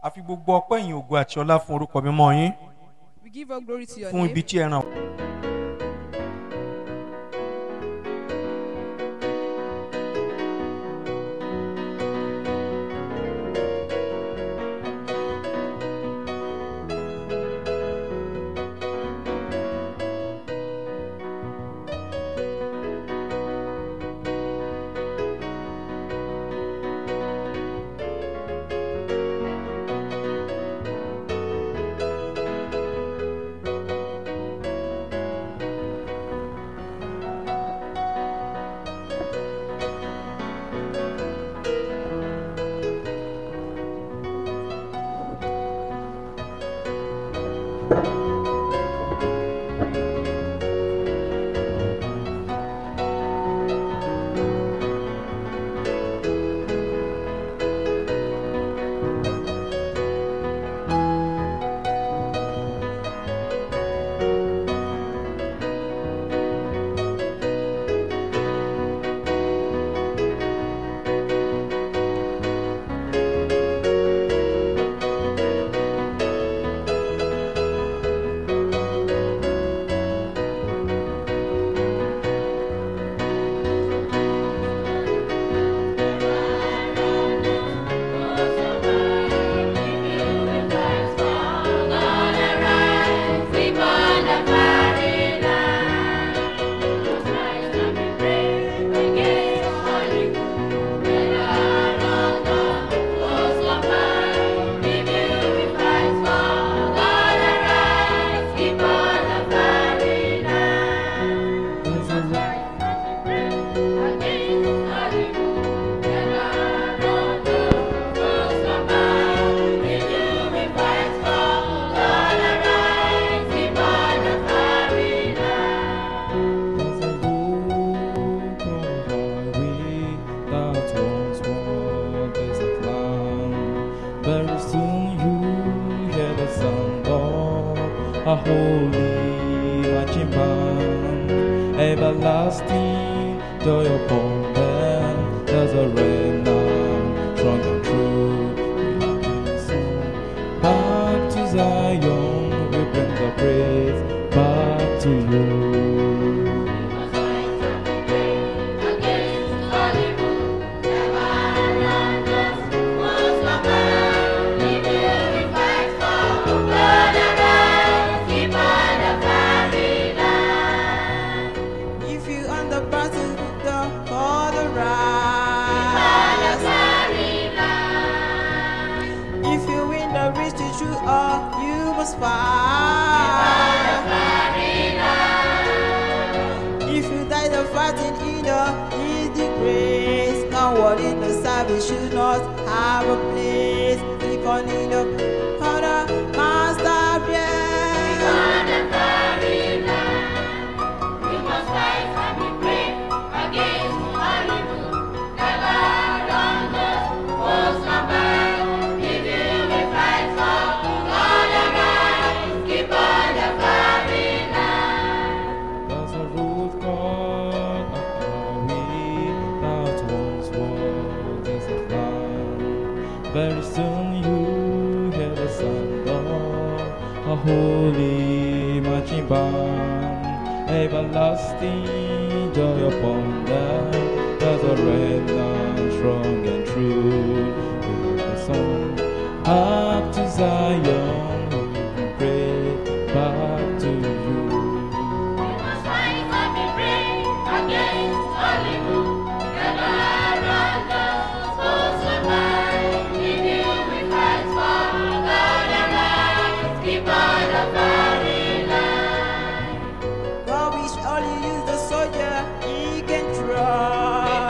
àfi gbogbo ọpẹ́ yìí ògo àti ọlá fún orúkọ mímọ́ yín We give all glory to your fún ibi name tí ẹ ràn There's a road called highway that once was desert land. Very soon you hear the sound of a holy marching band. Everlasting joy upon them. There's a remnant strong and true. We are in song. Back to Zion, we bring the praise back to you. If you on the battle the for the rise. If you win the race to true all, you must fight. If you die the fighting in the need the grace, coward in the service should not have a place. Keep on in the honor, master, yeah. There's a road called a highway that once was desert land. Very soon you hear the sound of a holy marching band. Everlasting joy upon them. There's a remnant strong and true. With the song up to Zion, we pray back to you. God wish only use the soldier he can trust.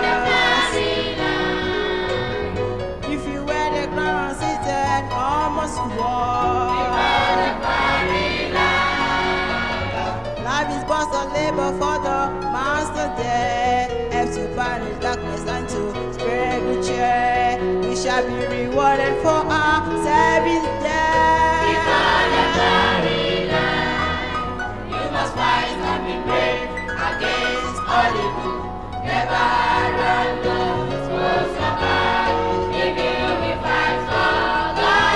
If you wear the crown seated, almost war. Life is but a labor for the master there. Help to banish darkness and to spread good cheer. We shall be rewarded for our service there. You must fight and be brave against all evil. Never run, no, so survive. If you will fight for God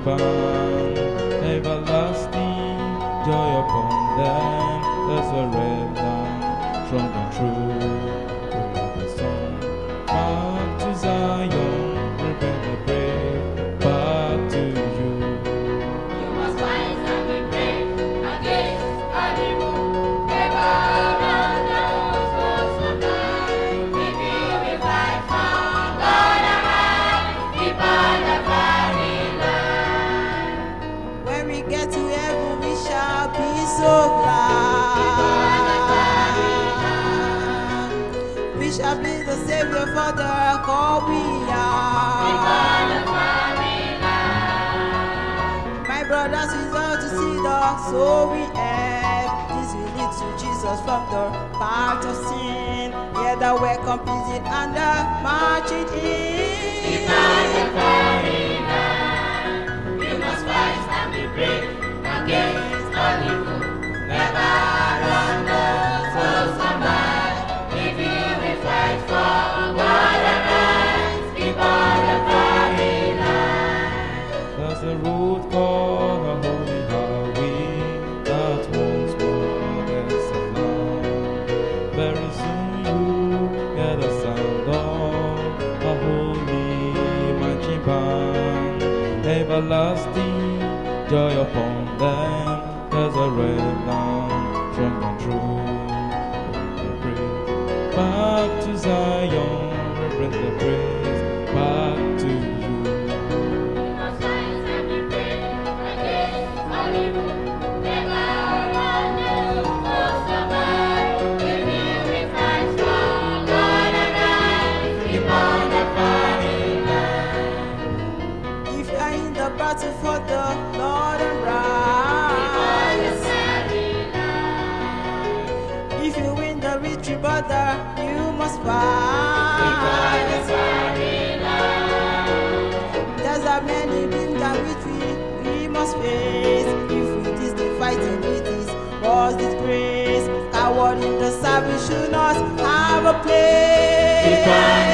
band, everlasting joy upon them. There's a remnant, strong and true. We are the song. Back to Zion, we bring the brave back to you. You must fight and be brave against all evil. Never run those foes of mine. If you will fight for God arise, keep on the fighting line. When we get to heaven, we shall be so glad. We shall be the Savior for the call we are. My brothers, we love to see the soul we have. This will lead to Jesus from the path of sin. Hear the welcome music and the marching in. You must fight and be brave against all evil. Never run those foes of mine. If you will fight for God arise, keep on the fighting line. There's a road called a holy highway that once was desert land. Very soon you hear the sound of a holy marching band. Everlasting joy upon them. There's a remnant, strong and true. We praise back to Zion. We bring the praise back to you. You must fight and be brave against all evil. Never run those foes of mine. If you will fight for God arise, keep on the fighting line. If you are in the battle for the Lord and rise. If you win the victory, brother, you must fight. There's a many things that which we, we must face. If it is the fighting, it is was disgrace. Coward in the service should not have a place.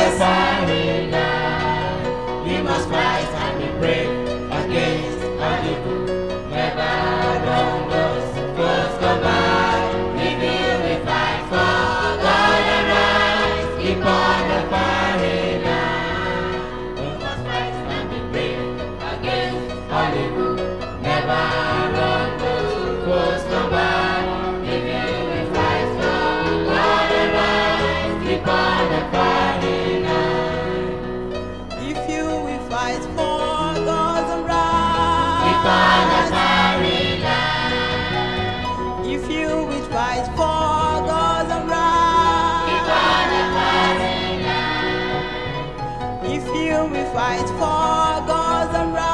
You must fight and be brave against all evil. Never run those foes go by. If you will fight for God arise, keep on the fighting line. You must fight and be brave against all evil. Never run those foes go by. If you will fight for God arise, keep on the fighting line. If you will fight for God's and Keep on the right. fighting line. If you will fight for God's and Keep on the right. fighting line. If you will fight for God's and right.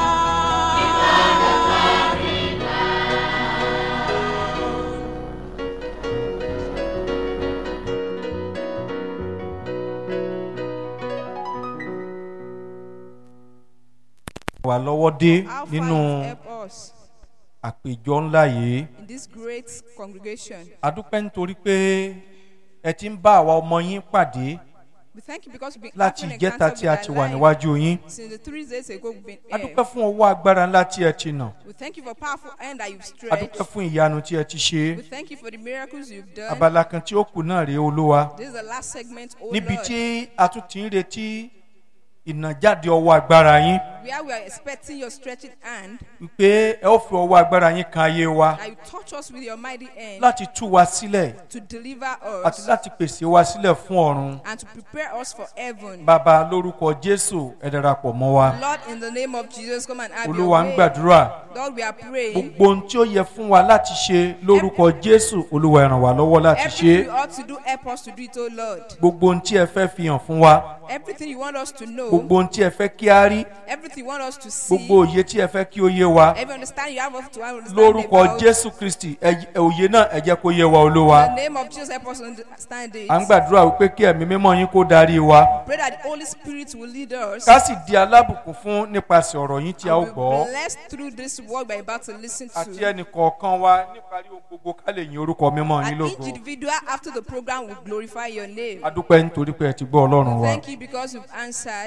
wà lọ́wọ́ dé How far nínú you help us àpèjọ ńlá yìí in this great congregation. adúpẹ́ nítorí pé ẹ ti ń bá àwa ọmọ yín pàdé We thank you because we've been láti having ìjẹta encounter tí a with ti our wà life. níwájú yín Since the three days ago we've been here. adúpẹ́ fún ọwọ́ agbára ńlá tí ẹ ti nà We thank you for powerful hand that you've stretched. adúpẹ́ fún ìyanu tí ẹ ti ṣe We thank you for the miracles you've done. abala kan tí ó kù náà rèé olúwa This is the last segment, oh níbi Lord, tí a tún ti ń retí ìnàjáde ọwọ́ agbára yín where we are expecting your stretching hand, wípé ẹ ó fi ọwọ́ agbára yín kan ayé wa that you touch us with your mighty hand láti tú wa sílẹ̀ to deliver àti us láti pèsè wa sílẹ̀ fún ọ̀run and to prepare us for heaven. bàbá lórúkọ jésù ẹ darapọ̀ mọ́ wa Lord, in the name of Jesus, come and have your olúwa ń way. gbàdúrà Lord, we are praying. gbogbo ohun tí ó yẹ fún wa láti ṣe lórúkọ jésù olúwa ẹ ràn wá lọ́wọ́ láti ṣe Everything we ought to do, help us to do it, oh Lord. gbogbo ohun tí ẹ fẹ́ fi hàn fún wa Everything you want us to know, gbogbo ohun tí ẹ fẹ́ kí a rí everything you want us to see, gbogbo òye tí ẹ fẹ́ kí ó yé wa every understanding you have us to understand lórúkọ about. jésù kristi ẹ- ẹ- òye náà ẹ jẹ́ kó yé wa olúwa In the name of Jesus, help us understand it. à ń gbàdúrà wípé kí ẹ̀mí mímọ́ yín kó darí wa Pray that the Holy Spirit will lead us. ká sì di alábùkún fún nípasẹ̀ ọ̀rọ̀ yín tí a ó and gbọ́ we'll be blessed through this word we're about to listen àti to. ẹnì kọ̀ọ̀kan wa níparí ohun gbogbo ká lè yin orúkọ mímọ́ yín And lógo each individual after the program will glorify your name. adúpẹ́ nítorí pé ẹ ti gbọ́ ọlọ́run wa Thank you because you've answered.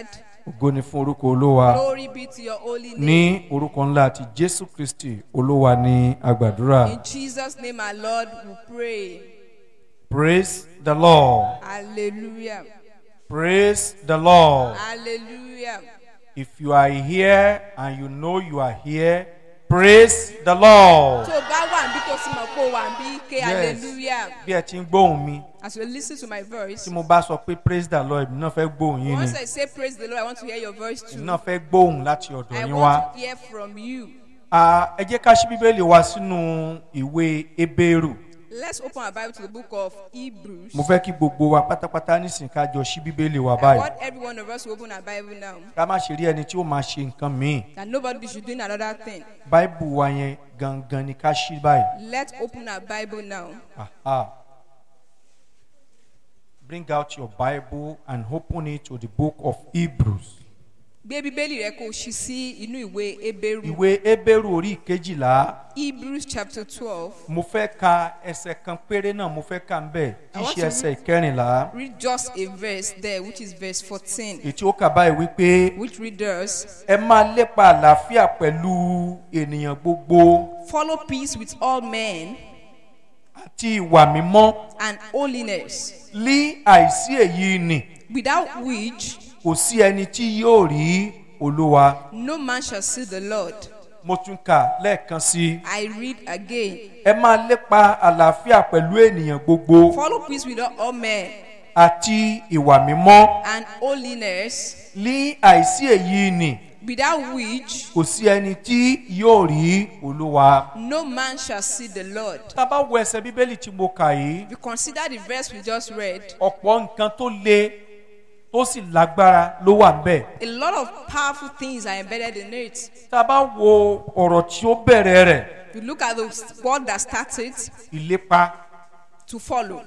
ògo ni fún orúkọ olúwa Glory be to your holy name. ní orúkọ ńlá ti jésù kristi olúwa ní agbàdúrà In Jesus' name, our Lord, we pray. praise the lord Hallelujah. praise the lord Hallelujah. if you are here and you know you are here praise the lord tó o bá wà níbi tó sì mọ̀ pé o wà níbi ké hallelujah bí ẹ ti ń gbóhùn mi as you listen to my voice tí mo bá sọ pé praise the lord èmi náà fẹ́ gbóhùn yín ni once I say praise the Lord I want to hear your voice èmi too náà fẹ́ gbóhùn láti ọ̀dọ̀ I yín wá. want to hear from you Ah, ẹ jẹ́ ká ṣí bíbélì wa sínú ìwé ebéèrù let's open our Bible to the book of Hebrews mo fẹ́ kí gbogbo wa pátápátá nísìnyí ká jọ ṣí bíbélì wa I báyìí want every one of us to open our Bible now ká má ṣe rí ẹni tí ó máa ṣe nǹkan míì that nobody should do another thing báìbù wa yẹn gangan ni ká ṣí báyìí. let's open our Bible now Aha. Bring out your Bible and open it to the book of Hebrews. gbé bíbélì rẹ kó o ṣí sí inú ìwé Hébérù Ìwé Ebéèrù orí ìkejìlá Hebrews chapter twelve mo fẹ́ ka ẹsẹ̀ kan péré náà mo fẹ́ ka ń bẹ̀ tí í I want ṣe to ẹsẹ̀ ìkẹrìnlá. read just a verse there which is verse fourteen Ètí ó kà báyìí wípé which readers ẹ máa lépa àlàáfíà pẹ̀lú ènìyàn gbogbo follow peace with all men àti ìwà mímọ́ and holiness, lí àìsí èyí nì without which kò sí ẹni tí yóò rí olúwa. no man shall see the Lord. Mo tún kà lẹ́ẹ̀kan sí i. I read again. ẹ máa lépa àlàáfíà pẹ̀lú ènìyàn gbogbo Follow peace with all men àti ìwà mímọ́ and holiness, lí àìsí èyí nì without which kò sí ẹni tí yóò rí olúwa. no man shall see the Lord. tá a bá wo ẹsẹ̀ bíbélì tí mo kà yìí If you consider the verse we just read, ọ̀pọ̀ nǹkan tó le tó sì lágbára ló wà ńbẹ̀. a lot of powerful things are embedded in it. tá a bá wo ọ̀rọ̀ tí ó bẹ̀rẹ̀ rẹ̀ If you look at the word that started ìlépa to follow,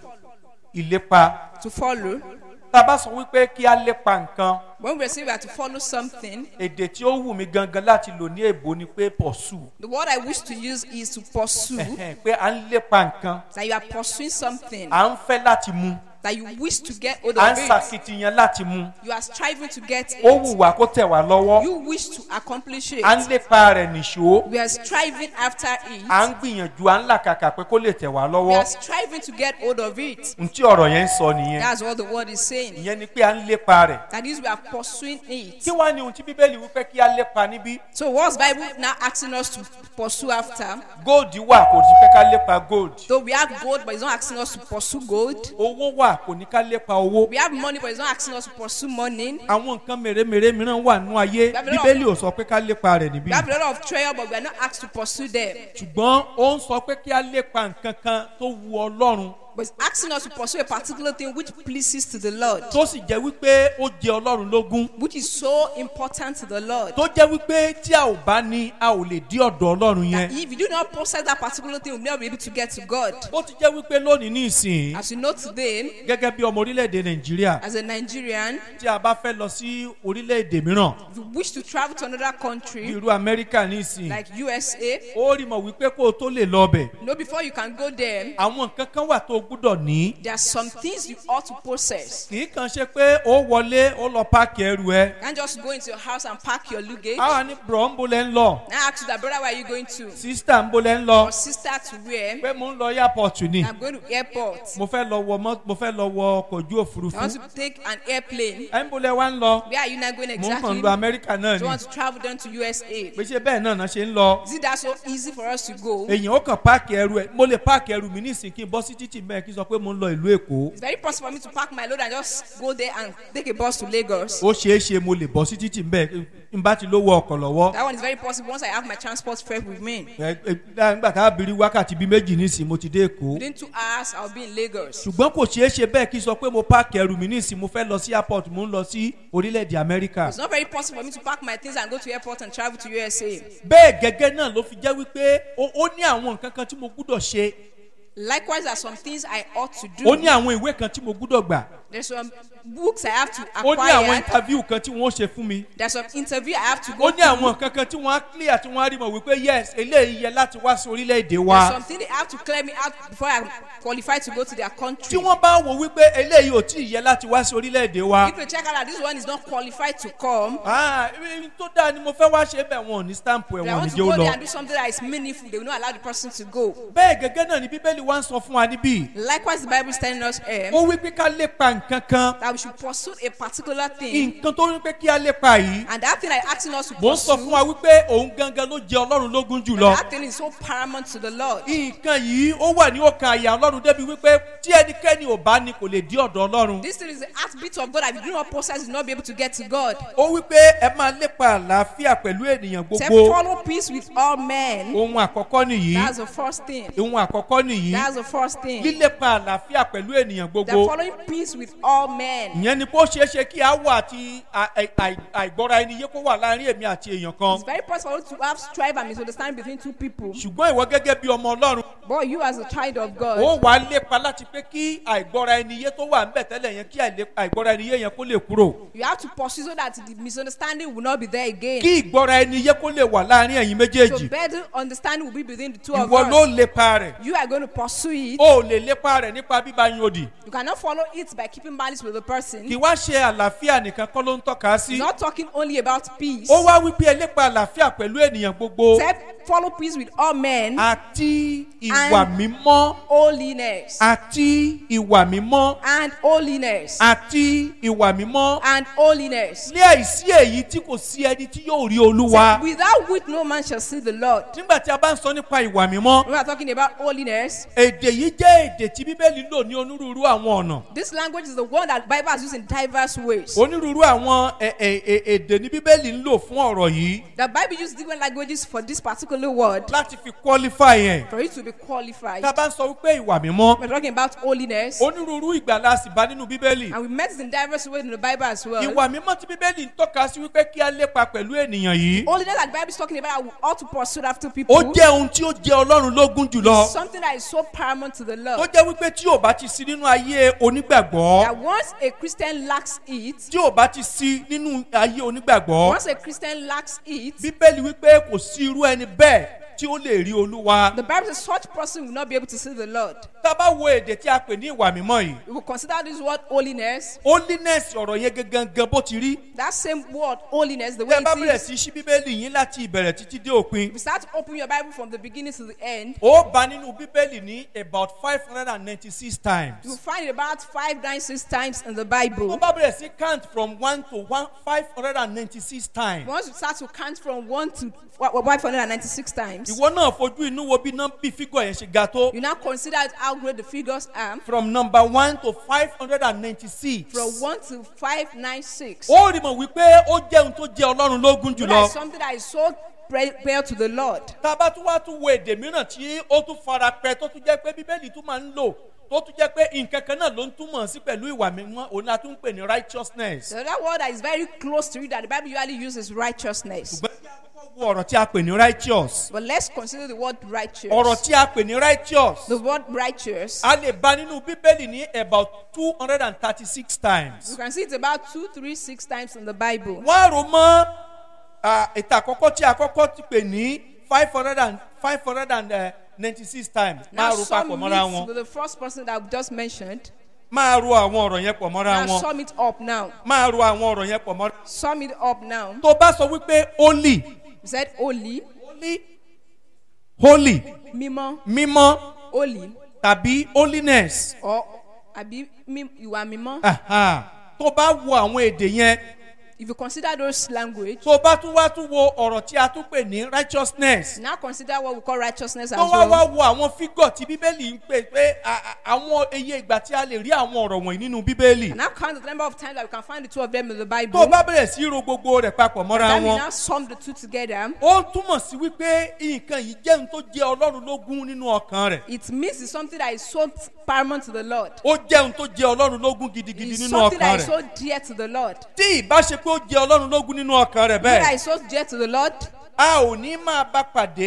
ìlépa to follow, tá a bá sọ wípé kí á lépa nǹkan when we say we are to follow something, èdè tí ó wù mí gangan láti lò ní èbó ni pé pursue the word I wish to use is to pursue. Ẹ̀hẹ́n, pé à ń lépa nǹkan that you are pursuing something à ń fẹ́ láti mú that you wish to get hold à ń of it. ṣàkitiyan láti mú You are striving to get ó wù it. wá kó tẹ̀ wá lọ́wọ́ You wish to accomplish à ń it. lépa rẹ̀ nìṣó We are striving after à ń it. gbìyànjú à ń làkàkà pé kó lè tẹ̀ wá We lọ́wọ́ are striving to get hold of it. n tí ọ̀rọ̀ yẹn ń sọ nìyẹn That's what the word is saying. ìyẹn ni pé à ń lépa rẹ̀ That is, we are pursuing it. kí wá ní ohun tí bíbélì wípé kí á lépa níbí So, what's Bible now asking us to pursue after? gold wà kò sí pé ká lépa gold Though we have gold, but it's not asking us to pursue gold. owó wà kò ní ká lépa owó We have money, but it's not asking us to pursue money. àwọn nǹkan mèremère mìíràn wà nínú ayé bíbélì ò sọ pé ká lépa rẹ̀ níbí We have a lot of treasure, but we are not asked to pursue them. ṣùgbọ́n ó ń sọ pé kí á lépa nǹkan kan tó wu ọlọ́run But it's asking us to pursue a particular thing which pleases to the Lord. tó sì jẹ́ wípé ó jẹ ọlọ́run lógún which is so important to the Lord. tó jẹ́ wípé tí a ò bá ní a ò lè dí ọ̀dọ̀ ọlọ́run That yẹn if you do not possess that particular thing, you'll never be able to get to God. bó ti jẹ́ wípé lónìí ní ìsìn As you know today, gẹ́gẹ́ bí ọmọ orílẹ̀-èdè nàìjíríà as a Nigerian, tí a bá fẹ́ lọ sí orílẹ̀-èdè mìíràn if you wish to travel to another bí country irú amẹ́ríkà ní ìsìn like USA, ó rí mọ̀ wípé kó o tó lè lọ ọbẹ̀ you know before you can go there, àwọn nǹkan kan wà tó o gbúdọ̀ ní there are some things you ought to possess. kì í kàn ṣe pé ó wọlé ó lọ páàkì ẹrù ẹ You can't just go into your house and pack your luggage. àwa ní bùrọ̀ ń bolẹ̀ ń lọ Now ask you that brother, where are you going to? sísítà ń bolẹ̀ ń lọ Or sister to where? pé mo ń lọ airport ni I'm going to airport. mo fẹ́ lọ wọ mọ́ mo fẹ́ lọ wọ ọkọ̀ ojú I òfurufú want to take an airplane. ẹ̀ ń bolẹ̀ wá ń lọ Where are you now going mo ń kàn exactly? lọ amẹ́ríkà náà Do ni you want to travel down to USA? pé ṣe bẹ́ẹ̀ náà náà ṣe ń lọ Is it that so easy for us to go? èèyàn ó kàn páàkì ẹrù ẹ mo lè páàkì ẹrù mi nísìnyí kí n bọ́ sí títì mẹ́ẹ̀ kí n sọ pé mo ń lọ ìlú èkó It's very possible for me to pack my load and just go there and take a bus to Lagos. ó ṣeé ṣe mo lè bọ́ sí títì mẹ́ẹ̀ n bá ti lówó ọkọ̀ lọ́wọ́ That one is very possible once I have my transport fare with me. ẹ ẹ nígbà tá a bìrì wákàtí bíi méjì nísìnyí mo ti dé èkó Within two hours, I'll be in Lagos. ṣùgbọ́n kò ṣeé ṣe bẹ́ẹ̀ kí n sọ pé mo páàkì ẹrù mi nísìnyí mo fẹ́ lọ sí airport mo ń lọ sí orílẹ̀-èdè amẹ́ríkà It's not very possible for me to pack my things and go to airport and travel to USA. bẹ́ẹ̀ gẹ́gẹ́ náà ló fi jẹ́ wípé ó ó ní àwọn nǹkan kan tí mo gbúdọ̀ ṣe Likewise, there are some things I ought to ó ní do. àwọn ìwé kan tí mo gbúdọ̀ gbà There's some books I have to ó ní àwọn acquire. interview kan tí wọ́n ṣe fún mi There's some interview I have to ó go ní through. àwọn nǹkan kan tí wọ́n á clear tí wọ́n á rí mọ̀ wípé yes eléyìí yẹ láti wá sí orílẹ̀-èdè There's wa something they have to clear me out before I qualify to go to their tí country. wọ́n bá wò wípé eléyìí ò tí ì yẹ láti wá sí orílẹ̀-èdè wa If you check out that this one is not qualified to come, ah ibi tó dáa ni mo fẹ́ wá ṣe bẹ́ẹ̀ wọn ò ní stamp ẹ̀ they wọn ò ní want to jẹ́ ó go there lọ and do something that is meaningful. They will not allow the person to go. bẹ́ẹ̀ gẹ́gẹ́ náà ni bíbélì wá ń sọ fún wa níbí Likewise, the Bible is telling us um, ó wí pé ká lépa nǹkan kan that we should pursue a particular thing, nǹkan tó ní pé kí á lépa yìí and that thing that is asking us to mò ń sọ fún pursue, wa wípé òun gangan ló jẹ ọlọ́run lógún jùlọ that thing is so paramount to the Lord. nǹkan yìí ó wà ní ọkàn àyà ọlọ́run débi wípé tí ẹnikẹ́ni ò bá ní kò lè dí ọ̀dọ̀ ọlọ́run This thing is the heartbeat of God. If you do not possess, you will not be able to get to God. ó wípé ẹ máa lépa àlàáfíà pẹ̀lú ènìyàn Say, gbogbo follow peace with all men. ohun àkọ́kọ́ nìyí That's the first thing. ohun àkọ́kọ́ nìyí That's the first thing. lílépa àlàáfíà pẹ̀lú ènìyàn They're gbogbo following peace with all men. ìyẹn ni bó ṣeé ṣe kí àwọ̀ àti à- à- à- àìgbọ́ra ẹni yé kó wà láàrin èmi àti èèyàn kan It's very possible to have strife and misunderstanding between two people. ṣùgbọ́n ìwọ gẹ́gẹ́ bí ọmọ ọlọ́run But you, as a child of God, ó wàá lépa láti pé kí àìgbọ́ra ẹni yé tó wà ńbẹ̀ tẹ́lẹ̀ yẹn kí àìlè- àìgbọ́ra ẹni yé yẹn kó lè kúrò you have to pursue so that the misunderstanding will not be there again. kí ìgbọ́ra ẹni yé kó lè wà láàrin ẹ̀yin So méjèèjì better understanding will be between the two of ìwọ ló us. lépa rẹ̀ You are going to pursue it. ó lè lépa rẹ̀ nípa bíbá yín òdì You cannot follow it by keeping malice with the kì person. wá ṣe àlàáfíà nìkan kọ́ ló ń tọ́ka sí Not talking only about peace. ó wá wípé ẹ lépa àlàáfíà pẹ̀lú ènìyàn gbogbo Except follow peace with all men. àti ìwà And- mímọ́ Holiness. àti ìwà mímọ́ And holiness. àti ìwà mímọ́ And holiness. ní àìsí èyí tí kò sí ẹni tí yóò rí olúwa Without which no man shall see the Lord. nígbà tí a bá ń sọ nípa ìwà mímọ́ We are talking about holiness. èdè yìí jẹ́ èdè tí bíbélì lò ní onírúurú àwọn ọ̀nà This language is the one that Bible has used in diverse ways. onírúurú àwọn ẹ- ẹ- ẹ- èdè ní bíbélì ń lò fún ọ̀rọ̀ yìí The Bible uses different languages for this particular word láti fi qualify yẹn for it to be qualified. tá a bá ń sọ wípé ìwà mímọ́ We're talking about holiness. onírúurú ìgbà la sì bá nínú bíbélì And we met it in diverse ways in the Bible as well. ìwà mímọ́ tí bíbélì ń tọ́ka sí wípé kí á lépa pẹ̀lú ènìyàn yìí Holiness that the Bible is talking about, we ought to pursue after people. ó jẹ́ ohun tí ó jẹ́ ọlọ́run lógún jùlọ Something that is so paramount to the tó Lord. jẹ́ wípé tí ò bá ti sí nínú ayé onígbàgbọ́ That once a Christian lacks it, tí ò bá ti sí nínú ayé onígbàgbọ́ once a Christian lacks it, bíbélì wípé kò sí irú ẹni bẹ́ẹ̀ tí ó lè rí olúwa the Bible says such person will not be able to see the Lord. tá a bá wo èdè tí a pè ní ìwà mímọ́ yìí We will consider this word holiness. holiness ọ̀rọ̀ yẹn gangan bó ti rí That same word, holiness, the way tẹ́ bá bẹ̀rẹ̀ it is. sí ṣí bíbélì yín láti ìbẹ̀rẹ̀ títí dé òpin If you start to open your Bible from the beginning to the end, ó bá nínú bíbélì ní about five hundred and ninety-six you will times find it about five, nine, six times in the tó Bible. bá bẹ̀rẹ̀ sí count from one to one five hundred and ninety-six times Once you start to count from one to five hundred and ninety-six times, ìwọ náà fojú inú wo bí nọ́mbì fígọ̀ yẹn ṣe ga tó you now consider how great the figures are from number one to five hundred and ninety-six from one to five, nine, six. ó rí mọ̀ wípé ó jẹ́ ohun tó jẹ́ ọlọ́run lógún That jùlọ is something that is so pre- prayer to the Lord. tá a bá tún wá tún wo èdè mìíràn tí ó tún fara pẹ́ tó tún jẹ́ pé bíbélì tún máa ń lò tó tún jẹ́ pé nǹkan kan náà ló ń túmọ̀ sí pẹ̀lú ìwà mímọ́ òun la tún ń pè ní righteousness. The other word that is very close to it that the Bible usually uses righteousness. ṣùgbọ́n kí a kọ́kọ́ wo ọ̀rọ̀ tí a pè ní righteous. But let's consider the word righteous. ọ̀rọ̀ tí a pè ní righteous. The word righteous, a lè bá nínú bíbélì ní about two hundred and thirty-six you times. can see it's about two, three, six times in the Bible. wọ́n á rò mọ́ ah, ètò àkọ́kọ́ tí a kọ́kọ́ ti pè ní five hundred and five hundred and ninety-six times. máa Now, ro sum papọ̀ mọ́ra it wọn. with the first person that I've just mentioned. máa ro àwọn ọ̀rọ̀ yẹn pọ̀ mọ́ra Now, wọn. sum it up now. máa ro àwọn ọ̀rọ̀ yẹn pọ̀ mọ́ra. Sum it up now. tó bá sọ wípé holy He said, Holy, holy holy Mimo, mímọ́ Holy, tàbí holiness or Abi, Mim, you are Mimo. Aha. tó bá wo àwọn èdè yẹn If you consider those language, tó bá tún wá tún wo ọ̀rọ̀ tí a tún pè ní righteousness now consider what we call righteousness tó as wá wá well. wo àwọn fígọ̀ tí bíbélì ń pè pé a- a- àwọn iye ìgbà tí a lè rí àwọn ọ̀rọ̀ wọ̀nyí nínú bíbélì And now count the number of times that we can find the two of them in the tó Bible. bá bẹ̀rẹ̀ sí ro gbogbo rẹ̀ papọ̀ mọ́ra Then we wọn now sum the two together. ó túmọ̀ sí wípé nǹkan yìí jẹ́ ohun tó jẹ́ ọlọ́run lógún nínú ọkàn rẹ̀ It means it's something that is so paramount to the Lord. ó jẹ́ ohun tó jẹ́ ọlọ́run lógún gidigidi It's nínú something ọkàn that is rẹ̀ so dear to the Lord. tí ìbá ṣe pé ó jẹ́ ọlọ́run lógún nínú ọkàn rẹ̀ That bẹ́ẹ̀ is so dear to the Lord. a ò ní máa bá pàdé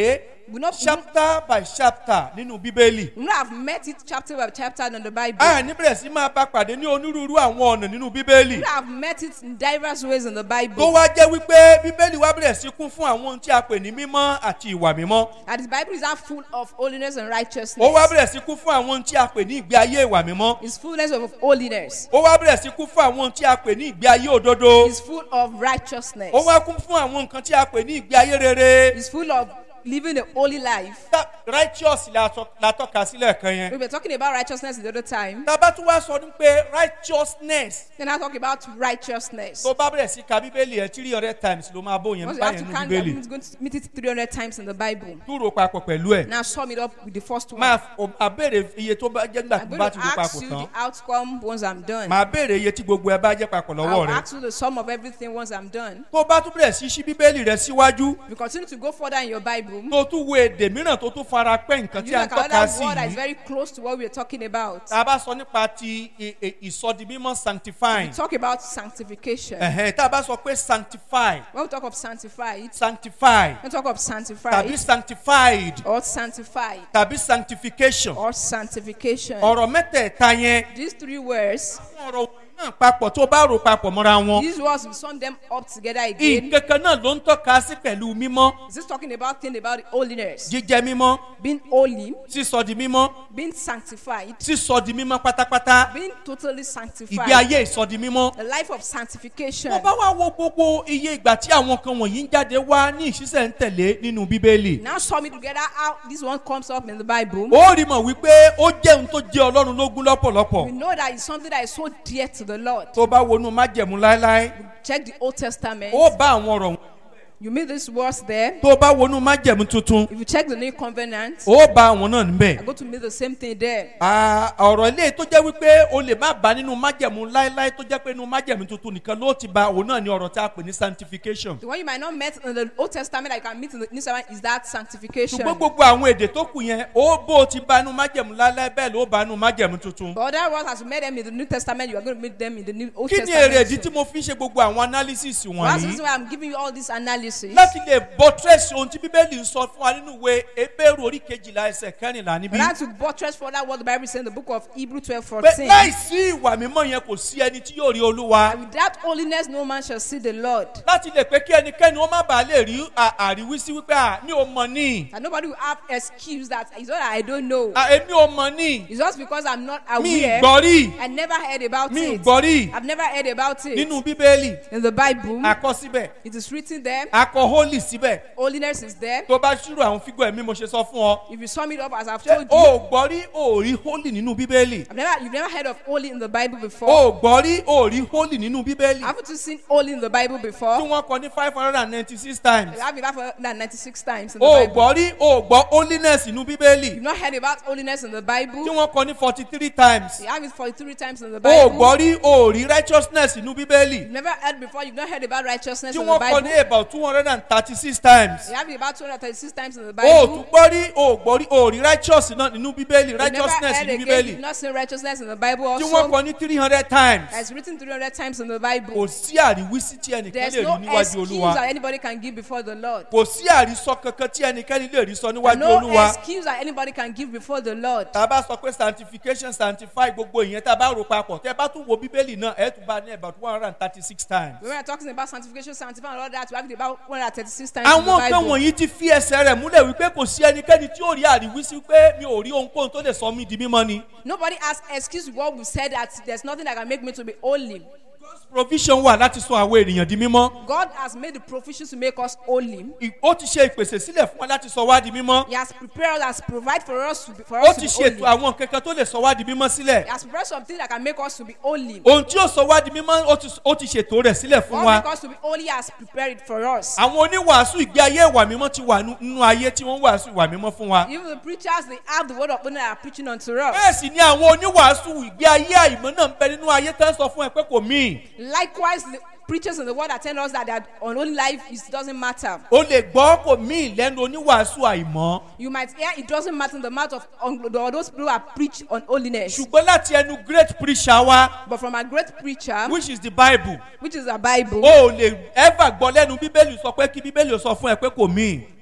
We not chapter by chapter nínú bíbélì. we not have met it chapter by chapter in the Bible. a ní bẹ̀rẹ̀ sí máa bá pàdé ní onírúurú àwọn ọ̀nà nínú bíbélì. We have met it in diverse ways in the tó Bible. wá jẹ́ wípé bíbélì wá bẹ̀rẹ̀ sí kún fún àwọn ohun tí a pè ní mímọ́ àti ìwà mímọ́. And the Bible is not full of holiness and ó righteousness. wá bẹ̀rẹ̀ sí kún fún àwọn ohun tí a pè ní ìgbé ayé ìwà mímọ́. It's fullness of holiness. ó wá bẹ̀rẹ̀ sí kún fún àwọn ohun tí a pè ní ìgbé ayé òdodo. It's full of righteousness. ó wá kún fún àwọn nǹkan tí a pè ní ìgbé ayé rere. It's full of living a holy life. Tá- righteous la tọ́- la tọ́ka sílẹ̀ kan yẹn. We were talking about righteousness the other time. tá a bá tún wá sọ ní pé righteousness Then I talk about righteousness. tó bá bẹ̀rẹ̀ sí ka bíbélì ẹ̀ three hundred times ló máa bó yẹn Once you have báyẹn to nínú count that, bíbélì. it's going to meet it 300 times in the Bible. dúró papọ̀ pẹ̀lú ẹ̀. Now sum it up with the first one. máa f- máa béèrè iye tó bá jẹ́ nígbà I'm tó going bá to ti ro ask papọ̀ you tán. the outcome once I'm done. máa béèrè iye tí gbogbo ẹ bá jẹ́ papọ̀ lọ́wọ́ I'll rẹ. ask you the sum of everything once I'm done. tó bá tún bẹ̀rẹ̀ sí ṣí bíbélì rẹ síwájú If you continue to go further in your Bible, tó tún wo èdè mìíràn tó tún fara pẹ́ nǹkan you tí a ń like tọ́ka another sí word that is yìí. very close to what we're talking about. tá a bá sọ nípa ti i- i- ìsọdimímọ́ sanctifying. We talk about sanctification. ẹ̀hẹ́n tá a bá sọ pé sanctify When we talk of sanctified, sanctify when we talk of tàbí sanctified sanctified or sanctified tàbí sanctification. or sanctification, ọ̀rọ̀ mẹ́tẹ̀ẹ̀ta yẹn these three words, àwọn ọ̀rọ̀ náà papọ̀ tó bá rò papọ̀ mọ́ra wọn. these words, we sum them up together again. nǹkan kan náà ló ń tọ́ka sí pẹ̀lú mímọ́ Is this talking about thing about holiness, jíjẹ mímọ́ being holy, sísọ di mímọ́ being sanctified, sísọ di mímọ́ pátápátá being totally ìgbé sanctified, ayé ìsọ di mímọ́. the life of sanctification. tó bá wá wo gbogbo iye ìgbà tí àwọn kan wọ̀nyí ń jáde wá ní ìṣiṣẹ́ ń tẹ̀lé nínú bíbélì. Now sum it together how this one comes up in the Bible. ó rí mọ̀ wípé ó jẹ́ ohun tó jẹ́ ọlọ́run lógún lọ́pọ̀lọpọ̀. We know that it's something that is so dear to the Lord. tó bá wọnú májẹ̀mú láéláé Check the Old Testament. ó bá àwọn ọ̀rọ̀ You meet these words there. tó bá wọnú májẹ̀mú tuntun If you check the New Covenant, ó bá àwọn náà níbẹ̀. I'm going to meet the same thing there. Ah, ọ̀rọ̀ ilé tó jẹ́ wípé o lè má bá nínú májẹ̀mú láéláé tó jẹ́ pé nínú májẹ̀mú tuntun nìkan ló ti ba òun náà ní ọ̀rọ̀ tí a pè ní sanctification. The one you might not met in the Old Testament that you can meet in the New Testament is that sanctification. ṣùgbọ́n gbogbo àwọn èdè tó kù yẹn ó bó o ti bá nínú májẹ̀mú láéláé bẹ́ẹ̀ ló bá nínú májẹ̀mú tuntun. But other words, as you met them in the New Testament, you are going to meet them in the New Old kí ni Testament. èrè ìdí too. tí mo fi ń ṣe gbogbo àwọn analysis Well, that's the wọ̀nyí? reason why I'm giving you all this analysis. láti lè buttress ohun tí bíbélì ń sọ fún wa nínú ìwé ebéèrú orí kejìlá ẹsẹ̀ kẹrìnlá níbí. But I to buttress further what the Bible says in the book of Hebrew 12 pé 14. láìsí ìwà mímọ́ yẹn kò sí ẹni tí yóò rí olúwa. And without holiness, no man shall see the Lord. láti lè pé kí ẹnikẹ́ni ó má bàa lè rí à- àríwísí wípé à mi ò mọ̀ ní. And nobody will have excuse that it's not that I don't know. à, èmi ò mọ̀ ní. It's just because I'm not mi aware. gbọ́ rí. I never heard about mi it. gbọ́ rí. I've never heard about it. nínú bíbélì In the Bible, akọ síbẹ̀ it is written there. akọ holy síbẹ̀ Holiness is there. tó bá ṣírò àwọn fígọ̀ ẹ̀mí mo ṣe sọ fún ọ. If you sum it up as I've ṣé told o you, ò gbọ́ rí o ò rí holy nínú bíbélì. I've never, you've never heard of holy in the Bible o before. ò gbọ́ rí o ò rí holy nínú bíbélì. Haven't you seen holy in the Bible tí before? wọ́n kọ ní five hundred and ninety six times. You have it for 96 times in the o ò Bible. gbọ́ rí o ò gbọ́ holiness nínú bíbélì. You've not heard about holiness in the tí Bible. wọ́n kọ ní forty three times. You have it 43 times in the o ò Bible. gbọ́ rí o ò rí righteousness nínú bíbélì. You've never heard before. You've not heard about righteousness tí in the wọ́n kọ ní Bible. about two hundred and thirty six times. You have it about 236 times in the o ò tún Bible. gbọ́ rí o ò gbọ́ rí o ò rí righteous náà nínú bíbélì You've never righteousness heard nínú again. bíbélì. You've not seen righteousness in the Bible tí wọ́n also. kọ ní three hundred times. It's written 300 times in the Bible. kò sí àríwísí tí ẹnìkan There's lè no rí níwájú excuse olúwa. that anybody can give before the Lord. kò sí àrísọ kankan tí ẹnikẹ́ni lè rí sọ níwájú No olúwa. excuse that anybody can give before the Lord. tá a bá sọ pé sanctification sanctify gbogbo ìyẹn tá a bá rò papọ̀ tẹ́ ẹ bá tún wo bíbélì náà ẹ̀ tún bá ní about one hundred and thirty six times. When we're talking about sanctification, sanctifying, and all that, we have it about 136 times in the àwọn nǹkan Bible. wọ̀nyí ti fi ẹsẹ̀ rẹ̀ múlẹ̀ wípé kò sí ẹnikẹ́ni tí yóò rí àríwísí pé mi ò rí ohunkóhun tó lè sọ mí di mímọ́ ni. Nobody has excuse with what we said that there's nothing that can make me to be holy. provision wà láti sọ àwọn ènìyàn di mímọ́. God has made the provision to make us holy. I- ó ti ṣe ìpèsè sílẹ̀ fún wa láti sọ wá di mímọ́. He has prepared us, has provided for us to be, for ó us to ti be ṣètò holy. àwọn kankan tó lè sọ wá di mímọ́ sílẹ̀. He has prepared something that can make us to be holy. ohun tí ó sọ wá di mímọ́ ó ti- ó ti ṣètò rẹ̀ sílẹ̀ fún What wa. make us to be holy He has prepared it for us. àwọn oníwàásù ìgbé ayé ìwà mímọ́ ti wà nú- nínú ayé tí wọ́n ń wàásù ìwà mímọ́ fún wa. Even the preachers, they have the word of God that are preaching unto us. bẹ́ẹ̀ sì ni àwọn oníwàásù ìgbé ayé àìmọ́ náà ń bẹ nínú ayé tán sọ fún ẹ pé kò míì. Likewise, the preachers in the world that tell us that their unholy life it doesn't matter. o lè gbọ́ kò míì lẹ́nu oníwàásù àìmọ́. You might hear it doesn't matter in the mouth of un- those people who are preach on holiness. ṣùgbọ́n láti ẹnu great preacher wa But from a great preacher, which is the bible which is a Bible, o ò lè ever gbọ́ lẹ́nu bíbélì sọ pé kí bíbélì sọ fún ẹ pé kò míì.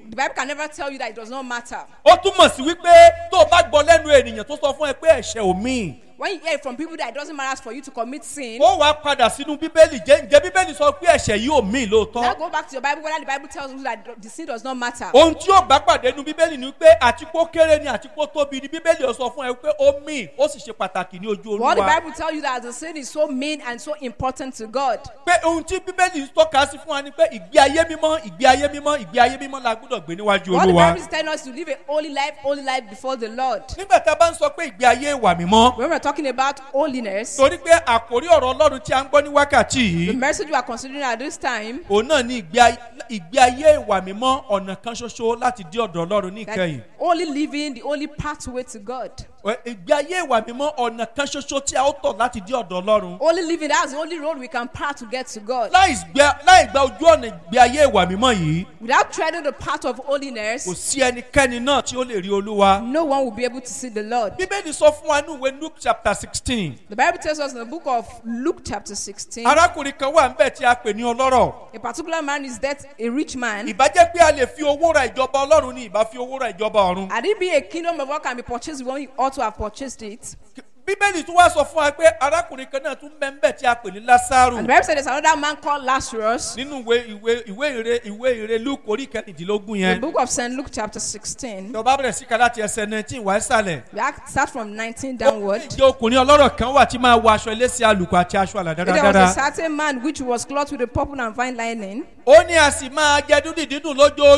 The Bible can never tell you that it does not matter. ó túmọ̀ sí wípé tó o bá gbọ́ lẹ́nu ènìyàn tó sọ fún ẹ pé ẹ̀ṣẹ̀ ò míì When you hear it from people that it doesn't matter for you to commit sin, ó wàá padà sínú bíbélì jẹ́ ǹjẹ́ bíbélì sọ pé ẹ̀ṣẹ̀ yìí ò míì now lóòótọ́ go back to your Bible whether the Bible tells you that the sin does not matter. ohun tí ó bá pàdé nu bíbélì ni pé àtikó kéré ni àtikó tóbi ni bíbélì ó sọ fún ẹ pé ó míì ó sì ṣe pàtàkì ní ojú What the olúwa Bible tells you that the sin is so mean and so important to God. pé ohun tí bíbélì tọ́ka sí fún wa ni pé ìgbé ayé mímọ́ ìgbé ayé mímọ́ ìgbé ayé mímọ́ la gbọ́dọ̀ gbé níwájú What the olúwa Bible is telling us to live a holy life, holy life before the Lord. nígbà tá a bá ń sọ pé ìgbé ayé ìwà mímọ́ When we're talking about holiness, torí pé àkórí ọ̀rọ̀ ọlọ́run tí a ń gbọ́ ní wákàtí the yìí message we are considering at this time òun náà ní ìgbé ay- ìgbé ayé ìwà mímọ́ ọ̀nà kan ṣoṣo láti dé ọ̀dọ̀ ọlọ́run ní that ìkẹyìn only living the only pathway to God. Ẹ, ìgbé ayé ìwà mímọ́ ọ̀nà kan ṣoṣo tí a ó tọ̀ láti dé ọ̀dọ̀ ọlọ́run Only living that's the only road we can path to get to God. láì gbẹ- láì gba ojú ọ̀nà ìgbé ayé ìwà mímọ́ yìí Without treading the path of kò holiness, sí ẹnikẹ́ni náà tí ó lè rí olúwa no one will be able to see the Lord. bíbélì sọ fún wa ní ìwé luke chapter sixteen The Bible tells us in the book of Luke, chapter 16, arákùnrin kan wà níbẹ̀ tí a pè ní ọlọ́rọ̀ a particular man is that a rich man. ìbá jẹ́ pé a lè fi owó ra ìjọba ọlọ́run ni ìbá fi owó ra ìjọba ọ̀run Had it be a kingdom of God can be purchased, we ought to have purchased it. bíbélì tún wá sọ fún wa pé arákùnrin kan náà tún bẹ́ẹ̀ bẹ́ẹ̀ tí a pè ní lásàrù And the Bible said there's another man called Lazarus. nínú ìwé ìwé ìwé ìre ìwé ìre luke orí kẹrìndínlógún The yẹn book of St. Luke, chapter 16. tó bá bẹ̀rẹ̀ sí ká láti ẹsẹ̀ nineteen wá ìsàlẹ̀ We act- start from 19 downward. ìjọ ọkùnrin ọlọ́rọ̀ kan wà tí máa wọ aṣọ eléṣẹ́ àlùkò àti aṣọ àlà There was a dáradára certain man which was clothed with a purple and fine lining ó ní a sì máa jẹ dúdú dídùn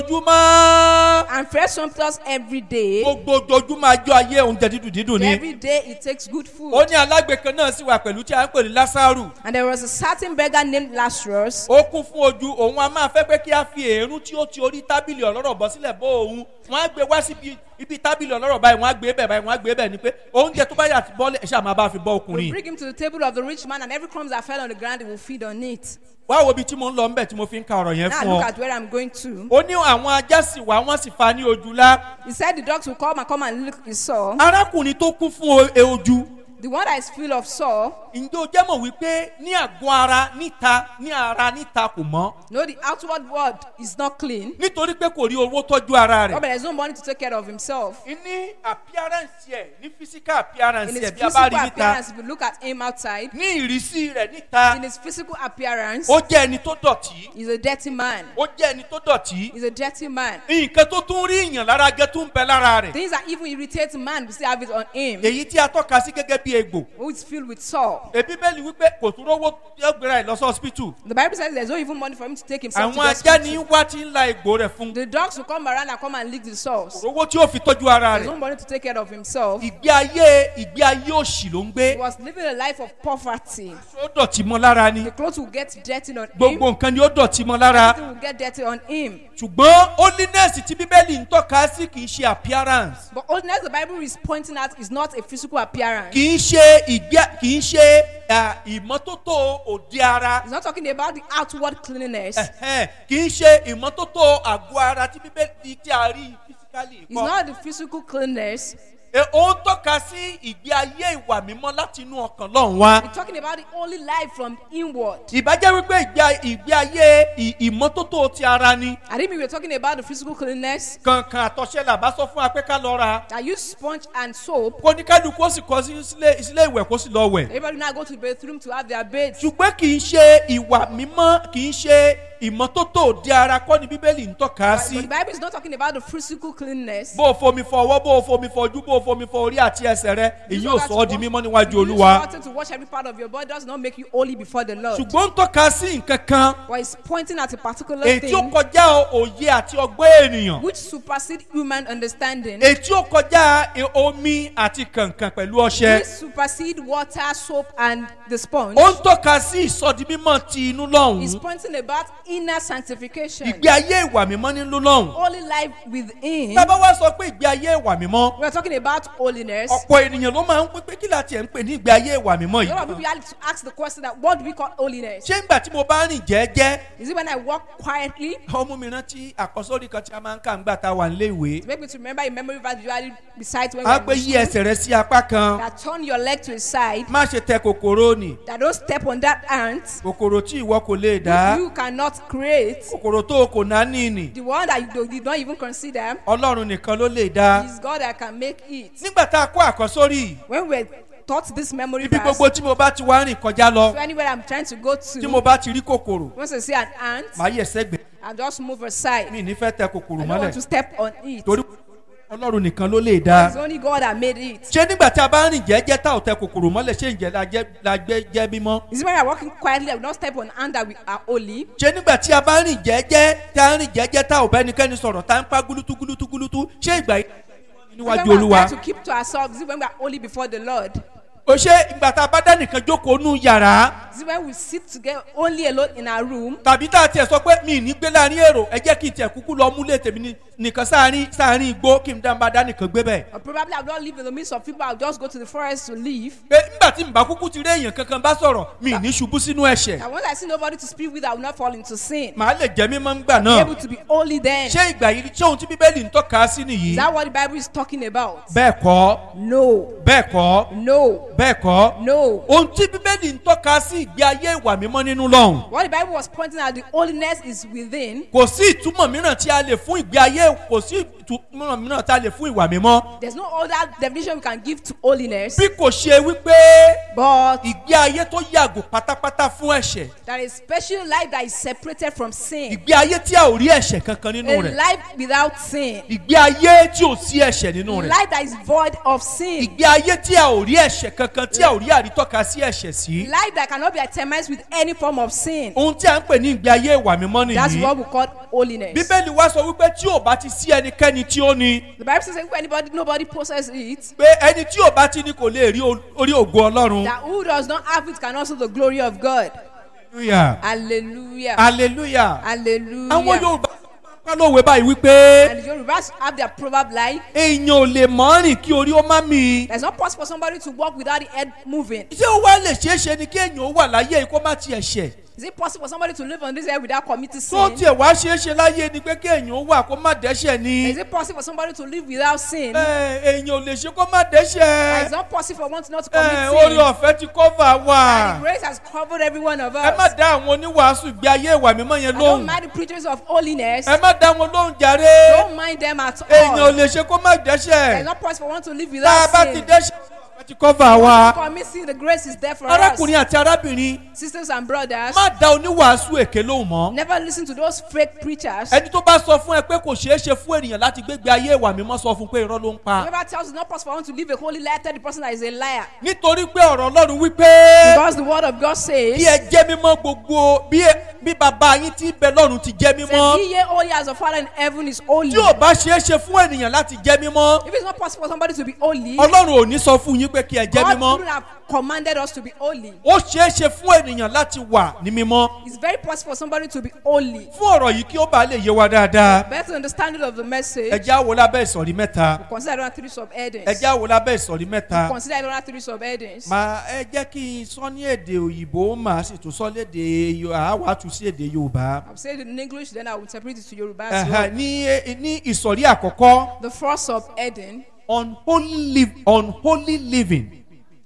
lójoojúmọ́ and fresh sumptuous every day. gbogbo ojoojúmọ́ ajọ́ ayé oúnjẹ dídùn dídùn ni Every day he takes good food. ó ní alágbe kan náà sì wà pẹ̀lú tí a ń pè ní lásàrù And there was a certain beggar named Lazarus ó kún fún ojú òun a máa fẹ́ pé kí a fi èérún tí ó ti orí tábìlì ọlọ́rọ̀ bọ́ sílẹ̀ bó òun wọ́n á gbé wá síbi ibi tábìlì ọlọ́rọ̀ báyìí wọ́n á gbé bẹ̀ báyìí wọ́n á gbé bẹ̀ ni pé oúnjẹ tó bá yà ti bọ́lẹ̀ ṣáà máa bá fi bọ́ will ọkùnrin bring him to the table of the rich man, and every crumbs that fell on the ground, he will feed on it. wá wo ibi tí mo ń lọ ńbẹ̀ tí mo fi ń ka ọ̀rọ̀ yẹn Now fún look ọ at where I'm going to. ó ní àwọn ajá sì wá wọ́n sì fa ní ojú lá He said the dogs will come and come and lick his sore. arákùnrin tó kún fún o- e ojú The one that is full of sore, ǹjẹ́ o jẹ́ mọ̀ wípé ní àgọ́ ara níta ní ara níta kò mọ́ no, the outward world is not clean. nítorí pé kò rí owó tọ́jú ara Oh, rẹ̀ but there's no money to take care of himself. ní appearance ẹ̀ ní physical appearance In his ẹ̀ bí a physical bá rí níta appearance, if you look at him outside, ní ìrísí rẹ̀ níta in his physical appearance, ó jẹ́ ẹni tó dọ̀tí he's a dirty man. ó jẹ́ ẹni tó dọ̀tí He's a dirty man. nǹkan tó tún rí ìyàn lára gẹ́ tó ń bẹ lára rẹ̀ Things that even irritate man, we still have it on him, èyí tí a tọ́ka sí gẹ́gẹ́ bí egbò who is filled with sore. èbí bẹ́ẹ̀ ni wípé kò tún rówó yóò gbéra ẹ̀ lọ sí hospital The Bible says there's no even money for him to take himself àwọn to the ajá ní hospital. wá tí ń la egbò rẹ̀ fún The dogs will come around and come and lick the sores. owó tí ó fi tọ́jú ara There's rẹ̀ no money to take care of himself. ìgbé ayé ìgbé ayé òṣì ló ń gbé He was living a life of poverty. ó dọ̀tí mọ́ lára ni The clothes will get dirty on him. gbogbo nǹkan ni ó dọ̀tí mọ́ lára Everything will get dirty on him. ṣùgbọ́n holiness tí bíbélì ń tọ́ka sí kì í ṣe appearance But holiness, the Bible is pointing at, is not a physical appearance. kì í ṣe ìgbé kì í ṣe à, ìmọ́tótó òde ara It's not talking about the outward cleanliness. ẹ̀hẹ́n, kì í ṣe ìmọ́tótó àgọ́ ara tí bíbélì tí a rí physically It's kọ́ not the physical cleanliness. E, ó ń tọ́ka sí ìgbé ayé ìwà mímọ́ láti inú ọkàn lọ́hùn wá It's talking about the only life from inward. ìbájẹ́ wípé ìgbé ìgbé ayé ì- ìmọ́tótó ti ara ni I think we were talking about the physical cleanliness. kankan àtọ̀ṣe làbá sọ fún wa pé ká lọ ra I use sponge and soap. kó ní kálukú ó sì kọ sí sílé sílé ìwẹ̀ kó sì lọ wẹ̀ Everybody now go to the bathroom to have their bathes. ṣùgbọ́n kì í ṣe ìwà mímọ́ kì í ṣe ìmọ́tótó òde ara kọ́ ni bíbélì ń tọ́ka But sí the Bible is not talking about the physical cleanliness. bó o fomi fọ ọwọ́ bó o fomi fọ ojú bó o fomi fọ orí àti ẹsẹ̀ rẹ èyí ò sọ ọ́ di mímọ́ níwájú You use olúwa water to wash every part of your body does not make you holy before the Lord. ṣùgbọ́n ń tọ́ka sí nǹkan kan But it's pointing at a particular èyí tí ó thing kọjá òye àti ọgbẹ́ ènìyàn which supersede human understanding. èyí tí ó kọjá e- omi àti kànkàn pẹ̀lú ọṣẹ Which supersede water, soap, and the sponge. ó ń tọ́ka sí ìsọdi mímọ́ ti inú It's lọ́hùn-ún pointing about inner sanctification. ìgbé ayé ìwà mímọ́ nínú lọ́hùn Holy life within. tábà wá sọ pé ìgbé ayé ìwà mímọ́ We're talking about about holiness, ọ̀pọ̀ ènìyàn ló máa ń pé pé kí láti ẹ̀ ń pè ní ìgbé ayé ìwà mímọ́ a lot of yìí. people like to ask the question that what do we call holiness? ṣé ńgbà tí mo bá rìn jẹ́ẹ́jẹ́ Is it when I walk quietly? ọmọ mi rántí àkọsórí kan tí a máa ń kà ńgbà tá a wà nílé ìwé. To make me to remember a memory verse usually besides when a we pé are yí in school, ẹsẹ̀ rẹ sí apá kan that turn your leg to a side, má ṣe tẹ kòkòrò nì that don't step on that ant, kòkòrò tí ìwọ kò lè dá you cannot create. kòkòrò tó o kò náání nì The one that you do- did not even consider ọlọ́run nìkan ló lè dá. is God that can make it. nígbà tá a kó àkọsórí yìí, When we taught this memory ibi verse, gbogbo tí mo bá ti wá rìn kọjá lọ so anywhere I'm trying to go tí to, mo bá ti rí kòkòrò once I see an ant, màá yẹ̀ sẹ́gbẹ̀ẹ́ I just move aside. mi ní fẹ́ tẹ kòkòrò I don't want mọ́lẹ̀ to step on it. torí ọlọ́run nìkan ló lè dá. It's only God that made it. ṣé nígbà tí a bá rìn jẹ́jẹ́ tá ò tẹ kòkòrò mọ́lẹ̀ ṣé ǹjẹ́ la jẹ́- la gbé jẹ́ mímọ́. Is it when we are walking quietly, I will not step on ant that we are holy? ṣé nígbà tí a bá rìn jẹ́jẹ́ tá a rìn jẹ́jẹ́ tá ò bẹ́nikẹ́ni sọ̀rọ̀ tá a ń pa gúlútú gúlútú gúlútú ṣé ìgbà yìí Is it níwájú when we are olúwa. trying to keep to ourselves? Is it when we are holy before the Lord? o ṣe ìgbà tá a bá dá nìkan jókòó nú yàrá Is it when we sit together only alone in our room? tàbí tá a tiẹ̀ sọ pé mi ì ní gbé láàrin èrò ẹ jẹ́ kí n tiẹ̀ kúkú lọ múlẹ̀ tèmi ní- nìkan sáàrin sáàrin igbó kí n dá bá dá nìkan gbé bẹ́ẹ̀. Or probably I will not live in the midst of people, I'll just go to the forest to live. pé nígbà tí nbà kúkú ti rí èèyàn kankan bá sọ̀rọ̀ mi ì ní ṣubú sínú ẹ̀ṣẹ̀ And once I see nobody to speak with, I will not fall into sin. màá lè jẹ́ mímọ́ ńgbà Be náà. able to be holy then. Is ṣé ìgbà yìí ṣé ohun tí bíbélì ń tọ́ka sí nìyí. that what the Bible is talking about? bẹ́ẹ̀ kọ́ No. bẹ́ẹ̀ kọ́ No. bẹ́ẹ̀ kọ́. No. ohun tí bíbélì ń tọ́ka sí ìgbé ayé ìwà mímọ́ nínú lọ́hùn. What the Bible was pointing at, the holiness is within. kò sí ìtumọ̀ mìíràn tí a lè fún ìgbé ayé kò sí ìtumọ̀ mìíràn tí a lè fún ìwà mímọ́. There's no other definition we can give to holiness, bí kò ṣe wípé but ìgbé ayé tó yàgò pátápátá fún ẹ̀ṣẹ̀ that is special life that is separated from sin. ìgbé ayé tí a ò rí ẹ̀ṣẹ̀ kankan nínú A rẹ̀ life without sin. ìgbé ayé tí ò sí ẹ̀ṣẹ̀ nínú rẹ̀ Life that is void of sin. ìgbé ayé tí a ò rí ẹ̀ṣẹ̀ kankan tí a ò rí àrítọ́ka sí ẹ̀ṣẹ̀ sí. Life that cannot be determined with any form of sin. ohun tí a ń pè ní ìgbé ayé ìwà mímọ́ That's nìyí. what we call holiness. bíbélì wá sọ wípé tí ò bá ti sí ẹnikẹ́ni tí ó ní The Bible says if anybody, nobody possesses it, pé ẹni tí ò bá ti ní kò lè rí o- orí ògo ọlọ́run. that who does not have it can also the glory of God. hallelujah Hallelujah. hallelujah. àwọn Hallelujah. yorùbá ká lówe báyìí wípé And the Yorubas have their proverb like, èèyàn ò lè mọ́ rìn kí orí ó má mi. there's not possible for somebody to walk without the head moving. ṣé ó wá lè ṣeé ṣe ni kí èèyàn ó wà láyé yìí kó má tiẹ̀ ṣẹ̀. Is it possible for somebody to live on this earth without committing tó sin? tiẹ̀ wá ṣeé ṣe láyé ni pé kí èèyàn ó wà kó má dẹ́ṣẹ̀ ni. Is it possible for somebody to live without sin? Ẹ, èèyàn ò lè ṣe kó má That is dẹ́ṣẹ̀. not possible for one to not to Ẹ, commit orí sin. ọ̀fẹ́ ti kọ́fà And the wà. grace has covered every one of ẹ má us. dá àwọn oníwàásù ìgbé ayé ìwà mímọ́ yẹn I don't lóhùn. mind the preachers of holiness. ẹ má dá wọn lóhùn jàre. Don't mind them at èèyàn ò all. lè ṣe kó má It's dẹ́ṣẹ̀. not possible for one to live tá a without bá ti sin. dẹ́ṣẹ̀ ọ̀fẹ́ ti kọ́fà wa. Commit sin, the grace is there for us. arákùnrin àti arábìnrin Sisters and brothers, má dá oníwàásù èké lóhùn mọ́. never listen to those fake preachers. ẹni tó bá sọ fún ẹ pé kò ṣeé ṣe fún ènìyàn láti gbégbé ayé ìwà mímọ́ sọ fún pé irọ́ ló ń pa. Whoever tells you it's not possible for one to live a holy life, tell the person that is a liar. nítorí pé ọ̀rọ̀ ọlọ́run wípé Because the word of God bí says, ẹ jẹ́ mímọ́ gbogbo bí ẹ- bí bàbá yín tí ń bẹ lọ́run ti jẹ́ Say, mímọ́. Be ye holy as the Father in heaven is holy. tí ò bá ṣeé ṣe fún ènìyàn láti jẹ́ mímọ́ If it's not possible for somebody to be holy, ọlọ́run ò ní sọ fún yín pé kí ẹ jẹ́ God mímọ́. wouldn't have commanded us to be holy. ó ṣeé ṣe fún ènìyàn láti wà ní mímọ́. It's very possible for somebody to be holy. fún ọ̀rọ̀ yìí kí ó bá lè yé wa dáadáa. Better understanding of the message. ẹ já wo lábẹ́ ìsọ̀rí mẹ́ta. Consider another three subheadings. ẹ já wo lábẹ́ ìsọ̀rí mẹ́ta. Consider another three subheadings. màá ẹ jẹ́ kí n sọ ní èdè òyìnbó màá sì tún sọ léde àwa tún sí èdè yorùbá. I'll say it in English, then I will interpret it to Yoruba as well. Ẹ̀hẹ̀, ní ní ìsọ̀rí àkọ́kọ́ The first subheading, unholy, live, unholy living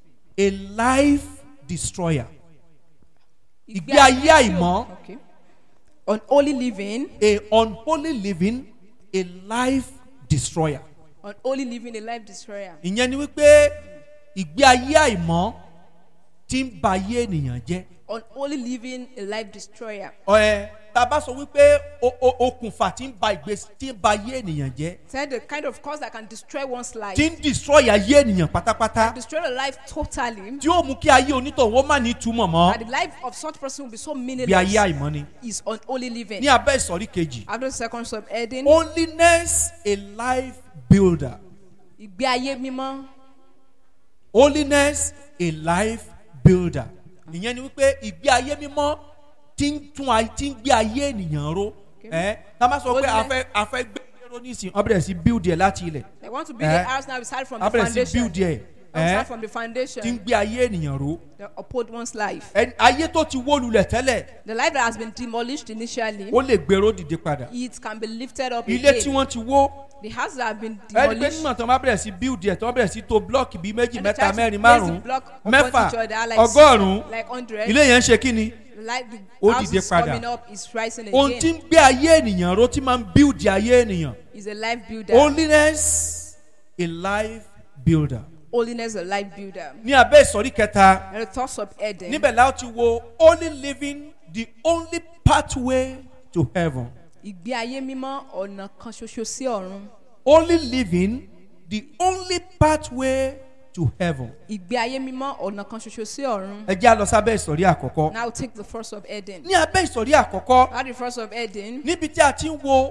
a life destroyer. ìgbé ayé àìmọ́ Okay. Unholy living, a unholy living a life destroyer. unholy living, a life destroyer. ìyẹn ni wípé ìgbé ayé àìmọ́ ti ń ba ayé ènìyàn jẹ́. Unholy living, a life destroyer. ẹ tá a bá sọ wípé o- o- okùnfà tí ń ba ìgbésí tí ń ba ayé ènìyàn jẹ́ Said the kind of cause that can destroy one's life. tí ń destroy ayé ènìyàn pátápátá Destroy the life totally. tí ó mú kí ayé onítọ̀hún ó má ní túmọ̀ mọ́ And the life of such person will be so bí ayé meaningless. àìmọ́ ni. Is unholy living. ní abẹ́ ìsọ̀rí kejì After the second subheading, holiness a life builder ìgbé ayé mímọ́. holiness a life builder ìyẹn ni wípé ìgbé ayé mímọ́ tí ń tún ayé tí ń gbé ayé ènìyàn ró ẹ tá a bá sọ pé a Holiness. fẹ́ a fẹ́ gbé ayé ró dúró nísìnyí wọ́n bẹ̀rẹ̀ sí build ẹ̀ láti ilẹ̀ They want to build Eh. a house now. We start from wọ́n the bẹ̀rẹ̀ sí foundation. build ẹ̀ We ẹ̀ start from the tí ń foundation. gbé ayé ènìyàn ró They uphold one's life. Ẹni- ayé tó ti wó lulẹ̀ tẹ́lẹ̀ The life that has been demolished initially, ó lè gbèrò dìde padà it can be lifted up ilé tí again. wọ́n ti wó The houses that have been ẹni pé demolished. nígbà tí wọ́n bá bẹ̀rẹ̀ sí build ẹ̀ tí wọ́n bẹ̀rẹ̀ sí to blọ́ọ̀kì bíi méjì and they mẹ́ta try to mẹ́rin place the márùn-ún block upon mẹ́fà each other, like ọgọ́rùn-ún like 100. ilé yẹn ń ṣe kí ni The life, the Ó house dìde is padà. coming up, is rising ohun tí again. ń gbé ayé ènìyàn ró tí máa ń build ayé ènìyàn Is a life builder. holiness a life builder Holiness, a life builder. ní abẹ́ ìsọ̀rí kẹta And the thoughts of Eden. níbẹ̀ la ó ti wo only living the only pathway to heaven Ìgbé ayé mímọ́ ọ̀nà kan ṣoṣo sí ọ̀run. only living the only pathway to heaven Ìgbé ayé mímọ́ ọ̀nà kan ṣoṣo sí ọ̀run. ẹ jẹ́ a lọ sábẹ́ ìsọ̀rí àkọ́kọ́ Now take the first of Eden. ní abẹ́ ìsọ̀rí àkọ́kọ́ At the first of Eden, níbi tí a ti ń wo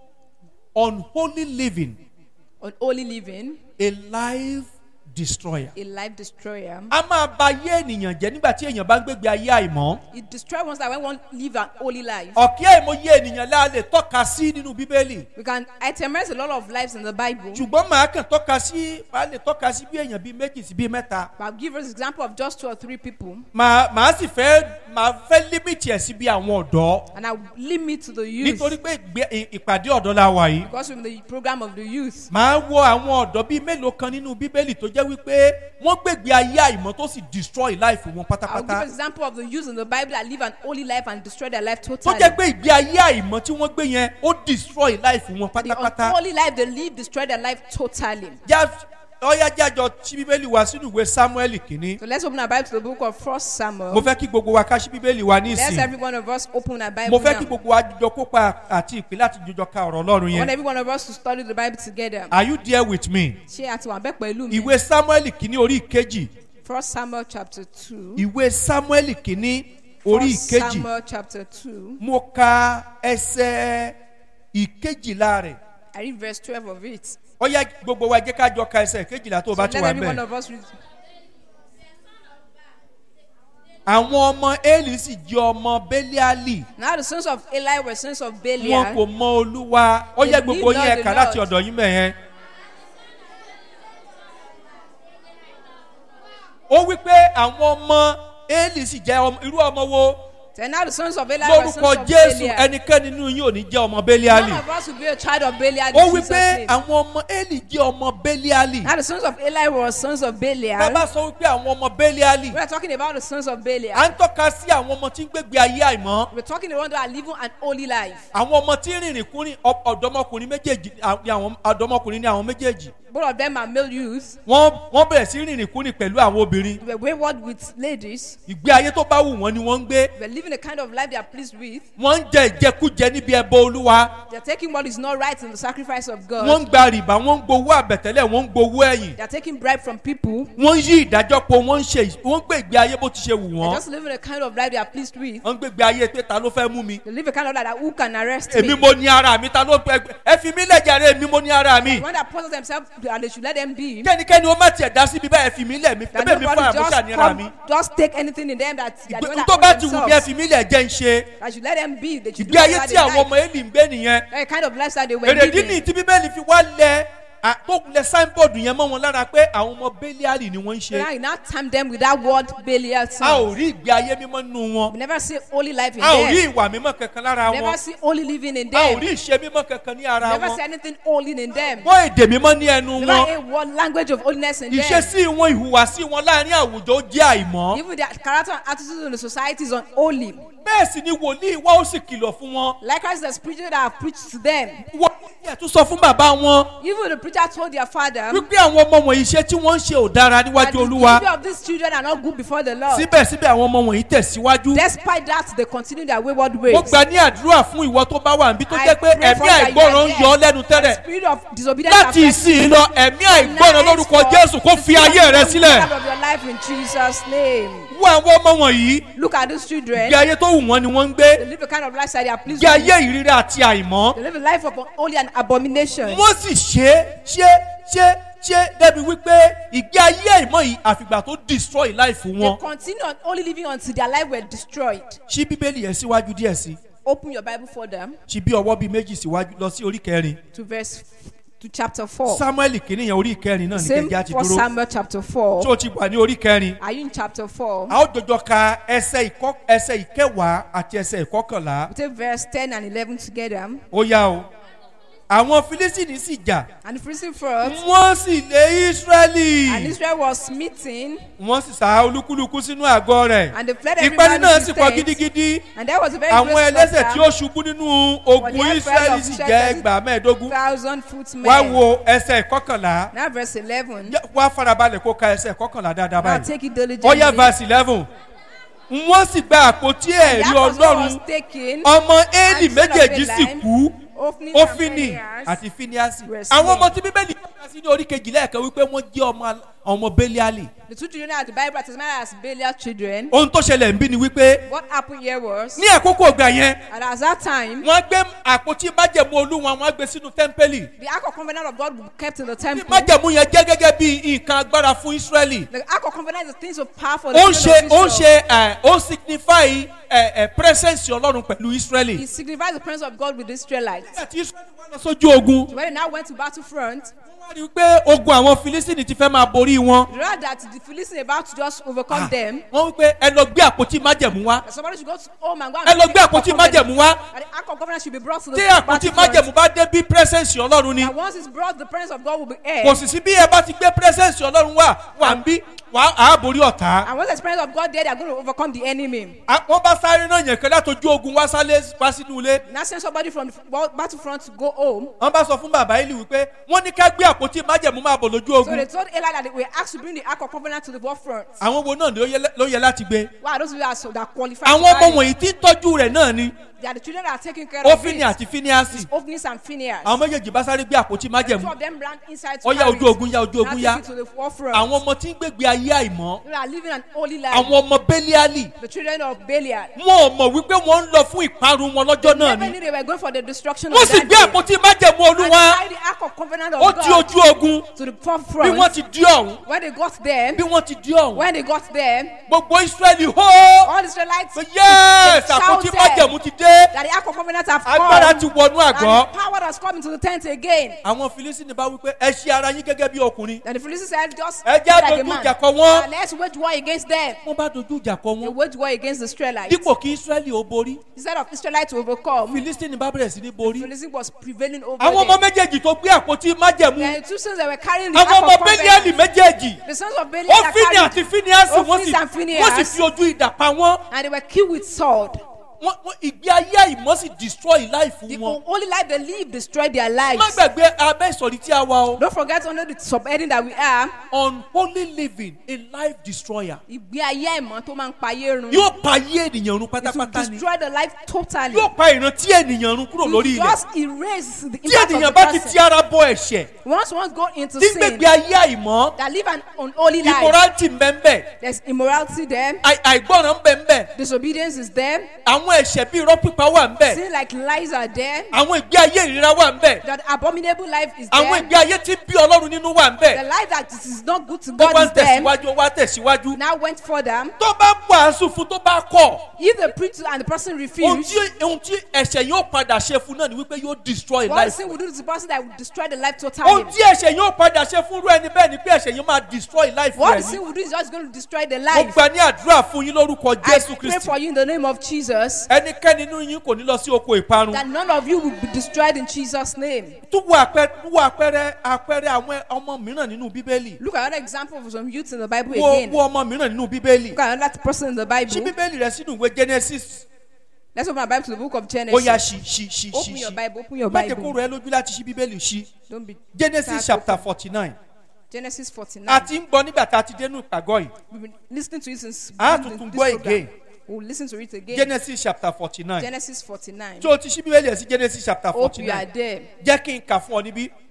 unholy living on holy living, a life destroyer a life destroyer. a máa ba ayé ènìyàn jẹ́ nígbà tí èèyàn bá ń gbégbé ayé àìmọ́ It destroys one's life when one live an holy life. ọ̀kí àìmọye ènìyàn la lè tọ́ka sí nínú bíbélì We can itemize a lot of lives in the Bible. ṣùgbọ́n màá kàn tọ́ka sí màá lè tọ́ka sí bí èèyàn bíi méjì sí bíi mẹ́ta But I'll give us example of just two or three people, màá màá sì fẹ́ màá fẹ́ límìtì ẹ̀ sí bí àwọn ọ̀dọ́ and I'll limit to the youth nítorí pé ìgbé- ì- ìpàdé ọ̀dọ́ la wà yìí because we're in the program of the youth. màá wo àwọn ọ̀dọ́ bíi mélòó kan nínú bíbélì tó jẹ́ wípé wọ́n gbègbè ayé àìmọ́ tó sì destroy life wọn I'll give pátápátá example of the youth in the Bible that live an holy life and destroy their life tó totally. jẹ́ pé ìgbé ayé àìmọ́ tí wọ́n gbé yẹn ó destroy life wọn The pátápátá unholy life they live destroy their life totally. já ọyá jájọ tí bíbélì wá sínú ìwé samuel kìíní So let's open our Bible to the book of First mo Samuel. fẹ́ kí gbogbo wa ká sí bíbélì wa Let's nísìn every one of us open our Bible mo fẹ́ kí now. gbogbo wa jọ kópa àti ìpín láti jọjọ ka ọ̀rọ̀ ọlọ́run I want yẹn every one of us to study the Bible together. are you there with me Ṣé àti wà bẹ́ẹ̀ pẹ̀lú mi? ìwé samuel kìíní orí ìkejì First Samuel chapter two. ìwé samuel kìíní orí First ìkejì Samuel chapter two. mo ka ẹsẹ̀ ìkejìlá rẹ̀ I read verse twelve of it. ọyá gbogbo wa jẹ́ ká jọ ka ẹsẹ̀ ìkejìlá tó o So bá let ti wà every one mẹ́ of us read. àwọn ọmọ eli sì jẹ́ ọmọ beliali Now the sons of Eli were sons of wọn Belial. kò mọ olúwa ó yẹ They gbogbo need yín not ẹ̀ka the láti Lord. ọ̀dọ̀ yín mẹ́yẹn. ó wí pé àwọn ọmọ eli sì jẹ́ ọmọ- irú ọmọ wo Then now the sons of Eli were lórúkọ sons of jésù Belial. ẹnikẹ́ni nínú yín ò ní jẹ́ ọmọ beliali None of us will be a child of Belial in ó wí Jesus' pé name. àwọn ọmọ eli jẹ́ ọmọ beliali Now the sons of Eli were sons of Belial. bàbá sọ wípé àwọn ọmọ beliali We are talking about the sons of à Belial. ń tọ́ka sí àwọn ọmọ tí ń gbégbé ayé àìmọ́ We're talking about those that are living an holy life. àwọn ọmọ tí ń rìnrìn kúrin ọ- ọ̀dọ́mọkùnrin méjèèjì à- ni àwọn ọ̀dọ́mọkùnrin ní àwọn méjèèjì Both of them are male youths. wọ́n wọ́n bẹ̀rẹ̀ sí rìnrìn kúrin pẹ̀lú àwọn obìnrin They were wayward with ladies. ìgbé ayé tó bá wù wọ́n ni wọ́n ń gbé They were living the kind of life they are pleased with. wọ́n ń jẹ ìjẹkújẹ níbi ẹbọ olúwa They are taking what is not right in the sacrifice of wọ́n God. ń gba rìbá wọ́n ń gbowó àbẹ̀tẹ́lẹ̀ wọ́n ń gbowó ẹ̀yìn They are taking bribe from people. wọ́n ń yí ìdájọ́ po wọ́n ń ṣe wọ́n ń gbé ìgbé ayé bó ti ṣe wù They're wọ́n just living the kind of life they are pleased with. wọ́n ń gbé ìgbé ayé pé ta ló fẹ́ mú mi They live a kind of life that who can arrest èmi me. mo ní ara mi ta ló fẹ́ ẹ fi mí lẹ́jàre èmi mo ní ara mi When they pose themselves and they should let them be. kẹ́nikẹ́ni ó má tiẹ̀ dá síbi báyìí ẹ fi mí lẹ̀ mi That ẹbẹ̀ mi fún nobody àmúṣà just ní ara mi come, just take anything in them that they are the one Ìgbé- that tó bá own ti wù mí ẹ themselves. fi mí lẹ̀ jẹ́ ń ṣe That should let them be. They should do ìgbé ayé whatever tí they àwọn like. ọmọ eli ń gbé nìyẹn That kind of lifestyle they were èrèdí living. ni tí bíbélì fi wá lẹ à- tó lẹ signboard yẹn mọ́ wọn lára pé àwọn ọmọ bẹ́líàlì ni wọ́n ń So ṣe now you now time them with that word Belial a ò sons. rí ìgbé ayé mímọ́ nínú wọn We never see holy life in a ò rí them. ìwà mímọ́ kankan lára Never wọn see holy living in a ò them. rí ìṣe mímọ́ kankan ní ara Never wọn see anything holy in them. wọ́n èdè mímọ́ ní ẹnu Never wọn a word language of holiness in them. ìṣesí wọn ìhùwàsí wọn láàrin àwùjọ ó jẹ́ àìmọ́ Even their character and attitude in the society is unholy. bẹ́ẹ̀ sì ni wòlíì wá ó sì kìlọ̀ fún wọn Likewise, the preacher that have preached to them. wòlíì ẹ̀ tún sọ fún bàbá wọn Even the preacher told their father wípé àwọn ọmọ wọ̀nyí iṣẹ́ tí wọ́n ń ṣe ò dára that níwájú the olúwa behavior of these children are not good before the Lord. síbẹ̀síbẹ̀ àwọn ọmọ wọ̀nyí tẹ̀síwájú Despite that, they continue their wayward ways. mo gbà ní àdúrà fún ìwọ tó bá wà níbi tó I jẹ́ pé pray ẹ̀mí for that you àìgbọràn are ń there. yọ ọ́ lẹ́nu The tẹ́lẹ̀ spirit of disobedience láti affects you. ìsìn lọ ẹ̀mí àìgbọràn lórúkọ Tonight, jésù kó the fi spirit ayé of rẹ the sílẹ̀ God of your life in Jesus' name. wo àwọn ọmọ wọ̀nyí Look at these children. gbé ayé tó wù wọ́n ni wọ́n ń They gbé live a kind of lifestyle they are pleased gbé with. ayé ìrírí àti àìmọ́ They live a life of only an abomination. wọ́n sì ṣe ṣe ṣe ṣe débi wípé ìgbé ayé àìmọ́ yìí àfìgbà tó destroy life They wọn continue on only living until their life were destroyed. ṣí bíbélì yẹn síwájú díẹ̀ sí open your Bible for them ṣì bí ọwọ́ bíi méjì síwájú lọ sí orí kẹrin to verse to chapter 4. samuel kìíní yẹn orí kẹrin náà ní Same kẹjá ti for dúró Samuel chapter tí 4. o ti wà ní orí kẹrin Are you in chapter 4? a ó jọjọ ka ẹsẹ ìkọ ẹsẹ ìkẹwàá àti ẹsẹ ìkọkànlá We take verse 10 and 11 together. ó yá o àwọn filistini sì jà And the Philistine fought, wọ́n sì lé israẹli and Israel was smitten, wọ́n sì sá olúkúlùkù sínú àgọ́ rẹ̀ and they fled every ìpẹ́ni man náà to sì his pọ̀ tent. gidigidi And there was a very àwọn great ẹlẹ́sẹ̀ tí ó slaughter, ṣubú nínú ogun For the israẹli elders sì of jẹ́ Shechem- ẹgbàá mẹ́ẹ̀ẹ́dógún thousand footmen. wá wo ẹsẹ̀ ìkọkànlá Now verse 11. Jẹ́- wá farabalẹ̀ kó ka ẹsẹ̀ ìkọkànlá dáadáa Now báyìí take it diligently. ó yá verse eleven wọ́n sì gba àpótí And ẹ̀rí that was what ọlọ́run was taken. ọmọ éèlì and son of méjèèjì sì Eli, kú Ophni and ófínì Phinehas àti fíníásì were àwọn slain. ọmọ tí bíbélì kọ́ka sí ní orí kejìlá ẹ̀kan wípé wọ́n jẹ́ ọmọ al- ọmọ bẹ́líálì The two children at the Bible are testified as Belial children. ohun tó ṣẹlẹ̀ ń bí ni wípé What happened here was, ní àkókò ọgbà yẹn and at that time, wọ́n gbé àpótí májẹ̀mú olúwa wọ́n gbé sínú tẹ́ḿpẹ́lì the Ark of Covenant of God was kept in the temple. májẹ̀mú yẹn jẹ́ gẹ́gẹ́ bí nǹkan agbára fún ísírẹ́lì The Ark of Covenant is things of power for the ó ń children ṣe ó ń of Israel. ṣe ẹ, ó signify ẹ, ẹ, presence ọlọ́run pẹ̀lú ísírẹ́lì It signifies the presence of God with the Israelites. nígbà tí ísírẹ́lì wá lọ sójú ogun So when they now went to battlefront, wọ́n wá rí i pé ogun àwọn filistini ti fẹ́ máa borí wọn they realized that the Philistines about to just overcome them. wọ́n wí pé ẹ lọ gbé àpótí májẹ̀mú wá That somebody should go to home and go and ẹ lọ bring gbé the Ark of àpótí Covenant. májẹ̀mú wá That the Ark of Covenant should be brought to the tí àpótí májẹ̀mú battlefront. bá dé bí presence ọlọ́run ni And once it's brought, the presence of God will be kò here. sì sí bí ẹ bá ti gbé presence ọlọ́run wá wà ń bí wà á borí ọ̀tá And once the presence of God there, they are going to overcome the enemy. À- wọ́n bá sáré náà yẹn kẹ́lá tójú ogun wá sálé wá sínú ilé Now send somebody from the wa- battlefront to go home. wọ́n bá sọ fún bàbá ìlú wípé wọ́n ní ká gbé àpótí májẹ̀mú máa bọ̀ lójú So ogun they told Eli that they were asked to bring the Ark of Covenant to the war front. àwọn wo náà ló yẹ- ló yẹ láti gbé Wow, those people are so that qualified. àwọn to ọmọ carry it. wọ̀nyí tí ń tọ́jú rẹ̀ náà ni They are the children that are taking care of ófínì it. àti fíníásì Ophnis and Phineas. àwọn méjèèjì bá sáré gbé àpótí Two májẹ̀mú of them ran inside to Ó yá, carry ojú it. ogun yá, ojú Now ogun take yá. it to the war front. àwọn ọmọ tí ń gbégbé ayé àìmọ́ They are living an holy life. àwọn ọmọ bẹ́líálì The children of Belial. wọn ò mọ̀ wípé wọ́n ń lọ fún ìparun wọn lọ́jọ́ náà Never ni knew they were going for the destruction wọ́n of sì that gbé day. àpótí májẹ̀mú And olúwa carry the Ark of Covenant ó of di God ojú ogun to the front bí wọ́n front. ti di ọ̀hún When they got there, bí wọ́n ti di ọ̀hún when they got there, gbogbo israẹli hó all the Israelites pé yẹ́ẹ̀sì they àpótí shouted májẹ̀mú ti dé that the Ark of Covenant have agbára come. ti wọnú àgọ́ And power has come into the tent again. àwọn filisini bá wípé ẹ ṣe ara yín gẹ́gẹ́ bí ọkùnrin And the Philistines said, just Ẹ be jẹ́ like a dojú man. ìjà kọ wọ́n. And let's wage war against them. wọ́n bá dojú ìjà kọ They wọn wage war against the Israelites. dípò kí israẹli ó borí Instead of Israelites to overcome, filisini bá bẹ̀rẹ̀ sí ní borí Philistine was prevailing over àwọn ọmọ them. méjèèjì tó gbé àpótí májẹ̀mú The two sons that were carrying the àwọn Ark ọmọ of bẹ́líálì Covenant, méjèèjì the sons of Belial that ófínì carried, àti fíníásì wọ́n Ophnis sì and Phinehas. wọ́n sì fi ojú ìdà pa wọ́n and they were killed with sword. Wọ́n- wọ́n- ìgbé ayé àìmọ́ sì destroy life The wọn only life they live destroyed their má lives. gbàgbé abẹ́ ìsọ̀rí tí a wà o Don't forget under the subheading that we are, unholy living a life destroyer ìgbé ayé ẹ̀mọ́ tó máa ń payé run. yóò pa ayé ènìyàn run It will pátápátá ni destroy the life totally. yóò pa ìrántí ènìyàn run kúrò It lórí will ilẹ̀ just erase the tí impact of ènìyàn the bá ti ti person. ara bọ ẹ̀ṣẹ̀ Once one go into tí sin, gbègbè ayé àìmọ́ that live an unholy life, immorality ń bẹ ń bẹ there's immorality there, àì- àìgbọràn ń bẹ ń bẹ disobedience is there, àwọn ẹ̀ṣẹ̀ bíi irọ́ pípa wà ń bẹ sin like lies are there, àwọn ìgbé ayé ìríra wà ń bẹ that abominable life is àwọn there, ìgbé ayé tí bí ọlọ́run nínú wà ń the bẹ life that is not good to ó God wá is ń there. tẹ̀síwájú ó wá tẹ̀síwájú Now went further. tó bá wàásù fún tó bá kọ̀ If the preacher and the person ohun refuse, tí ohun tí ẹ̀ṣẹ̀ yóò padà ṣe fún náà ni wípé yóò destroy what life sin will do to the person that will destroy the life ohun totally. tí ẹ̀ṣẹ̀ yóò padà ṣe fún irú ẹni bẹ́ẹ̀ ni pé ẹ̀ṣẹ̀ yóò máa destroy life What rẹ̀ the ni sin will do is just going to destroy the mo life. gbà ní àdúrà fún yín lórúkọ I jésù pray kristi for you in the name of Jesus ẹnikẹ́ni nínú yín kò ní lọ sí oko ìparun that none of you will be destroyed in Jesus' name. tún wo àpẹẹrẹ tún wo àpẹẹrẹ àpẹẹrẹ àwọn ọmọ mìíràn nínú bíbélì Look at another example of some youth in the Bible wo again. wo ọmọ mìíràn nínú bíbélì Look at another person in the ṣí Bible. bíbélì rẹ sínú ìwé genesis Let's open our Bible to the book of ó Genesis. yá ṣí ṣí ṣí ṣí Open your ṣí Bible. Open your má jẹ́ kó Bible. rọ ẹ lójú láti ṣí bíbélì ṣí Don't be. genesis Start chapter open. forty nine Genesis 49. a ti ń gbọ́ nígbà tá a ti dénú ìpàgọ́ yìí We've been listening to it since. Ah, this tuntun this gbọ́ program. again. We'll listen to it again. genesis chapter forty nine Genesis 49. tí o ti ṣí bíbélì ẹ̀ sí genesis chapter Hope forty you are nine there. jẹ́ kí n kà fún ọ níbí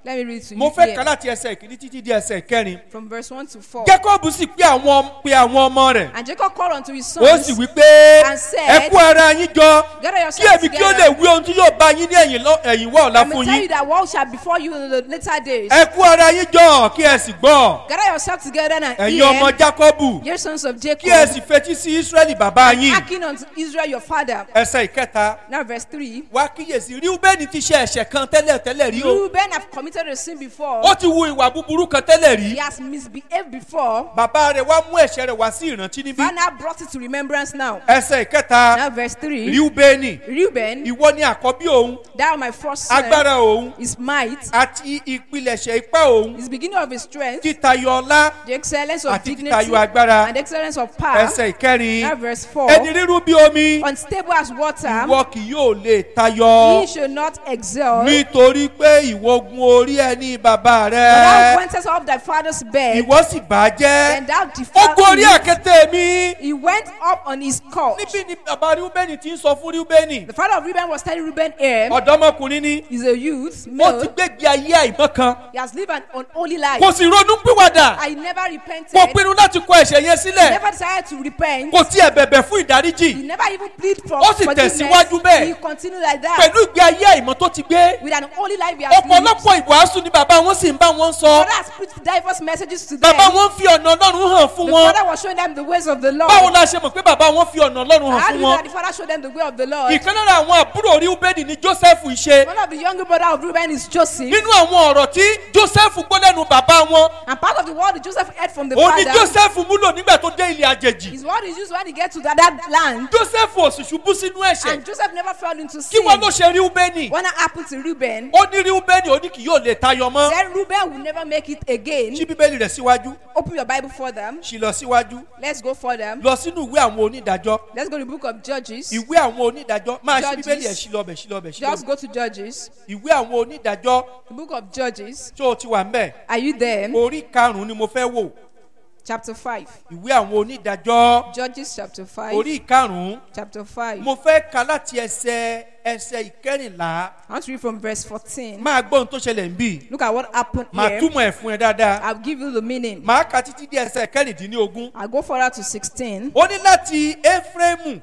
Let me read to mo you fẹ́ here kà láti ẹsẹ̀ ìkíní títí di ẹsẹ̀ ìkẹrin from verse 1 to 4. jacob sì pé àwọn pe àwọn ọmọ rẹ̀ And Jacob called unto his ó sons, sì wí pé and said, ẹ kú ara yín jọ Gather kí yourselves èmi kí ó together. lè wí ohun tí yóò bá yín ní ẹ̀yìn lọ- ẹ̀yìn wá ọ̀la I may fún tell you yín that what shall befall you in the later days. ẹ kú ara yín jọ kí ẹ sì gbọ́ Gather yourselves together and ẹ̀yin ọmọ hear, jacob ye sons of kí ẹ Jacob, sì fetí sí israẹli bàbá yín hearken unto Israel your father. ẹsẹ̀ ìkẹta Now verse 3. wá kíyèsí ríúbẹ́nì ti ṣe ẹ̀ṣẹ̀ kan tẹ́lẹ̀ tẹ́lẹ̀ rí o Reuben have committed a sin before. ó ti wu ìwà búburú kan tẹ́lẹ̀ rí He has misbehaved before. bàbá rẹ̀ wá mú ẹ̀ṣẹ̀ rẹ̀ wá sí ìrántí níbí Father brought it to remembrance now. ẹsẹ̀ ìkẹta Now verse 3. ríúbẹ́nì Reuben, ìwọ ni àkọ́bí òun thou my first son, agbára òun his might, àti ìpilẹ̀ṣẹ̀ ipá òun his beginning of his strength, títayọ ọlá the excellence of àti dignity, títayọ agbára and the excellence of power. ẹsẹ̀ ìkẹrin Now verse 4. ẹni rírú bí omi Unstable as water, ìwọ kì yóò lè tayọ he should not excel. nítorí pé ìwọ gun orí ẹni bàbá For thou rẹ wentest off thy father's bed, ìwọ sì bà á then jẹ́ thou ó defiled gun orí him. àkété mi He went up on his couch. níbí ni bàbá rúbẹ́nì ti ń sọ fún rúbẹ́nì The father of Reuben was telling Reuben here, ọ̀dọ́mọkùnrin ni he's a youth, ó male. ti gbégbé ayé àìmọ́ kan He has lived an unholy life. kò sì ronú pìwàdà I never repented. kò pinnu láti kọ ẹ̀ṣẹ̀ yẹn He sílẹ̀ never decided to repent. kò tiẹ̀ bẹ̀bẹ̀ fún He ìdáríjì never even plead for Ó sì forgiveness. tẹ̀síwájú bẹ́ẹ̀. He continued like that. pẹ̀lú ìgbé ayé àìmọ́ tó ti gbé With an holy life he has lived. ọ̀pọ̀lọpọ̀ ìwàásù ni bàbá wọn sì ń bá wọn sọ Father has preached diverse messages to them. bàbá wọn fi ọ̀nà ọlọ́run hàn fún The wọn father was showing them the ways of the Lord. báwo la ṣe mọ̀ pé bàbá wọn fi ọ̀nà ọlọ́run hàn How do fún you know wọn that the father showed them the way of the Lord? ìkan lára àwọn àbúrò ríúbẹ́nì ni joseph ṣe One of the younger brother of Reuben is Joseph. nínú àwọn ọ̀rọ̀ tí joseph gbọ́ lẹ́nu bàbá wọn And part of the word that Joseph heard from the òun ni father joseph múlò nígbà tó dé ilé àjèjì is what is used when he gets to that, that land. joseph ò sì ṣubú sínú ẹ̀ṣẹ̀ And Joseph never fell into kí sin. wọ́n ló ṣe ríúbẹ́nì When that happened to Reuben, ó ní ríúbẹ́nì ó ní kì yóò lè tayọ mọ́ then Reuben will never make it again. ṣí bíbélì rẹ̀ síwájú Open your Bible for them. ṣì lọ síwájú Let's go for them. lọ sínú ìwé àwọn onídàájọ́ Let's go to the book of Judges. ìwé àwọn onídàájọ́ máa ṣí Judges. bíbélì ẹ̀ ṣí lọ́bẹ̀ ṣí lọ́bẹ̀ ṣí Just lọ́bẹ̀ go to Judges. ìwé àwọn onídàájọ́ The book of Judges. tó o ti wà mbẹ́ Are you there? orí karùn-ún ni mo fẹ́ wò Chapter 5. ìwé àwọn onídàájọ́ Judges chapter 5. orí karùn-ún Chapter 5. mo fẹ́ ka láti ẹsẹ̀ ẹsẹ̀ ìkẹrìnlá I want to read from verse 14. máa gbọ́ ohun tó ṣẹlẹ̀ ń bì Look at what happened máa here. túmọ̀ ẹ̀ fún ẹ dáadáa I'll give you the meaning. máa ka títí dé ẹsẹ̀ kẹrìndínlógún I'll go further to 16. ó ní láti éfrémù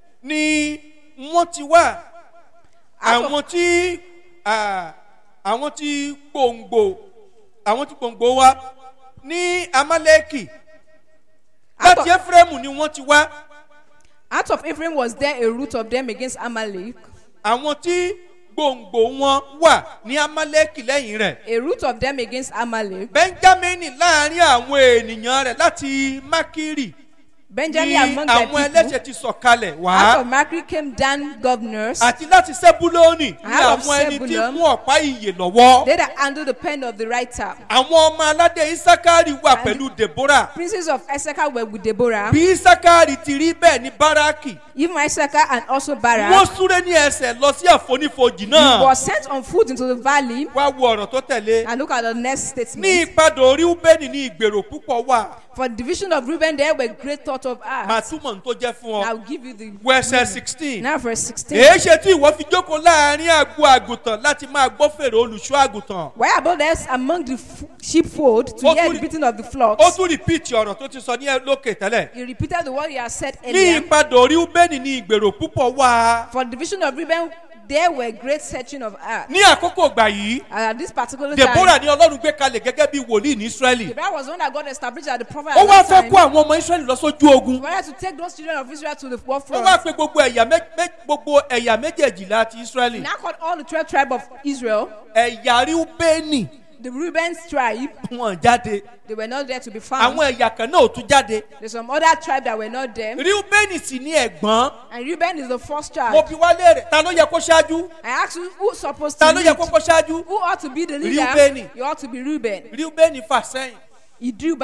ni wọ́n ti wá Out of- àwọn tí ah, àwọn tí gbòǹgbò àwọn tí gbòǹgbò wá ní amálẹ́kì Out láti of, éfrémù ni wọ́n ti wá out of Ephraim was there a root of them against Amalek. àwọn tí gbòǹgbò wọn wà ní amálẹ́kì lẹ́yìn rẹ̀ A root of them against Amalek. benjamini láàrin àwọn ènìyàn rẹ̀ láti mákìrì Benjamin ní among the àwọn people. ẹlẹ́ṣẹ̀ ti sọ̀kalẹ̀ Out wá of Makri came Dan governors. àti láti sẹ́búlónì ní Out of àwọn ẹni tí Zebulun. mú ọ̀pá ìyè lọ́wọ́ They that handle the pen of the writer. àwọn ọmọ aládé isakari wà And- pẹ̀lú deborah Princes of Issachar were with Deborah. bí isakari ti rí bẹ́ẹ̀ ní báràkì Even Issachar and also wọ́n Barak. súré ní ẹsẹ̀ lọ sí àfonífojì He náà was sent on foot into the valley. wá wo ọ̀rọ̀ tó tẹ̀lé And look at the next ní statement. ìpadà orí ubeni ní ìgbèrò púpọ̀ wà For the division of Reuben, there were great thought of máa us. túmọ̀ ní tó jẹ́ fún ọ I'll give you the. wẹ́sẹ̀ sixteen Now, verse 16. èé ṣe tí ìwọ fi jókòó láàrin àgbo àgùntàn láti máa gbọ́ fèrè olùṣọ́ àgùntàn Why about us among the f- sheepfold to Ó hear tún the rí- beating of the ó flocks? tún rìpíìtì ọ̀rọ̀ tó ti sọ ní lókè tẹ́lẹ̀ He repeated the word he had said ní earlier. ìpadà orí ubeni ní ìgbèrò púpọ̀ wà For the division of Reuben, there were great searching of earth. ní àkókò ìgbà yìí And at this particular deborah time, ní ọlọ́run gbé kalẹ̀ gẹ́gẹ́ bí wòlíì ní israẹli Deborah was the one that God established as the prophet ó at wá that fẹ́ time. kó àwọn ọmọ israẹli lọ sójú ogun He wanted to take those children of Israel to the war ó front. wá pe gbogbo ẹ̀yà mé- mé- gbogbo ẹ̀yà méjèèjìlá ti He israẹli now called all the 12 tribe of Israel, ẹ̀yà rúbẹ́nì the Reuben's tribe, wọn jáde they were not there to be found. àwọn ẹ̀yà kan náà ò tún jáde There's some other tribe that were not there. rúbẹ́nì sì ní ẹ̀gbọ́n And Reuben is the first mo child. fi wá léèrè ta ló yẹ kó ṣáájú I asked you who's supposed ta to ló yẹ lead? kó kó ṣáájú Who ought to be the leader? Reuben. You ought to be Reuben. rúbẹ́nì fà sẹ́yìn He drew back.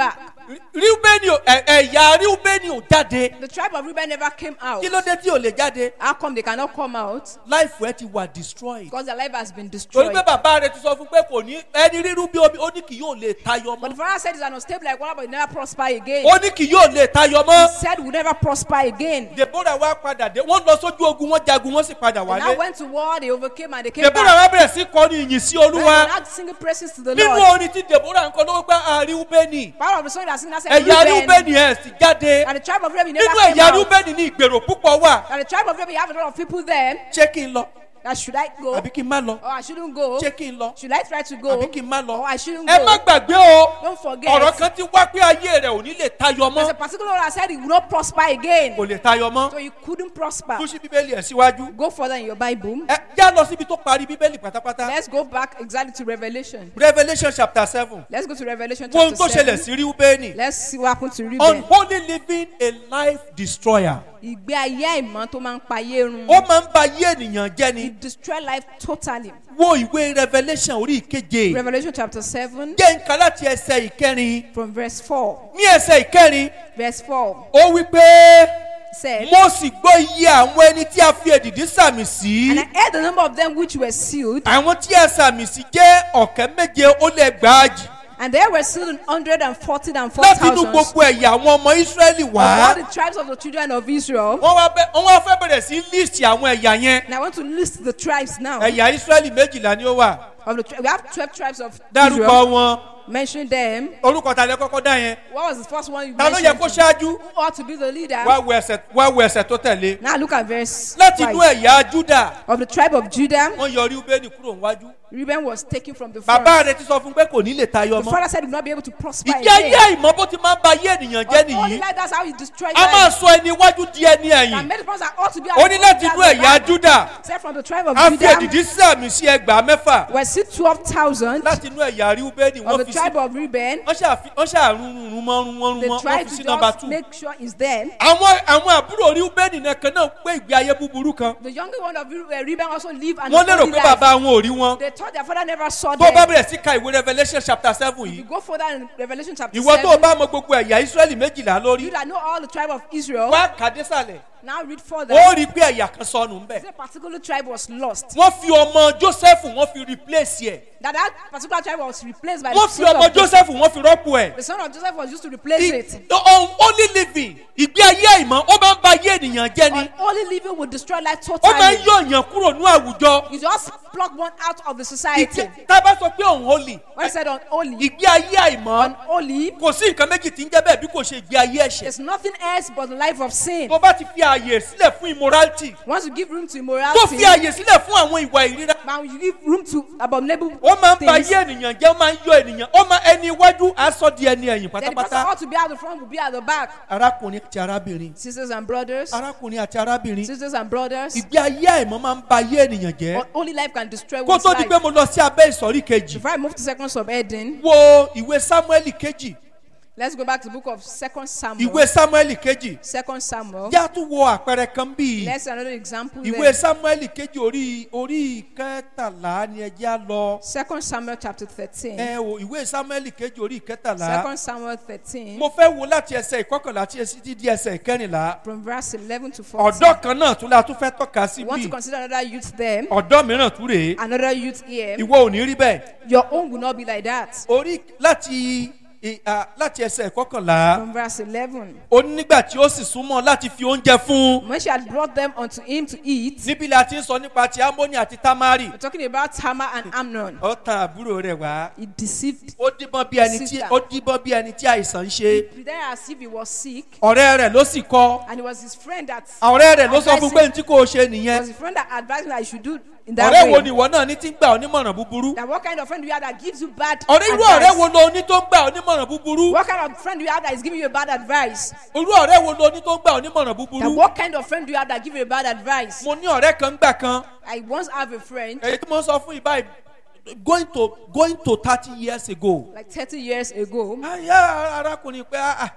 ríúbẹ́nì ò- ẹ̀- ẹ̀yà ríúbẹ́nì ò jáde The tribe of Reuben never came out. kí ló dé tí ò lè jáde How come they cannot come out? láìfù ẹ ti wà destroyed Because their life has been torí destroyed. pé bàbá rẹ ti sọ fún pé kò ní ẹni rírú bí omi ó ní kì yóò lè tayọ But mọ́ the father said it's an unstable like water, but it never prosper again. ó ní kì yóò lè tayọ He mọ́ said will never prosper again. deborah wá padà dé wọ́n lọ sójú ogun wọ́n jagun wọ́n sì padà They now wálé went to war, they overcame and they came deborah back. wá bẹ̀rẹ̀ sí kọrin ìyìn sí And they olúwa now singing praises to the nínú Lord. orin tí deborah ń kọ lọ́wọ́ pé àríwúbẹ́nì Part of the song that sing that said ẹ̀yà Reuben. ríúbẹ́nì ẹ̀ sì jáde And the tribe of Reuben never nínú came ẹ̀yà out. ríúbẹ́nì ní ìgbèrò púpọ̀ wà And the tribe of Reuben, you have a lot of people there. ṣé kí n lọ That should I go? àbí kí n má lọ Or I shouldn't go? ṣé kí n lọ Should I try to go? àbí kí n má lọ Or I shouldn't ẹ má go? gbàgbé o Don't forget. ọ̀rọ̀ kan ti wá pé ayé rẹ̀ ò ní lè tayọ There's a mọ́ particular one that said he would not prosper again. kò lè tayọ mọ́ So you couldn't prosper. tún sí bíbélì ẹ̀ síwájú Go further in your Bible. ẹ já lọ síbi tó parí bíbélì pátápátá Let's go back exactly to Revelation. revolution chapter seven Let's go to Revelation wo ohun tó chapter ṣẹlẹ̀ 7. sí ríúbẹ́nì Let's see what happened to Reuben. unholy living a life destroyer Ìgbé ayé àìmọ́ tó máa ń pa ayé run. ó máa ń ba ayé ènìyàn jẹ́ ni It destroy life totally. wo ìwé revolution orí ìkeje Revelation chapter 7 jẹ́ nǹkan láti ẹsẹ̀ ìkẹrin from verse 4. ní ẹsẹ̀ ìkẹrin Verse 4 ó wí pé said, mo sì gbọ́ iye àwọn ẹni tí a fi èdìdí sàmì sí And I heard the number of them which were sealed, àwọn tí a sàmì sí jẹ́ ọ̀kẹ́ méje ó lé gbàájì and there were sealed an hundred and forty and four láti inú thousand gbogbo ẹ̀yà àwọn ọmọ ísírẹ́lì of wá all the tribes of the children of Israel. wọ́n wá bẹ́- wọ́n wá fẹ́ bẹ̀rẹ̀ sí líìsì àwọn ẹ̀yà yẹn And I want to list the tribes now. ẹ̀yà ísírẹ́lì méjìlá ni ó wà Of the tri- we have twelve tribes of dárúkọ Israel. wọn Mention them. orúkọ ta lẹ kọ́kọ́ dá yẹn What was the first one you ta ló yẹ mentioned? kó ṣáájú Who ought to be the leader? wá wo ẹsẹ̀ wá wo ẹsẹ̀ tó tẹ̀lé Now look at verse láti inú five. ẹ̀yà júdà Of the tribe of Judah, wọ́n yọ ríúbẹ́nì kúrò níwájú Reuben was taken from the front. bàbá rẹ̀ ti sọ fún pé kò ní lè tayọ The mọ́ father said he would not be able to prosper ìdí ayé again. àìmọ́ bó ti máa ń ba ayé ènìyàn jẹ́ But only nìyí like that's how he destroyed a máa life. sọ ẹni iwájú di ẹni And ẹ̀yìn many persons that ought to be ó ní láti inú ẹ̀yà júdà Except from the tribe of a fi Judah, èdìdí sàmì sí ẹgbàá mẹ́fà were still twelve thousand láti inú ẹ̀yà ríúbẹ́nì of wọ́n the fi sí tribe of Reuben. wọ́n ṣàfi- wọ́n ṣàrùn rún mọ́ rún wọ́n rún They mọ́ wọ́n tried fi sí to nọmba just two. make sure he's there. àwọn àwọn àbúrò ríúbẹ́nì nìkan náà pé ìgbé ayé búburú kan The younger one of Reu- uh, Reuben also lived an wọ́n lérò unholy pé life. bàbá wọn ò rí wọn They thought their father never saw tó o bá them. bẹ̀rẹ̀ sí ka ìwé revolution chapter seven You yìí go further in Revelation chapter ìwọ tó o 7. bá mọ gbogbo ẹ̀yà israẹli méjìlá You lórí that know all the tribe of Israel. wá kàdésàlẹ̀ Now read further. ó rí i pé ẹ̀yà kan sọnù ń bẹ̀ Say a particular tribe was lost. wọ́n fi ọmọ joseph wọ́n fi replace ẹ̀ That that particular tribe was replaced by wọ́n the fi son ọmọ of Joseph. joseph wọ́n fi rọ́pò ẹ̀ The son of Joseph was used to replace it. only living ìgbé ayé àìmọ́ ó máa ń ba ayé ènìyàn jẹ́ ni Only living will destroy life ó máa ń totally. yọ èèyàn kúrò ní àwùjọ You just pluck one out of the society. Ìgbé- tá a bá sọ pé òun holy When I said unholy, ìgbé ayé àìmọ́ unholy kò sí nǹkan méjì tí ń jẹ́ bẹ́ẹ̀ bí kò ṣe ìgbé ayé ẹ̀ṣẹ̀ is nothing else but the life of sin. tó bá ti fi ààyè sílẹ̀ fún immorality Once you give room to tó immorality, fi ààyè sílẹ̀ fún àwọn ìwà ìríra now you give room to abominable ó máa ń ba things. ayé ènìyàn jẹ́ ó máa ń yọ ènìyàn ó máa ẹni iwájú aṣọ di ẹni ẹ̀yìn Then the person pátápátá ought to be at the front will be at the back. arákùnrin àti arábìnrin Sisters and brothers, arákùnrin àti arábìnrin sisters and brothers, ìgbé ayé àìmọ́ máa ń ba ayé ènìyàn jẹ́ only life can destroy kó one's tó di pé life. mo lọ sí abẹ́ ìsọ̀rí kejì If I move to second subheading, wo ìwé samuel kejì let's go back to the book of Second Samuel. ìwé samuel kejì Second Samuel. yá tún wo àpẹẹrẹ kan bíi Let's see another example ìwé there. samuel kejì orí orí kẹtàlá ni ẹ já lọ Second Samuel chapter thirteen. ẹ o ìwé samuel kejì orí kẹtàlá Second Samuel thirteen mo fẹ́ wo láti ẹsẹ̀ ìkọkànlá tí esi ti di ẹsẹ̀ ìkẹrìnlá from verse eleven to fourteen. ọ̀dọ́ kan náà tún la tún fẹ́ tọ́ka sí You want to bíi consider another youth there, ọ̀dọ́ mìíràn tún rèé another youth here. ìwọ ò ní rí bẹ́ẹ̀ Your own will not be like that. orí láti ì- à, láti ẹsẹ̀ ìkọkànlá From verse eleven. ó ní nígbà tí ó sì súnmọ́ láti fi oúnjẹ fún un When she had brought them unto him to eat, níbi la ti ń sọ nípa ti amóni àti tamari we're talking about Tamar and Amnon. ó tan àbúrò rẹ̀ wá He deceived, ó díbọ́n bí ẹni tí Sister. ó díbọ́n bí ẹni tí àìsàn ń ṣe pretended as if he was sick, ọ̀rẹ́ rẹ̀ ló sì kọ́ and it was his friend that ọ̀rẹ́ rẹ̀ ló sọ fún advised pé him- ní tí kò ṣe it nìyẹn was his friend that advised him that he should do in that ọ̀rẹ́ wo way. ni ìwọ náà ní tí ń gbà ọ́ nímọ̀ràn búburú That what kind of friend do you have that gives you bad ọ̀rẹ́ irú advice? ọ̀rẹ́ wo lo ní tó ń gbà ọ́ nímọ̀ràn búburú What kind of friend do you have that is giving you a bad advice? irú ọ̀rẹ́ wo lo ní tó ń gbà ọ́ nímọ̀ràn That búburú what kind of friend do you have that give you a bad advice? mo ní ọ̀rẹ́ kan gbà kan I once have a friend èyí tí mo sọ fún ìbá going to going to thirty years ago like 30 years ago. ayé arákùnrin pé ah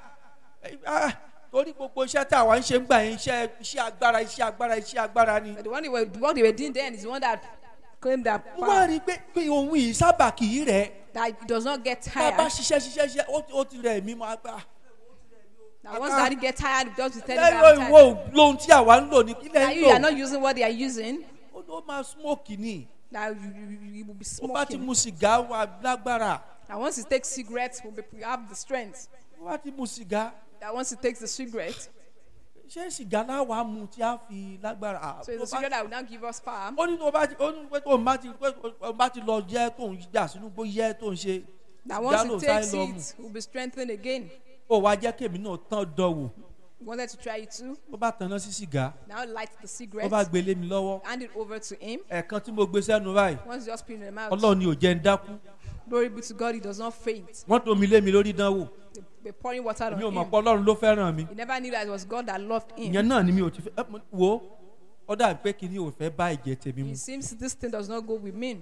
ah ah torí gbogbo iṣẹ́ tí àwa ń ṣe ń gbà yẹn iṣẹ́ iṣẹ́ agbára iṣẹ́ agbára iṣẹ́ agbára ni. But the one they were, what they were doing then is the one that claimed that mo máa power. rí i pé pé ohun yìí sábà kì í rẹ̀ that he does not get tá a bá tired. ṣiṣẹ́ ṣiṣẹ́ ṣiṣẹ́ ó ti- ó ti rẹ̀ mí mọ́ agbá. That once daddy get tired, he just tell him lẹ́yìn that I'm ìwọ tired. lóhun tí àwa ń lò ní kílẹ̀ That ń you are lò not using what they are using. ó ló máa smoke ni That you, you, you- you will be ó bá ti smoking. mu sìgá wà lágbára That once he takes cigarettes, will be, we have the strength. ó bá ti mu sìgá That once he takes the cigarette, ṣé sìgá láwa mu tí a fi lágbára. Ah, so tó the bá- cigarette that will now give us power. ó ní tó bá ti ó ní pé tó ń bá ti pé tó ń bá ti lọ yẹ tó ń jà sínú gbó yẹ tó ń ṣe That sìgá once ló he sáré takes lọ mu it, will be strengthened again. ó wá jẹ́ kémi náà tán dánwò He wanted to try it too. ó bá tanná sí sìgá Now light the ó cigarette, bá gbélé mi lọ́wọ́ hand it over to him. ẹ̀ẹ̀kan tí mo gbé sẹ́nu báyìí Once you just put it in the mouth, ọlọ́run ni ò jẹ́ ń dákú glory be to God, he does not faint. wọ́n tó mi lé mi lórí dánwò They, they pouring water on mi ò mọ̀ him. pé ọlọ́run ló fẹ́ràn mi He never knew that it was God that loved him. ìyẹn náà ni mi ò ti fẹ́ ẹ, mo- wo ó dàbí pé kí ni ò fẹ́ bá ìjẹ́ tèmi mu It seems this thing does not go with me.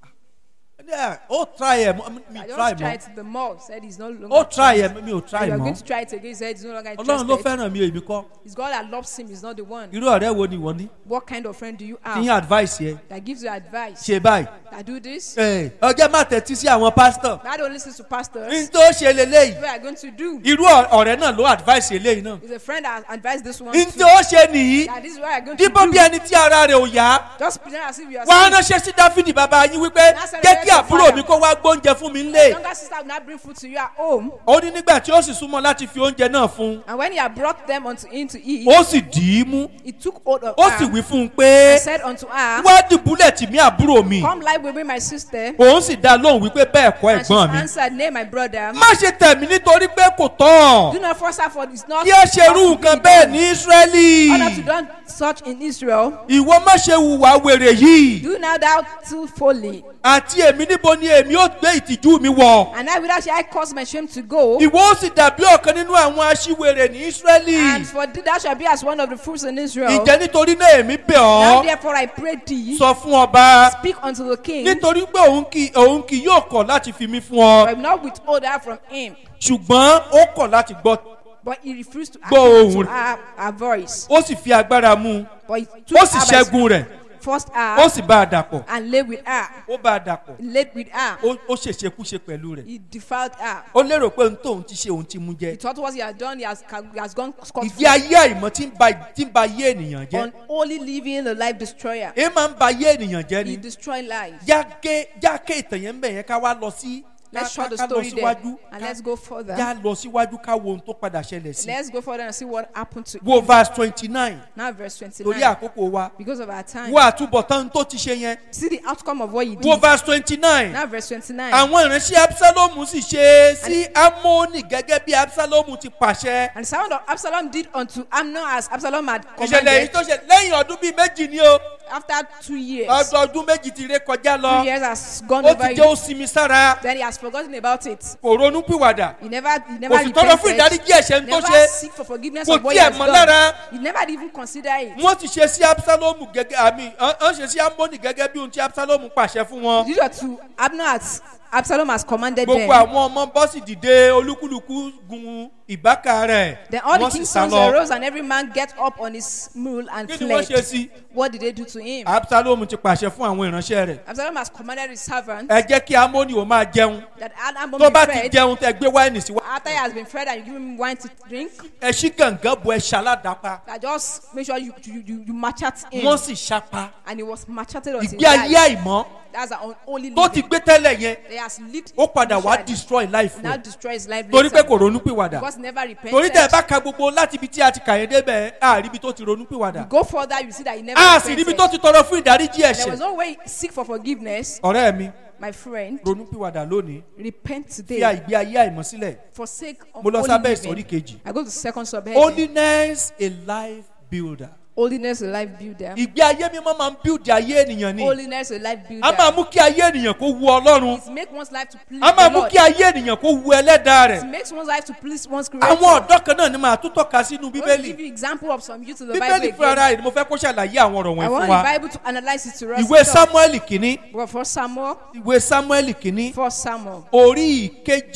Yeah, ó try ẹ̀ mọ́- mi I try just tried mọ́ the more. Said he's no longer. ó try ẹ̀ interested. mi ò try You are mọ́ going to try it again. He said he's no longer ọlọ́run ló interested. fẹ́ràn mi èmi kọ́ It's God that loves him. He's not the one. irú ọ̀rẹ́ wo ni wọ́n ní What kind of friend do you kí yín have advice yẹ that gives you advice? ṣe báyìí That do this? Ẹ, ọjọ́ má tẹ̀tí sí àwọn pásítọ̀ That don't listen to n pastors. tó ṣe leléyìí What are you going to do? irú ọ̀- ọ̀rẹ́ náà ló advice eléyìí náà Is a friend that advised this one. n too. tó ṣe nìyí That this is what you're going to dípò bí do. ẹni tí ara rẹ̀ ò yá Just pretend as if you are wá sick. ránṣẹ́ sí dáfídì bàbá yín wípé jẹ́ kí àbúrò mi kó wá gbóúnjẹ fún mi Your ńlẹ̀ younger sister will not bring food to you at home. ó ní nígbà tí ó sì súnmọ́ láti fi oúnjẹ náà fún un And when he had brought them unto him to eat, ó sì dì í mú he took hold of ó sì her wí fún un pé and said unto her, wá dùbúlẹ̀ tì mí àbúrò mi Come lie with me, my sister. òun sì dá lóhùn wípé bẹ́ẹ̀ kọ́ And she ẹ̀gbọ́n mi answered, Nay, my brother. má ṣe tẹ̀mí nítorí pé kò tán Do not force her for it's not. kí ó ṣe irú nǹkan bẹ́ẹ̀ ní ísírẹ́lì Order to done such in Israel. ìwọ má ṣe hùwà wèrè yìí Do now thou too folly. àti èmi níbo ni èmi ó gbé ìtìjú mi wọ̀ And I without shall I cause my shame to go. ìwọ ó sì dàbí ọ̀kan nínú àwọn aṣíwèrè ní ísírẹ́lì And for thee thou shalt be as one of the fruits in Israel. ìjẹ́ nítorí náà èmi bẹ̀ Now ọ́ therefore I pray thee, sọ fún ọba speak unto the king, nítorí pé òun kì òun kì yóò kọ̀ láti fi mí fún ọ but I will not withhold her from him. ṣùgbọ́n ó kọ̀ láti gbọ́ But he refused to Gbọ́ hearken ohùn to her, her voice. ó sì fi agbára mú un But he took ó sì her by ṣẹ́gun rẹ̀ forced ó her sì bá a dàpọ̀ and lay with her. ó bá a dàpọ̀ He laid with her. ó ó ṣèṣekúṣe pẹ̀lú rẹ̀ He defiled her. ó lérò pé ohun tóun ti ṣe òun ti mú He jẹ thought what he had done, he has, he has gone scot ìdí ayé àìmọ́ tí ń ba tí ń ba ayé ènìyàn jẹ́ Unholy living, a life destroyer. èé máa ń ba ayé ènìyàn jẹ́ He ni destroy life. jáké jáké ìtàn yẹn ń bẹ̀ yẹn ká wá lọ sí Let's ká- short the ká lọ story there síwájú and ká- let's go further. já lọ síwájú ká wo ohun tó padà ṣẹlẹ̀ sí Let's go further and see what happened to wo verse twenty nine now verse torí 29. àkókò wa Because of our time. wo àtúbọ̀tán tó ti ṣe yẹn See the outcome of what he wo did. verse twenty nine Now verse 29. àwọn ìránṣẹ́ absalomu sì ṣe sí amóni gẹ́gẹ́ bí absalomu ti pàṣẹ And the sound of Absalom did unto Amnon as Absalom had ìṣẹ̀lẹ̀ yìí commanded. tó ṣe lẹ́yìn ọdún bíi méjì ni o After two years, ọdún ọdún méjì ti ré kọjá two lọ years has gone ó over ti jẹ́ you. òsinmi sára Then he has forgotten about it. kò ronú pìwàdà He never, he never kò sì tọrọ fún repented. ìdáríjì ẹ̀ṣẹ̀ tó Never ṣe seek for forgiveness kò of what he tiẹ̀ has mọ́ done. lára He never even consider it. wọ́n ti ṣe sí absalomu gẹ́gẹ́ àmì wọ́n ṣe sí amóni gẹ́gẹ́ bí ohun tí absalomu pàṣẹ fún wọn These are to Abner as Absalom has commanded gbogbo them. àwọn ọmọ bọ́sì dìde olúkúlùkù gun ìbáka rẹ̀ Then all the wọ́n sì king's sá sons lọ arose and every man get up on his mule and kí ni wọ́n fled. ṣe sí What did they do to him? absalomu ti pàṣẹ fún àwọn ìránṣẹ́ rẹ̀ Absalom has commanded his servant ẹ jẹ́ kí amóni ò máa jẹun that Amnon tó be bá ti fed. jẹun tẹ gbé wáìnì sí wa After he has been fed and you give him wine to drink, ẹ ṣí gàngán bu ẹ ṣaládàpá that just make sure you you you, you machete him. wọ́n sì ṣapa And he was macheted until he ìgbé ayé died. àìmọ́ That's our only tó ti living. gbé tẹ́lẹ̀ yẹn He has lived. ó padà wá initially. destroy life Now rẹ̀ destroy his life torí pé later. kò ronú pìwàdà Because never repented. torí tẹ ẹ bá ka gbogbo láti ibi tí a ti kà yẹn débẹ̀ àárí ibi tó ti ronú pìwàdà Go further, you see that he never a sì ríbi repented. tó ti tọrọ fún ìdáríjì There was ẹ̀ṣẹ̀ no way seek for forgiveness, ọ̀rẹ́ mi my friend. ronú pìwàdà lónìí Repent fi today. ìgbé ayé àìmọ́ sílẹ̀ Forsake mo lọ unholy sábẹ́ ìsọ̀rí living. kejì I go to second subheading. holiness a life builder Holiness a life builder. ìgbé ayé mímọ́ máa ń build ayé ènìyàn ni Holiness a life a máa builder. mú kí ayé ènìyàn kó wu ọlọ́run It makes one's life to please a máa the mú Lord. kí ayé ènìyàn kó wu ẹlẹ́dàá rẹ̀ It makes one's life to please one's creator. àwọn ọ̀dọ́ kan náà ni màá tún tọ́ka sínú I want to bíbélì give you example of some youth in the bíbélì Bible fúnra again. ara rẹ̀ ni mo fẹ́ kó ṣàlàyé àwọn ọ̀rọ̀ I wọ̀nyí want fún wa the Bible to analyze it to us. ìwé samuel kìíní Well, for Samuel, ìwé samuel kìíní for Samuel, orí ìkejì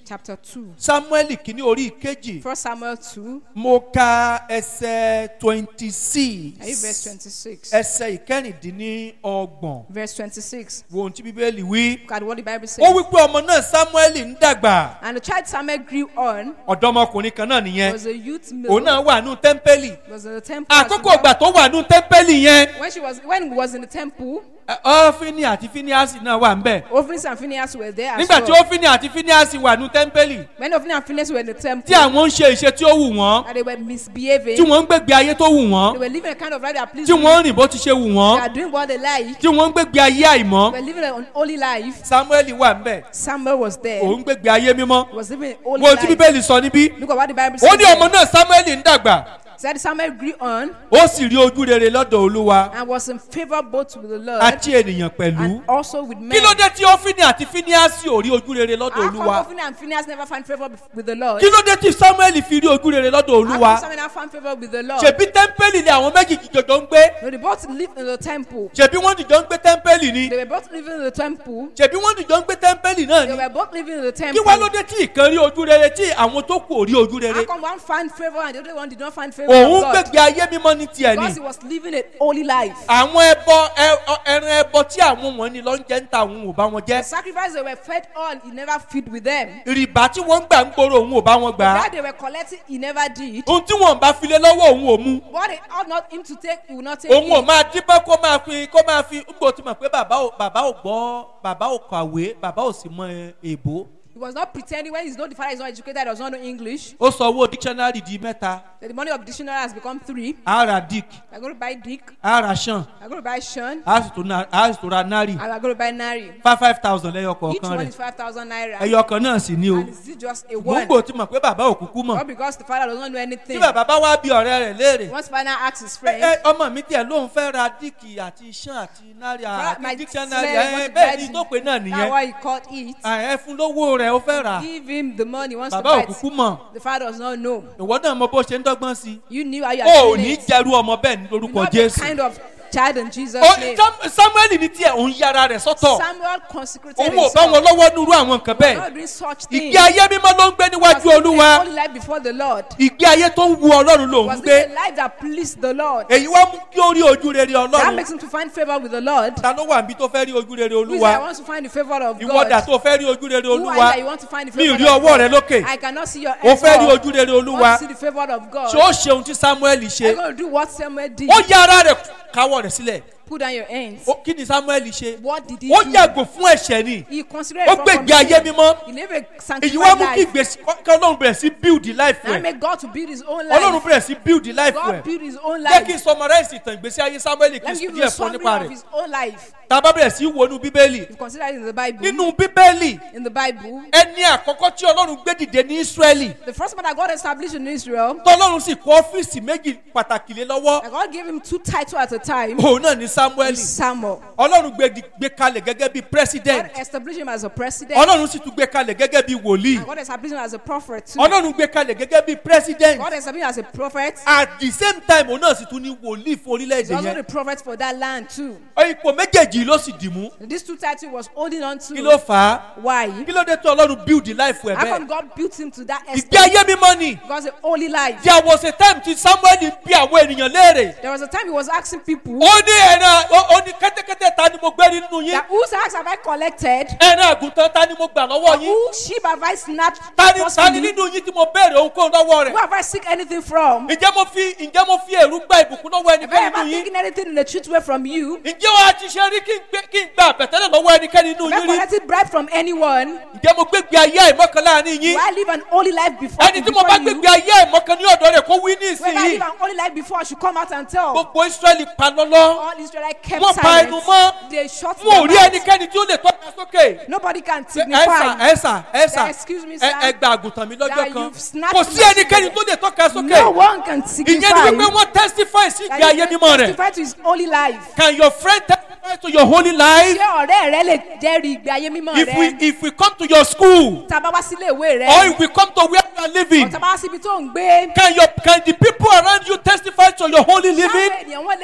chapter 2. samuel kìíní orí ìkejì First Samuel 2, mo ka ẹsẹ̀ twenty are you verse six 26? ẹsẹ̀ ìkẹrìndínlọ́gbọ̀n Verse 26. wo ohun tí bíbélì wí. Look at what the Bible ó says. wí pé ọmọ náà samuel ń dàgbà And the child Samuel grew on, ọ̀dọ́mọkùnrin kan náà nìyẹn was a youth òun male, náà wà nù tẹ́ḿpẹ́lì was in the temple. as àkókò well. ìgbà tó wà nù tẹ́ḿpẹ́lì yẹn When she was when he was in the temple, ẹ, ọ́fíní àti fíníàsì náà wà ń bẹ̀ Ophnis and Phineas were there as nígbà tí well. ọ́fíní àti fíníàsì wà nù tẹ́ḿpẹ́lì When Ophnis and Phineas were in the tí temple, àwọn ń ṣe ìṣe tí ó wù wọ́n and they were misbehaving, tí wọ́n ń gbégbé ayé tó wù they wọ́n were living a kind of life that pleased tí me. wọ́n ń rìn bó ti ṣe wù They wọ́n are doing what they like. tí wọ́n ń gbégbé ayé àìmọ́ They were living an holy life. samuel wà ń bẹ̀ Samuel was there. òun gbégbé ayé mímọ́ He was living an holy wo tí life. bíbélì sọ níbí Look at what the Bible ó says. ní ọmọ náà samuel ń dàgbà Said Samuel grew on ó sì rí ojú rere lọ́dọ̀ olúwa and was in favor both with the Lord àti ènìyàn pẹ̀lú and also with men. kí ló dé tí ọ́fíní àti fíníàsì ò rí ojú rere lọ́dọ̀ How come olúwa Ophni and Phineas never found favor with the Lord? kí ló dé tí samuel fi rí ojú rere lọ́dọ̀ How olúwa come Samuel never found favor with the Lord? ṣèbí tẹ́ḿpẹ́lì ni àwọn méjì jọjọ ń gbé No, they both lived in the temple. ṣèbí wọ́n dìjọ ń gbé tẹ́ḿpẹ́lì ni They were both living in the temple. ṣèbí wọ́n dìjọ ń gbé tẹ́ḿpẹ́lì náà They ni were both living in the kí temple. wá ló dé tí ìkan rí ojú rere tí àwọn tó kù ò rí ojú How rere come one found favor and the other one did not find favor òun of God? gbégbé ayé mímọ́ ní tiẹ̀ ni Because he was living a holy life. àwọn ẹbọ ẹ- ọ- ẹran ẹbọ tí àwọn wọn ni lọ ń jẹ ń ta òun ò bá wọn The jẹ sacrifice they were fed on, he never feed with them. rìbá tí wọ́n ń gbà ń gbòòrò òun ò bá wọn gbà á That they were collecting, he never did. ohun tí wọn bá file lọ́wọ́ òun ò mú What they ought not him to take, he will not take òun ò it. máa dípẹ́ kó máa fi kó máa fi gbò tí mọ̀ pé bàbá ò bàbá ò gbọ́ bàbá ò kàwé bàbá ò sì mọ ẹ- èbó He was not pretending when he's not the father is not educated, does not know English. ó sọ owó dictionary di mẹ́ta That the money of dictionary has become three. ara dick I'm going to buy Dick. ara shan I'm going to buy Sean. a sì tó na- a sì tó ra nari And I'm going to buy Nari. five five thousand lẹ́yọ Each kọ̀ọ̀kan one rẹ̀ is 5,000 naira. ẹyọ kan náà sì ni o And is it just a ṣùgbọ́n one? gbò tí mọ̀ pé bàbá ò kúkú mọ̀ Not because the father does not know tí anything. bàbá bá wá bí ọ̀rẹ́ rẹ̀ léèrè Once father asks his ẹ friend, ẹ, ọmọ mi tiẹ̀ lóun fẹ́ ra díìkì àti shan àti nari "Brother, my àti dictionary friend ẹ wants to bẹ́ẹ̀ buy ni the- tó pé náà That's nìyẹn why he called it. ẹ fún lówó rẹ̀ ó fẹ́ rà Give him the money he wants to bàbá ò buy. kúkú it. mọ̀ The father does not know. ìwọ náà mọ bó ṣe ń dọ́gbọ́n sí i You knew how you o ò are ní doing it. jẹrú ọmọ bẹ́ẹ̀ ní You lórúkọ not the jésù kind of child in Jesus' Ó- name. Sam- samuel ní tiẹ̀ òun yára rẹ̀ sọ́tọ̀ Samuel consecrated òun ò himself. bá wọn lọ́wọ́ nírú àwọn nǹkan Not bẹ́ẹ̀ doing such things. ìgbé ayé mímọ́ ló ń gbé Was níwájú living a olúwa holy life before the Lord. ìgbé ayé tó ń wu ọlọ́run lòun Was gbé living a life that pleased the Lord. èyí wá mú kí ó rí ojú rere That ọlọ́run makes him to find favor with the Lord. ta ló wà níbi tó fẹ́ rí ojú rere Who is olúwa that wants to find the favor of ìwọ́dà God? tó fẹ́ rí ojú rere Who are you olúwa that you want to find the mi favor rí of ọwọ́ rẹ God? lókè I cannot see your o hands fẹ́ rí up. ojú rere I want olúwa to see the favor of God. ṣé ó ṣe ohun tí samuel ṣe I'm going to do what Samuel did. ó yá ara rẹ̀ káwọ́ rẹ̀ sílẹ̀ Put down your hands. Ó- kí ni samuel ṣe What did he ó do? yàgò fún ẹ̀ṣẹ̀ ni He considered ó it from gbègbè ayé mímọ́ He lived a èyí wá sanctified mú kí life. ìgbésí kí ọlọ́run bẹ̀rẹ̀ sí build life Now rẹ̀ make God to build his own ọlọ́run life. bẹ̀rẹ̀ sí build life God rẹ̀ build his own jẹ́ kí n life. summarize ìtàn ìgbésí ayé samuel kí Let n me give sọ you a díẹ̀ fún summary nípa of rẹ̀ his own life. tá a bá bẹ̀rẹ̀ sí wọnú bíbélì If considered in the Bible, nínú bíbélì in the Bible, ẹni àkọ́kọ́ tí ọlọ́run gbé dìde ní israẹli the first man that God established in Israel, tọ́lọ́run sì kọ́ ọ́fíìsì méjì pàtàkì lé lọ́wọ́ that God gave him two titles at a time, òun náà ní samuel is Samuel. ọlọ́run gbé di- gbé kalẹ̀ gẹ́gẹ́ bí God president established him as a president. ọlọ́run sì tún gbé kalẹ̀ gẹ́gẹ́ bí wòlíì And God established him as a prophet too. ọlọ́run gbé kalẹ̀ gẹ́gẹ́ bí president God established him as a prophet. at the same time òun náà sì tún ní wòlíì fún He's orílẹ̀-èdè also yẹn the prophet for that land too. ipò méjèèjì ló sì dì mú These two titles he was holding on kí ló to. fà á Why? kí ló dé tó ọlọ́run build life ẹ̀ How come bẹ́ẹ̀ God built him to that ìgbé extent? ayé mímọ́ ni Because a holy life. there was a time tí samuel bí àwọn ènìyàn léèrè There was a time he was asking people ó ní ẹran ó ó ní kẹ́tẹ́kẹ́tẹ́ ta ni mo gbé nínú yín that whose axe have I collected? ẹran àgùntàn ta ni mo gbà lọ́wọ́ yín Whose sheep have I snatched? ta ni ta ni forcefully? nínú yín tí mo béèrè ohunkóhun lọ́wọ́ Who rẹ̀ have I seek anything from? ǹjẹ́ mo fi ǹjẹ́ mo fi èrú gba ìbùkún lọ́wọ́ Have I ẹnikẹ́ni ever nínú yín taken anything in the truth way from you? ǹjẹ́ o àti ṣe rí kí n gbé- kí n gba àbẹ̀tẹ́lẹ̀ lọ́wọ́ ẹnikẹ́ni nínú Have I yín rí collected bribe from anyone? ǹjẹ́ mo gbégbé ayé àìmọ́kan láàrin Do yín I live an holy life before, ẹni tí mo before bá you? gbégbé ayé àìmọ́kan ní ọ̀dọ́ rẹ̀ kó wí ní Whoever ìsinyìí live an holy life before should come out and tell. gbogbo israẹli pa lọ́lọ́ All Israelites kept Wọ́n pa silent. ẹnu mọ́. They shut mo ò their rí mouth. ẹnikẹ́ni tí ó lè tọ́ka sókè Nobody can ẹ̀sà signify ẹ̀sà ẹ̀sà Excuse me, ẹ- sir. ẹ gba àgùntàn mi lọ́jọ́ that kan you've snatched kò sí my ẹnikẹ́ni children. tó lè tọ́ka sókè no one can ìyẹn signify ni wípé wọ́n testify sí ìgbé that ayé you can mímọ́ rẹ̀ testify to his holy life. can your friend testify to your holy life ṣé ọ̀rẹ́ rẹ lè jẹ́rìí ìgbé ayé mímọ́ if we rẹ? if we come to your school tá a bá wá sílé ìwé rẹ. or if we come to where you are living tá a bá wá síbi tó ń gbé. can your can the people around you testify to your holy living sáwọn ènìyàn wọn lè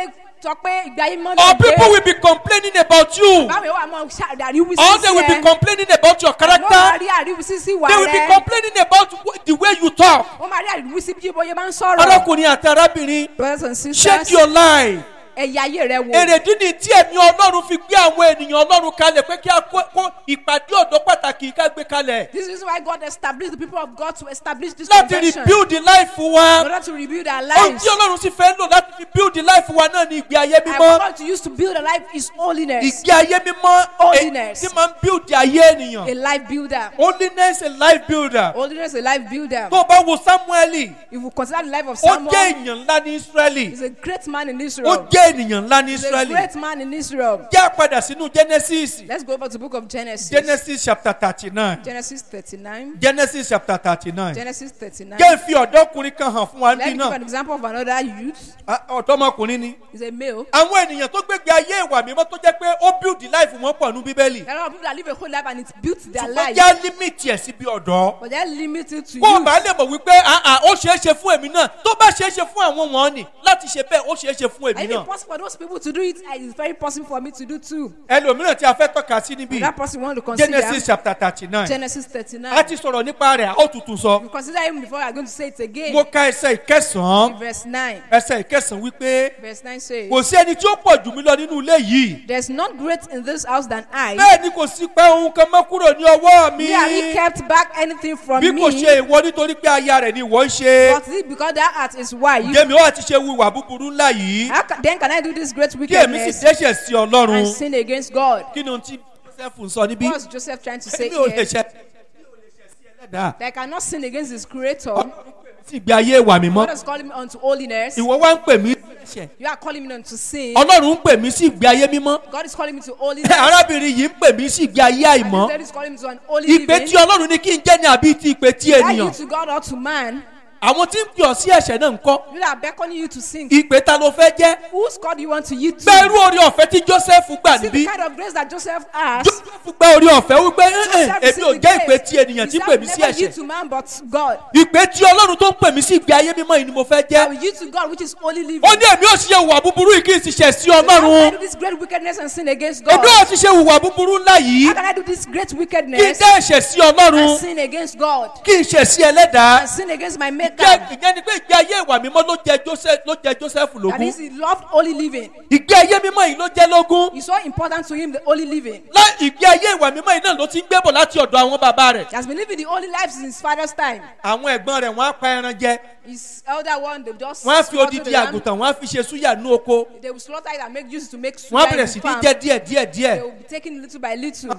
sọ pé ìgbé ayé mọ́ or people will be complaining about you báwo wà mọ àríwísí or they will be complaining about your wọ́n máa character rí àríwísí sí wà they will be rẹ complaining about wh- the way you talk wọ́n máa rí àríwísí bí bóyá máa ń sọ̀rọ̀. arákùnrin àti arábìnrin brothers and check sisters your life ẹ̀yà ayé rẹ wò. èrèdí ni tí ẹ̀mí ọlọ́run fi gbé àwọn ènìyàn ọlọ́run kalẹ̀ pé kí a kó kó ìpàdé ọ̀dọ́ pàtàkì ká gbé kalẹ̀ this is why God established the people of God to establish this láti convention. rebuild the life in wa order to rebuild our ohun lives. tí ọlọ́run sì fẹ́ lò láti fi build the life wa náà ní ìgbé ayé and mímọ́ what God to use to build a life is holiness. ìgbé ayé mímọ́ Holiness. èyí tí máa ń build ayé a ènìyàn life builder. holiness a life builder holiness is a life builder. tó o bá wo samueli if you consider the life of ó someone jẹ́ èèyàn ńlá ní israeli he's a great man in ó Israel. jẹ́ ènìyàn ńlá ní he's a israeli great man in Israel. jẹ́ àpadà sínú genesis let's go over to the book of Genesis. genesis chapter thirty nine Genesis thirty-nine. genesis chapter thirty nine Genesis thirty-nine. jẹ́ ìfi ọ̀dọ́kùnrin kan hàn fún wa Let me níbí give náà an example of another youth. Ah, ọ̀dọ́mọkùnrin ni He's a male. àwọn ènìyàn tó gbégbé ayé ìwà mímọ́ tó jẹ́ pé ó build life wọn pọ̀ ní bíbélì There are a lot of people that live a whole life and it's built their ṣùgbọ́n life. já límìtì ẹ̀ síbi ọ̀dọ́ But they're limited to kó o you. bá lè mọ̀ wípé ah, ah, ó ṣeé ṣe fún èmi náà tó bá ṣeé ṣe fún àwọn wọn ni láti ṣe bẹ́ẹ̀ ó ṣeé ṣe fún èmi And if it's náà possible for those people to do it, and it's very possible for me to do too. ẹlòmíràn tí a fẹ́ tọ́ka sí níbí That person want to consider genesis chapter thirty nine Genesis a 39. ti sọ̀rọ̀ nípa rẹ̀ a ó tutù sọ You consider him before I'm going to say it again. mo ka ẹsẹ̀ ìkẹsàn-án Verse 9. ẹsẹ̀ ìkẹsàn-án wípé Verse 9 says, kò sí ẹni tí ó pọ̀ jù mí lọ nínú ilé yìí There's not great in this house than I. bẹ́ẹ̀ ni kò sí pé ohun kan mọ́ kúrò ní ọwọ́ mi Me have he kept back anything from bí kò me. ṣe ìwọ nítorí pé aya rẹ̀ ni ìwọ ń ṣe But it because that heart is wife. jẹ́mi ó àti ṣe wíwà búburú ńlá yìí How ca- then can I do this great kí èmi sì wickedness dẹ́ṣẹ̀ sí ọlọ́run and sin against God? kí ni ohun tí joseph ń sọ níbí What was Joseph trying to say èmi ò lè here? ṣe èmi ò lè ṣe sí ẹlẹ́dàá That I cannot sin against his creator. sí ìgbé ayé ìwà mímọ́ God is calling me unto holiness. ìwọ wá ń pè mí sí ẹ̀ṣẹ̀ You are calling me unto sin. ọlọ́run ń pè mí sí ìgbé ayé mímọ́ God is calling me to holiness. arábìnrin yìí ń pè mí sí ìgbé ayé And àìmọ́ God is calling me to an holy ìpè living. tí ọlọ́run ní kí n jẹ́ ní àbí ti ìpè tí Are you ènìyàn to God or to man? àwọn tí ń pè ọ́ sí ẹ̀ṣẹ̀ náà ń kọ́ You are beckoning you to sin. ìpè ta ló fẹ́ jẹ́ Whose God do you want to yield to? gbẹ́rú orí ọ̀fẹ́ tí joseph gbà See níbí the kind of grace that Joseph has. joseph gbẹ́ orí ọ̀fẹ́ wípé "Eh, eh, Joseph èmi ò received jẹ́ the ìpè grace. tí ènìyàn tí He pè said, mí sí never yield ẹ̀ṣẹ̀ to man but God. ìpè tí ọlọ́run tó ń pè mí sí ìgbé ayé mímọ́ yìí ni mo fẹ́ I jẹ́ will yield to God which is holy living. ó ní èmi ò ṣe ìwà búburú yìí kí n sì ṣẹ̀ sí How can I ọlọ́run do this great wickedness and sin against God? èmi ò ti ṣe ìwà búburú ńlá yìí How can I do this great kí n wickedness dá ẹ̀ṣẹ̀ sí ọlọ́run and sin against God? kí n ṣẹ̀ sí ẹlẹ́dàá And sin against my jẹ́ maker? ìyẹn ni pé ìgbé ayé ìwà mímọ́ ló jẹ joseph ló jẹ joseph That lógún is, he loved holy living. ìgbé ayé mímọ́ yìí ló jẹ́ lógún It's so important to him, the holy living. lá ìgbé ayé ìwà mímọ́ yìí náà ló ti ń gbébọ̀ láti ọ̀dọ̀ àwọn bàbá rẹ̀ He has been living the holy life since his father's time. àwọn ẹ̀gbọ́n rẹ̀ wọ́n á pa ẹran jẹ His elder one, they just wọ́n á fi slaughter odidi the lamb. àgùntàn wọ́n á fi ṣe súyà ní oko They will slaughter it and make use to make wọ́n á suya bẹ̀rẹ̀ in sí the ní farm. jẹ́ díẹ̀ díẹ̀ díẹ̀ They will be taking little by little.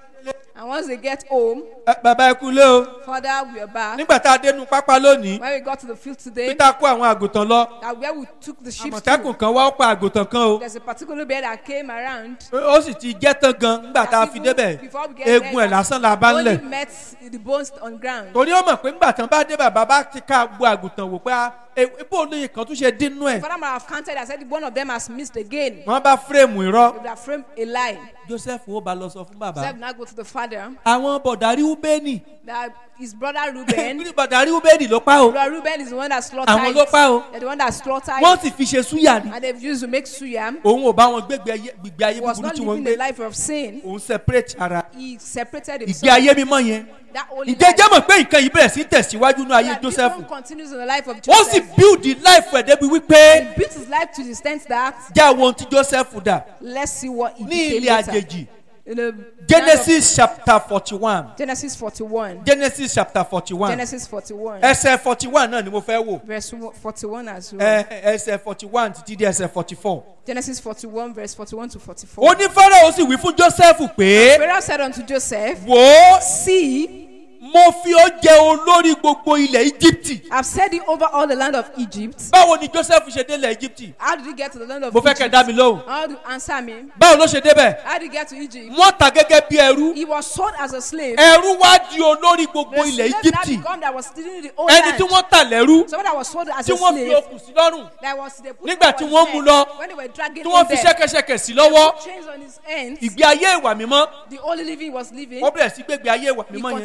And once they get home, Ẹ, bàbá ẹ kú lé o Father, we are back. nígbà tá a dénú pápá lónìí When we got to the field today, peter kó àwọn àgùntàn lọ that where we took the sheep àmọ̀tẹ́kùn to, kan wá ó pa àgùntàn kan o there's a particular bear that came around. ó sì ti jẹ́ tán gan nígbà tá a fi débẹ̀ Before we get eegun ẹ̀ there, lásán la bá ń only lẹ̀ met the bones on ground. torí ó mọ̀ pé nígbà tán bá dé bàbá bá ti ká gbọ́ àgùntàn wò pé a ebó olóye kan tún ṣe dínú ẹ̀ Father might have counted and said one of them has missed again. wọ́n bá fírèmù irọ́ They would have framed a lie. joseph ó ba lọ sọ fún bàbá Joseph now go to the father àwọn bọ̀dàrí ubeni that his brother Reuben. bọ̀dàrí ubeni ló pa o brother Reuben is the one that slaughtered. Àwọn ló pa o. They're the one that slaughtered. wọ́n sì fi ṣe súyà ni And they've used to make suyam. òun ò bá wọn gbégbé ayé gbígbé ayé He was búburú not tí wọ́n ń living gbé the life of sin. òun separate ara He separated ìgbé himself. ayé mímọ́ yẹn That holy ìjẹ́ life. jẹ́ mọ̀ pé nǹkan yìí bẹ̀rẹ̀ sí tẹ̀síwájú ní ayé That this joseph one continues in the life of ó Joseph. sì build the life ẹ̀ débi wípé He built his life to the extent that jẹ́ àwọn ohun tí joseph dà let's see what he ní became ilé later. àjèjì In the genesis chapter forty one Genesis 41. genesis chapter forty one Genesis 41. ẹsẹ̀ forty one náà ni mo fẹ́ wò Verse 41 as well. ẹ ẹsẹ̀ forty one títí dé ẹsẹ̀ forty four. Genesis 41, verse 41 to 44. ó ní fáráò sì wí fún joseph pé Pharaoh said unto Joseph, wò ó See, mo fi ó jẹ olórí gbogbo ilẹ̀ íjíbítì I've set thee over all the land of Egypt. báwo ni joseph ṣe délẹ̀ íjíbítì How did he get to the land of mo fẹ́ kẹ́ Egypt? dá mi lóhùn How do you answer me? báwo ló ṣe débẹ̀ How did he get to Egypt? wọ́n ta gẹ́gẹ́ bí ẹrú He was sold as a slave. ẹrú wá di olórí gbogbo The ilẹ̀ slave that íjíbítì become that was stealing the whole ẹni land. tí wọ́n tà lẹ́rú Someone that was sold as tí a wọ́n fi slave. okùn sí lọ́rùn That was they put Nígbà him tí on wọ́n his mú neck. lọ, When they were dragging tí wọ́n him fi there. ṣẹ́kẹ́ṣẹkẹ̀ sí lọ́wọ́ Put chains on his hands. ìgbé ayé ìwà mímọ́ The only living he was living. wọ́n bẹ̀rẹ̀ sí gbégbé ayé ìwà He mímọ́ yẹn continued to live a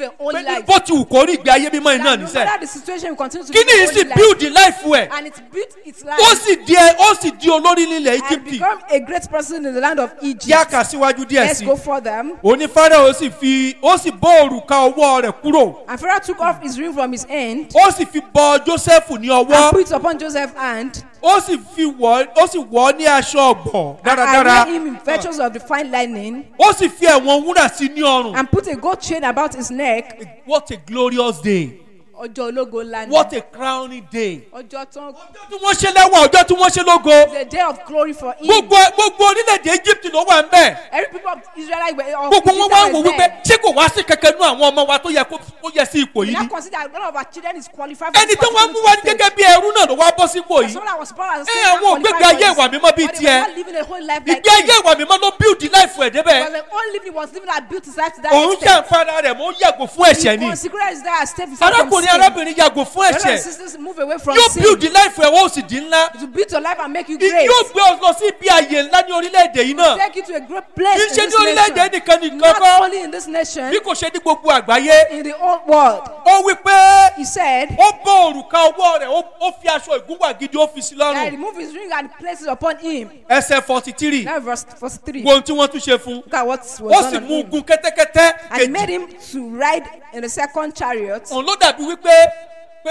a holy pé life. bó ti wù kó rí ìgbé ayé mímọ́ iná That no níṣẹ́ matter the situation, we continue to kí ni live a yìí sì holy life. build life ẹ̀ And it built its life ó sì di ẹ- ó sì di olórí nílẹ̀ and Íjíbítì become a great person in the land of kí a Egypt. kà síwájú díẹ̀ Let's sí go further. òní Fáráò sì fi ó sì bọ́ òrùka ọwọ́ rẹ̀ kúrò And Pharaoh took off his ring from his hand ó sì fi bọ Jósẹ́fù ní and ọwọ́ put it upon Joseph's hand ó sì fi wọ̀ ó sì wọ̀ ọ́ ní aṣọ ọ̀gbọ̀ and dáradára arrayed him in virtues of the fine lining ó sì fi ẹ̀wọ̀n wúrà sí ní ọrùn and put a gold chain about his neck. what a glorious day Ọjọ́ ológo ńlá ni. what a crowning day Ọjọ́ tán. ọjọ́ tí wọ́n ṣe lẹ́wọ̀n ọjọ́ tí wọ́n ṣe lógo The day of glory for him. gbogbo gbogbo orílẹ̀-èdè Egypt ló wà ń bẹ̀ Every people of Israel were of gbogbo wọn Egypt wá were wò wípé there. ṣé kò wá sí kankan nú àwọn ọmọ wa tó yẹ kó kó yẹ sí ipò We yìí now ni consider that none of our children is qualified for ẹni this tí wọ́n mú particular wá ní stage. gẹ́gẹ́ bí ẹrú náà ló wá bọ́ sípò yìí Someone that was born as a Eh, slave àwọn and ògbéga qualified ayé for ìwà this. mímọ́ bíi But they tiẹ̀. were not living a whole life like ìgbé ayé this. ìwà mímọ́ ló build life ẹ̀ débẹ̀ Because the only living was living that built his life to that òun extent. jàǹfààní rẹ̀ mọ́ yàgò fún ẹ̀ṣẹ̀ He ni consecrated his life and saved himself from arákùnrin sin. arábìnrin yàgò fún Brothers and ẹ̀ṣẹ̀ sisters, move away from yóò sin. build life ẹ̀ wọ́n ó sì di ńlá To build your life and make you I- great. yóò gbé ọ lọ sí ibi àyè ńlá ní orílẹ̀-èdè yìí náà Take you to a great place kì í in ṣe this ní orílẹ̀-èdè nation. nìkan nìkan Not kọ́ only in this nation, bí kò ṣe ní gbogbo àgbáyé in the whole world. ó wí pé He said, ó bọ́ òrùka ọwọ́ rẹ̀ ó- ó fi aṣọ ìgúnwà gidi ó fi sí that he lọ́rùn removed his ring and placed it upon him. ẹsẹ̀ forty three That verse 43. wo ohun tí wọ́n tún ṣe fún Look at what ó was sì done on mú him. gun kẹ́tẹ́kẹ́tẹ́ And made kejì him to ride in the second chariot. òun ló dàbí wípé pé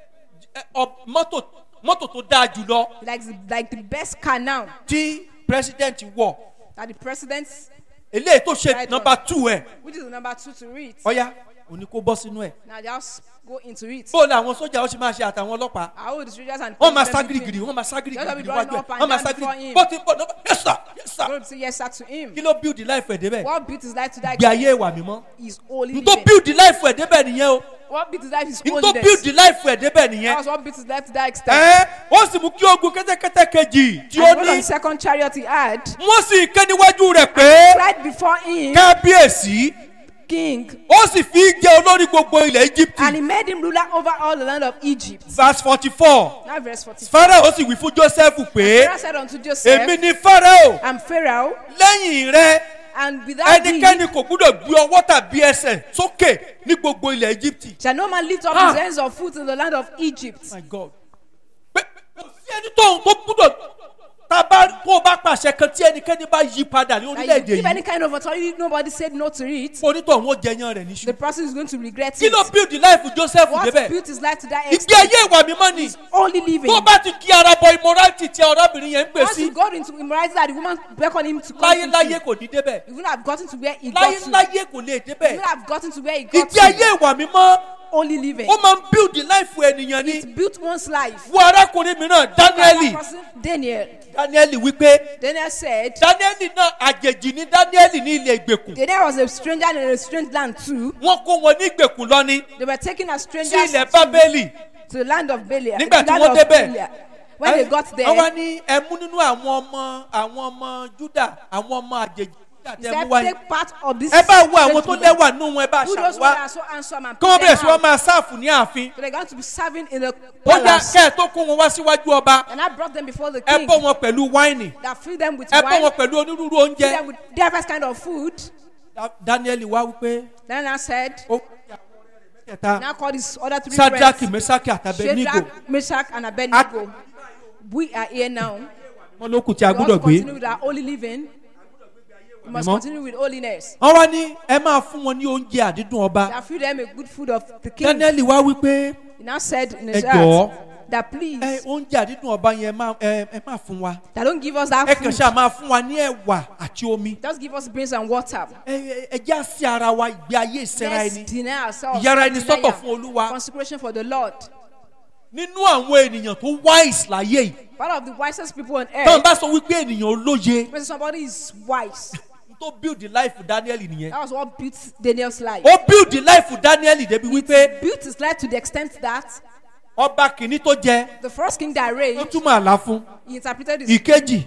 ẹ, ọ- mọ́tò mọ́tò tó dáa jùlọ Like the, like the best car now tí president wọ̀ that the president, eléyìí tó ṣe Right nọmba two ẹ̀ which is the number two to read. ọ̀ya òní kó bọ́ sínú ẹ̀ Now just go into it. bó làwọn sójà ó ṣe máa ṣe àtàwọn ọlọ́pàá How old the soldiers and wọ́n máa policemen sá became. girigiri wọ́n máa sá girigiri Just be níwájú running ẹ̀ up and wọ́n máa down sá before girigiri him. bó ti ń bọ̀ nọmba yes sir yes sir Go to say yes sir to him. kí ló build life ẹ̀ débẹ̀ What built his life to that gbé ayé ìwà mímọ́ is holy n tó living. build life ẹ̀ débẹ̀ nìyẹn o What built his life is n tó holiness. build life ẹ̀ débẹ̀ nìyẹn That was what built his life to that extent. ẹ ó sì mú kí ogun kẹ́tẹ́kẹ́tẹ́ kejì tí ó And one of ní the second chariot he had, wọ́n sì ké níwájú rẹ̀ pé right before him, kábíyèsí king, ó sì fi jẹ́ olórí gbogbo ilẹ̀ Egypt and he made him ruler over all the land of Egypt. verse forty four Now verse 44. Pharaoh sì wí fún Joseph pé Pharaoh said unto Joseph, èmi ni Pharaoh I'm Pharaoh, lẹ́yìn rẹ and without thee ẹnikẹ́ni kò gbúdọ̀ gbé ọwọ́ tàbí ẹsẹ̀ sókè ní gbogbo ilẹ̀ Egypt. shall no man lift up Ah. his hands or foot in the land of Egypt. my God pé kò sí ẹni tó tó gbúdọ̀ tá a bá kó o bá pàṣẹ kan tí ẹnikẹ́ni bá yí padà ní That you orílẹ̀-èdè give any yìí kind of authority, nobody said no to it. onítọ̀ wọn jẹyàn rẹ̀ níṣu. The person is going to regret kí it. ló build life Joseph What débẹ̀ built his life to that ìgbé extent? ayé ìwà mímọ́ ni Only living. tó bá ti kí ara bọ immorality tí ọ̀rọ̀bìnrin yẹn ń pè Once sí he got into immorality that the woman beckoned him to come láyéláyé into, kò ní débẹ̀ he wouldn't have gotten to where he got to. He láyéláyé kò lè débẹ̀ wouldn't have gotten to where he got ìgbé ayé to. ìwà mímọ́ Only living. ó máa ń build life ènìyàn ni It built one's life. wo arákùnrin mìíràn Dáníẹ́lì Another person, Daniel. Dáníẹ́lì wípé Daniel said, Dáníẹ́lì náà àjèjì ní Dáníẹ́lì ní ilẹ̀ ìgbèkùn Daniel was a stranger in a strange land too. wọ́n kó wọn ní ìgbèkùn lọ ní They were taken as sí strangers ilẹ̀ to, Bábélì to the land of Belial. nígbà tí the land wọ́n of débẹ̀ Belial. When they got wọ́n there, wá ní ẹmú nínú àwọn ọmọ àwọn ọmọ Júdà àwọn ọmọ àjèjì Júdà he tẹ said, mú wáyé take part of this. ẹ bá wo àwọn tó gentleman. lẹ́wà nínú wọn ẹ bá Who those ones ṣàwá are so handsome and kí wọ́n put bẹ̀rẹ̀ them sí wọ́n out. máa sáàfù ní ààfin So they're going to be serving in the ó yá palace. kẹ́ ẹ̀ tó kó wọn wá síwájú ọba And I brought them before the ẹ king. bọ́ wọn pẹ̀lú wáìnì That filled them with ẹ bọ́ wine. wọn pẹ̀lú onírúurú Filled oúnjẹ them with diverse kind of food. Da- Dáníẹ́lì wá wípé Then I said, ó kẹta now call his other three Sadraki friends. Mesaki àtàbẹ̀nígò Shadrach, Meshach, and Abednego. We are here now. wọn ló kù tí a We gbúdọ̀ also gbé continue with our holy living. We must Mímọ́. continue with holiness. wọ́n wá ní ẹ máa fún wọn ní oúnjẹ àdídùn ọba That feed them a good food of the king. Dáníẹ́lì wá wípé He now said in ẹ his jọ̀ọ́ heart that please, ẹ oúnjẹ àdídùn ọba yẹn ẹ máa ẹ ẹ máa fún wa that don't give us that ẹ kàn food. ṣáà máa fún wa ní ẹ̀wà àti omi Just give us beans and water. ẹ ẹ- ẹ já sí ara wa ìgbé ayé ìsẹ́ra Let's ẹni deny ourselves. ìyára ẹni deny sọ́tọ̀ our fún olúwa Consecration for the Lord. nínú àwọn ènìyàn tó wise láyé yìí Part of the wisest people on tọ́n earth. bá sọ wípé ènìyàn olóye When somebody is wise, tó build the life Daniel nìyẹn that was what built Daniel's life. ó build the life Daniel débi wípé Built his life to the extent that ọba kìíní tó jẹ the first king that ó reigned, túmọ̀ àlá fún he interpreted his ìkejì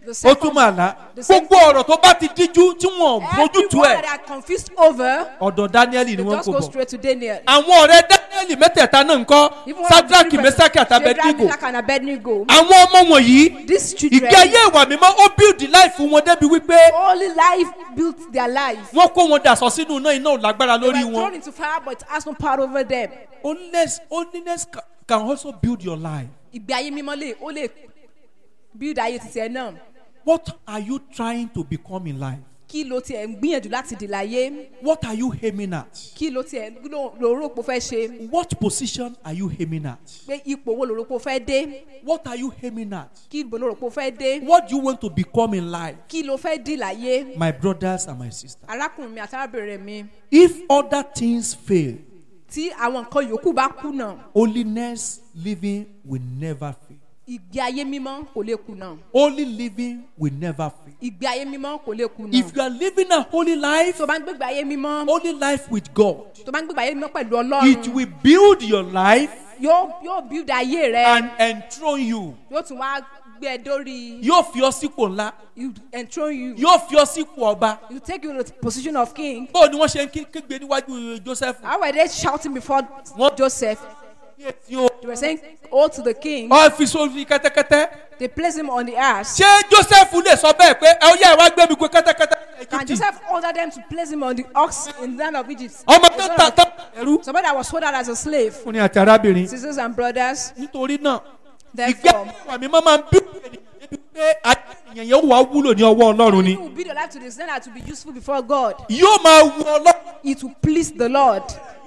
The ó second, túmọ̀ àlá the same gbogbo ọ̀rọ̀ tó bá ti díjú tí wọ́n every bójútu word ẹ̀ that they are confused over, ọ̀dọ̀ daniel ni they wọ́n just kò go bọ̀ straight to Daniel. àwọn ọ̀rẹ́ daniel mẹ́tẹ̀ẹ̀ta náà ń kọ́ Even one of the sadraki three mesaki persons, àti Shadrach, abednego Meshach, and Abednego, àwọn ọmọ wọ̀nyí these children, ìgbé ayé ìwà mímọ́ ó build life wọn débi wípé only life built their life. wọ́n kó wọn dàsọ sínú iná iná ò lágbára They lórí were wọn. thrown into fire, but it has no power over them. holiness holiness ca- can also build your life. Ìgbé ayé mímọ́ lè ó lè build ayé títí ẹ náà. what are you trying to become in life. Kí ló tiẹ̀ ń gbìyànjú láti dì láyé? what are you aiming at. Kí ló tiẹ̀ ló ló rò pé ó fẹ́ ṣe? what position are you aiming at. Pé ipò wo ló rò pé ó fẹ́ dé? what are you aiming at. Kí ibo ló rò pé ó fẹ́ dé? what do you want to become in life. Kí ló fẹ́ dì láyé? my brothers and my sisters. Arákùnrin mi àti arábìnrin mi if other things fail tí àwọn nǹkan yòókù bá kùnà, holiness living will never fail. ìgbé ayé mímọ́ kò lè kùnà. holy living will never fail. Ìgbé ayé mímọ́ kò lè kùnà. if you are living a holy life Tó bá ń gbégbé ayé mímọ́, holy life with God tó bá ń gbégbé ayé mímọ́ pẹ̀lú it Ọlọ́run, will build your life yóò yóò build ayé rẹ, and enthrone you. yóò tún wá gbé ẹ dórí, yóò fi ọ sípò ńlá you enthrone you, yóò fi ọ sípò ọba. you take you to the position of king. báwo ni wọ́n ṣe ń ké- kégbe níwájú joseph. How were they shouting before What? Joseph? Tí o- They were saying, "Oh to the king." ọ fi sórí kẹ́tẹ́kẹ́tẹ́. They placed him on the ass. ṣé joseph lè sọ bẹ́ẹ̀ pé ẹ ó yá ìwà gbé mi gbé kẹ́tẹ́kẹ́tẹ́. And Egypt? Joseph ordered them to place him on the ox in the land of Egypt. ọmọ tó ta tán ẹrú. Somebody that was sold out as a slave. fúnni àti arábìnrin. Sisters and brothers, nítorí náà ìgbé therefore, ìwà mi máa ń bí débi pé ayé ènìyàn yẹn wà wúlò ní ọwọ́ ọlọ́run ni. you will build your life to the extent that to be useful before God. yóò máa wu ọlọ́run. It will please the Lord.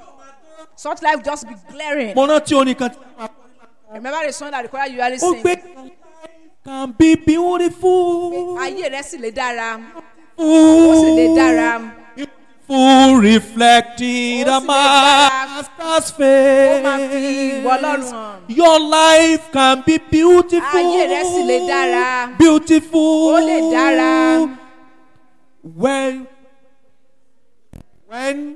Such life just be glaring. mo rántí orin kan tí Remember the song that the choir usually ó sing. gbé can be beautiful. Ayé rẹ̀ sì lè dára. Ó sì lè dára. Full reflecting the Ó sì lè dára. master's Ó máa fi ìwọ Ọlọ́run face. hàn. Your life can be beautiful. Ayé rẹ̀ sì lè dára. Beautiful. Ó lè dára. When when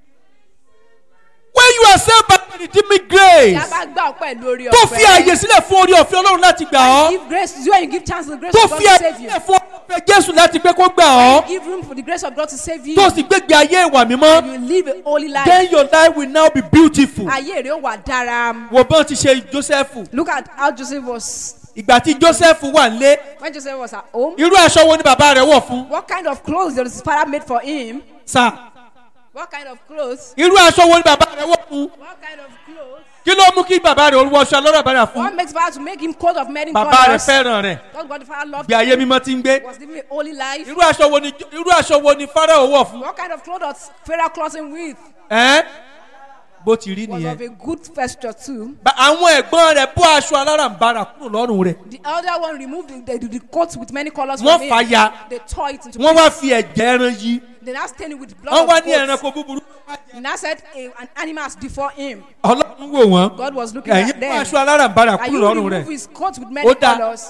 when you are saved by the redeeming Tí a grace. bá gbà ọ́ pẹ̀lú orí Tó fi àyè ọ̀fẹ́. sílẹ̀ fún orí ọ̀fẹ́ Ọlọ́run láti gbà ọ́. Give grace to you and you give chance to the grace Tó of God fi to àyè save you. sílẹ̀ fún orí ọ̀fẹ́ Jésù láti pé kó gbà ọ́. Give room for the grace of God to save you. Tó sì gbégbé ayé ìwà mímọ́. You live a holy life. Then your life will now be beautiful. Ayé rẹ̀ ó wà dára. Wo bọ́n ti ṣe Jósẹ́fù. Look at how Joseph was Ìgbà tí Jósẹ́fù wà nílé, when Joseph was at home. irú aṣọ wo ni bàbá rẹ̀ wọ̀ fún? What kind of clothes did his father made for him? Sà, What kind of clothes? irú aṣọ wo ni bàbá rẹ̀ wọ̀ fún? What kind of clothes? Kí ló mú kí bàbá rẹ̀ wọ aṣọ alọ́rọ̀ bàrà fún? What makes father to make him coat of many Bàbá rẹ̀ colors? fẹ́ràn rẹ̀. Because God the Father loved Bí ayé mímọ́ ti ń gbé. him, was living a holy life. Irú aṣọ wo ni irú aṣọ wo ni Fáráò wọ̀ fún? What kind of clothes does Pharaoh clothe him with? Ẹ́ bó ti rí Was of nìyẹn. a good vesture too. Ba- Àwọn ẹ̀gbọ́n rẹ̀ bó aṣọ alárànbarà kúrò lọ́rùn rẹ̀. The elder one removed the, the, the coat with many colors Wọ́n from fà him. ya. They tore it into Wọ́n wá pieces. fi ẹ̀jẹ̀ ẹran yí. They now stained it with Wọ́n blood wá of ní goats. ẹranko búburú. They now said a, an animal has before him. Ọlọ́run wò wọ́n. God was looking Ẹ̀yin at bó them. aṣọ alárànbarà And kúrò you lọ́rùn remove rẹ̀. his coat with many Ó dáa. colors.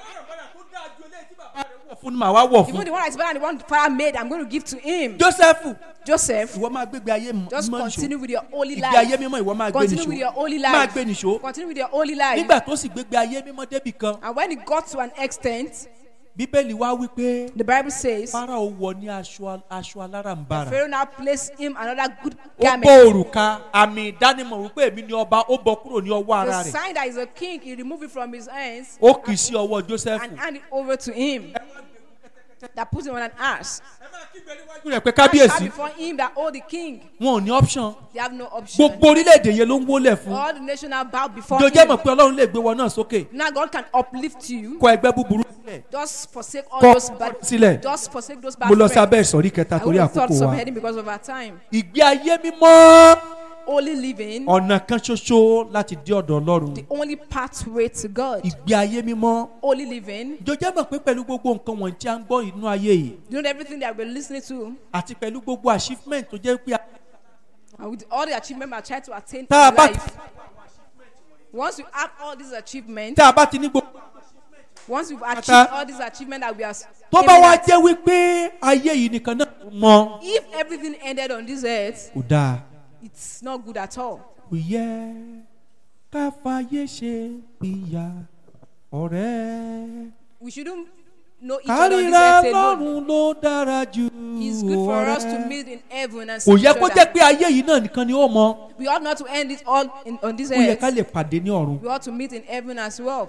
Fún ni màá wá wọ̀ Even fún. the one that's better than the one the father made, I'm going to give to him. Jósẹ́fù. Joseph, ìwọ máa gbégbé ayé mọ́ just nìṣó continue with your holy ìgbé ayé life. mímọ́ ìwọ máa gbé Continue with your nìṣó holy máa life. gbé nìṣó Continue with your holy life. nígbà tó sì gbégbé ayé mímọ́ débì kan And when it got to an extent, bíbélì wá wípé the Bible says, Fáráò wọ ní aṣọ aṣọ alárànbarà Pharaoh now placed him another good ó bọ́ garment. òrùka àmì ìdánimọ̀ wípé èmi ni ọba ó bọ́ kúrò ní ọwọ́ ara The rẹ̀ sign that is a king, he removed it from his hands ó kì í sí ọwọ́ Jósẹ́fù and handed it over to him. That put him on an ass. rẹ̀ pé And kábíyèsí before him that oh the king, wọn ò ní option they have no option. gbogbo orílẹ̀-èdè yẹn ló ń wólẹ̀ fún All the nation now bow before jọjẹ́ mọ̀ him. pé Ọlọ́run lè gbé wọn náà sókè Now God can uplift you. kọ ẹgbẹ́ búburú sílẹ̀ Just forsake all kọ those bad. sílẹ̀ Just forsake those bad mo lọ sí friends. abẹ́ ìsọ̀rí kẹta I torí would have thought àkókò some wa heading because of our time. ìgbé ayé mímọ́ Holy living, ọ̀nà kan ṣoṣo láti dé ọ̀dọ̀ Ọlọ́run the only pathway to God. ìgbé ayé mímọ́ Holy living, jọjẹ́ mọ̀ pé pẹ̀lú gbogbo nǹkan wọ̀nyí tí a ń gbọ́ inú ayé yìí you know everything that we're listening to, àti pẹ̀lú gbogbo achievement tó jẹ́ pé a- and with all the achievement we are trying to attain in tá a bá life. Once you have all these achievements, tá a bá ti ní gbogbo once you've achieved Ata. all these achievements that we are tó bá aiming wá at, jẹ́ wípé ayé yìí nìkan náà ló mọ if everything ended on this earth, kò dáa it's not good at all. kò yẹ ká fàyè ṣe ìyá ọ̀rẹ́ We shouldn't know each other on this kárìíra earth alone. lọ́run ló dára jù It's good for us to ọ̀rẹ́. meet in heaven and see kò each yẹ kó jẹ́ other. pé ayé yìí náà nìkan ni ó mọ We ought not to end it all in, on this ó yẹ ká earth. lè pàdé ní ọ̀run. We ought to meet in heaven as well.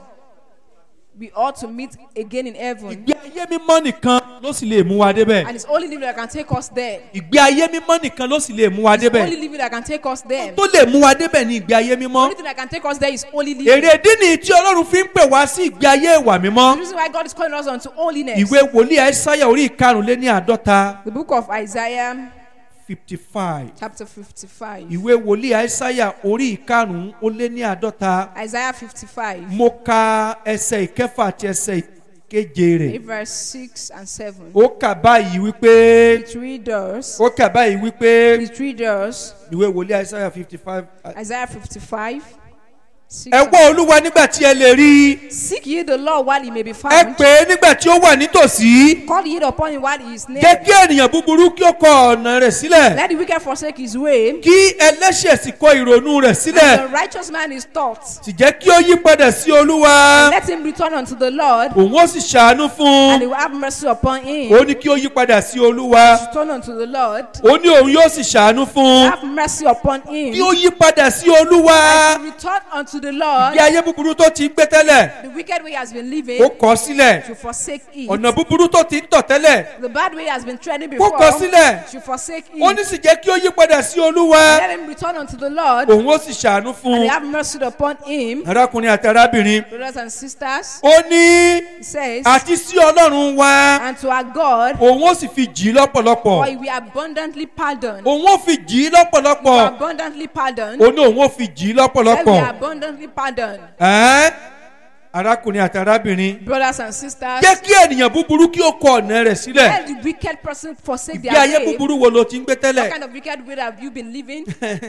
We ought to meet again in heaven. ìgbé ayé mímọ́ nìkan ló sì lè mú wa débẹ̀. And it's only living that can take us there. ìgbé ayé mímọ́ nìkan ló sì lè mú wa It's only débẹ̀. living that can take us there. tó lè mú wa débẹ̀ ní ìgbé ayé mímọ́. only thing that can take us there is only living. èrè ìdí nìyí tí ọlọ́run fi ń pè wá sí ìgbé ayé ìwà The mímọ́. reason why God is calling us unto holiness. ìwé wòlíì àìsáyà orí ìkarùnléní àádọ́ta The book of Isaiah, fifty five. chapter 55. ìwé wòlíì àìsáyà orí ìkarùn ó lé ní àádọ́ta. Isaiah 55, mo ka ẹsẹ̀ ìkẹfà àti ẹsẹ̀ ìkeje rẹ̀. verse 6 and 7. ó kà báyìí wípé It readers, ó kà báyìí wípé it readers, ìwé wòlíì àìsáyà fifty five. Isaiah 55, 6 ẹ and wá olúwa nígbà tí ẹ lè rí i. Seek ye the Lord while he may be ẹ found. pè é nígbà tí ó wà nítòsí. Call ye upon him while he is near. jẹ́ kí ènìyàn búburú kí ó kọ ọ̀nà rẹ̀ sílẹ̀. Let the wicked forsake his way. kí ẹlẹ́ṣẹ̀ sì kọ ìrònú rẹ̀ The sílẹ̀. righteous man is taught. sì jẹ́ kí ó yí padà sí olúwa. Let him return unto the Lord, òun ó sì ṣàánú fún and he un. will have mercy upon him. ó ní kí ó yí padà sí olúwa. Return unto the Lord, ó ní òun yóò sì ṣàánú fún un. have mercy upon kí him. ó yí padà sí olúwa. Return unto the Lord. bí ayé búburú tó ti ń gbé tẹ́lẹ̀ The wicked way has been kó living kọ̀ sílẹ̀. should forsake it. ọ̀nà búburú tó ti ń tọ̀ tẹ́lẹ̀ The bad way has been treading kó before kọ̀ sílẹ̀. should forsake ó ní it. sì jẹ́ kí ó yí padà sí olúwa. Let him return unto the Lord, òun ó sì ṣàánú fún and un. have mercy upon him. arákùnrin àti arábìnrin. Brothers and sisters, ó ní he says, àti sí ọlọ́run wa and to our God, òun ó sì fi jì í for lọ́pọ̀lọpọ̀ he will abundantly pardon. òun ó fi jì í For lọ́pọ̀lọpọ̀ abundantly pardon. ó ní òun ó fi jì í Let will lọ́pọ̀lọpọ̀ abundantly pardon. Ẹ́n? arákùnrin àti arábìnrin Brothers and sisters, jẹ́ kí ènìyàn búburú kí ó kọ ọ̀nà rẹ̀ sílẹ̀ let the wicked person forsake ìgbé their ayé way. búburú wo ló ti ń gbé What tẹ́lẹ̀ kind of wicked way have you been living?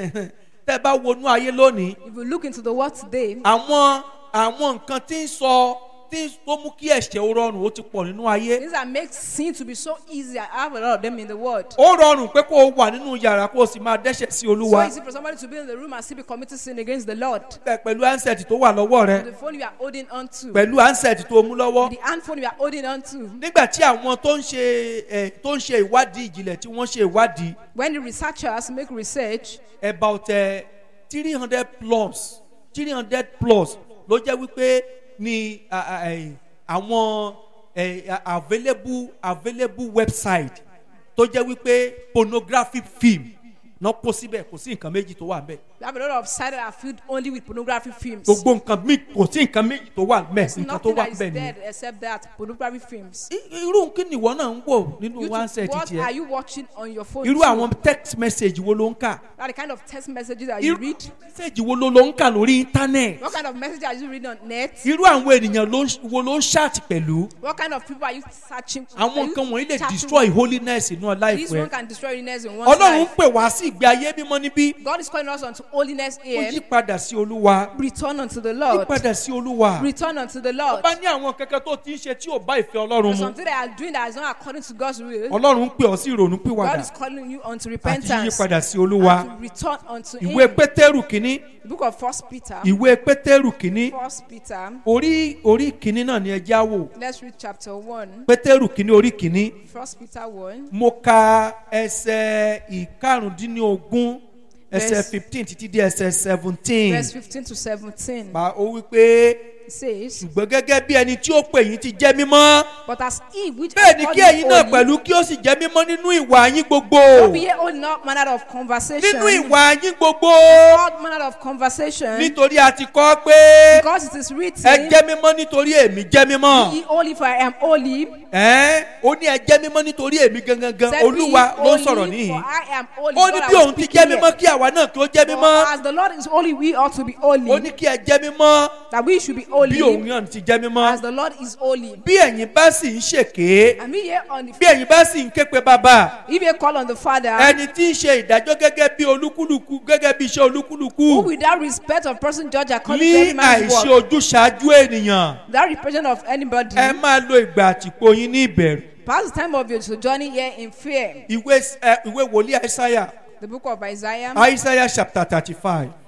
tẹ́ bá wọnú ayé lónìí If you look into the world today, àwọn àwọn nǹkan tí ń sọ tí ń tó mú kí ẹ̀ṣẹ̀ ó rọrùn ó ti pọ̀ nínú ayé things that make sin to be so easy, I have a lot of them in the world. ó rọrùn pé kó o wà nínú yàrá kó o sì máa dẹ́ṣẹ̀ sí So olúwa easy for somebody to be in the room and still be committing sin against the Lord. Bẹ́ẹ̀ pẹ̀lú ansẹ̀tì tó wà lọ́wọ́ rẹ The phone you are holding on to, pẹ̀lú ansẹ̀tì tó mú lọ́wọ́ the handphone you are holding on to. nígbà tí àwọn tó ń ṣe ẹ tó ń ṣe ìwádìí ìjìnlẹ̀ tí wọ́n ṣe ìwádìí When the researchers make research, about three hundred plus three hundred plus ló jẹ́ wípé ni a- a- ẹ, àwọn ẹ, a- available available website tó jẹ́ wípé pornographic film náà kó síbẹ̀ kò sí nǹkan méjì tó wà ńbẹ̀ we have a lot of sites that are filled only with pornography films. gbogbo nǹkan mi kò sí nǹkan méjì tó wà ńbẹ̀ There's nǹkan tó nothing wà that is ńbẹ̀ dead nìyẹn. except that pornography films. I- irú kí ni ìwọ náà ń wò nínú You wáńsẹ̀tì too, what are tiẹ̀ you watching on your phone? irú too? àwọn text message wo ló ń kà What the kind of text messages that you irú read? message wo ló ló ń kà lórí internet What kind of message are you reading on net? irú àwọn ènìyàn ló ń- wo ló ń ṣáàtì pẹ̀lú What kind of people are you searching? àwọn are you nǹkan wọ̀nyí lè chatting destroy with? holiness inú ọlá This ìfẹ́ one can destroy holiness in one's ọlọ́run ń life. pè wá sí ìgbé ayé mímọ́ níbí God is calling us unto holiness ó here. yí padà sí olúwa Return unto the yí Lord. padà sí olúwa Return unto the Lord. bá ní àwọn kankan tó ti ń ṣe tí ò bá ìfẹ́ ọlọ́run There's mu something that are doing that is not according to God's will. ọlọ́run ń pè ọ́ sí ìrònú God pìwàdà is calling you unto àti yí repentance. padà sí olúwa And to return unto ìwé Him. pétérù kínní The book of First Peter. ìwé pétérù kínní First Peter. orí orí kínní náà ni ẹ já wò Let's read chapter one. pétérù kínní orí kínní First Peter one. mo ka ẹsẹ̀ ìkarùndínlógún ẹsẹ̀ Verse- fifteen títí dé ẹsẹ̀ seventeen Verse fifteen to seventeen. pa ó wí pé It says, ṣùgbọ́n gẹ́gẹ́ bí ẹni tí ó pè yín ti jẹ́ mímọ́ But as he which bẹ́ẹ̀ ni has kí called ẹ̀yin you náà holy, pẹ̀lú kí ó sì jẹ́ mímọ́ nínú ìwà yín gbogbo don't be ye holy in all manner of conversation. nínú ìwà yín gbogbo All manner of conversation. nítorí a ti kọ́ pé Because it is ẹ written, jẹ́ mímọ́ nítorí èmi jẹ́ mímọ́ Be ye holy, for I am holy. ẹ́n ó ní ẹ jẹ́ mímọ́ nítorí èmi gangan gan Said, "Be olúwa ye ló ń holy, sọ̀rọ̀ níhìn For I am holy. ó ní God, I bí was òun ti speaking jẹ́ mímọ́ here. kí àwa náà kí ó jẹ́ For mímọ́ As the Lord is holy, we ought to be holy. ó ní kí ẹ jẹ́ mímọ́ that we should be bí òun holy náà ti jẹ́ mímọ́ as the Lord is holy. bí ẹ̀yin bá sì ń ṣèké And we here on the bí ẹ̀yin bá sì ń ké pe bàbá if you call on the Father, ẹni tí ń ṣe ìdájọ́ gẹ́gẹ́ bí olúkúlùkù gẹ́gẹ́ bí iṣẹ́ who olúkúlùkù without respect of person judge according to ní every man's àìṣe work, ojúṣàájú ènìyàn without repression of anybody, ẹ máa lo ìgbà àtìpó yín ní ìbẹ̀rù pass the time of your sojourning here in fear. ìwé ẹ, ìwé wòlíì àìsáyà The book of Isaiah, àìsáyà chapter thirty five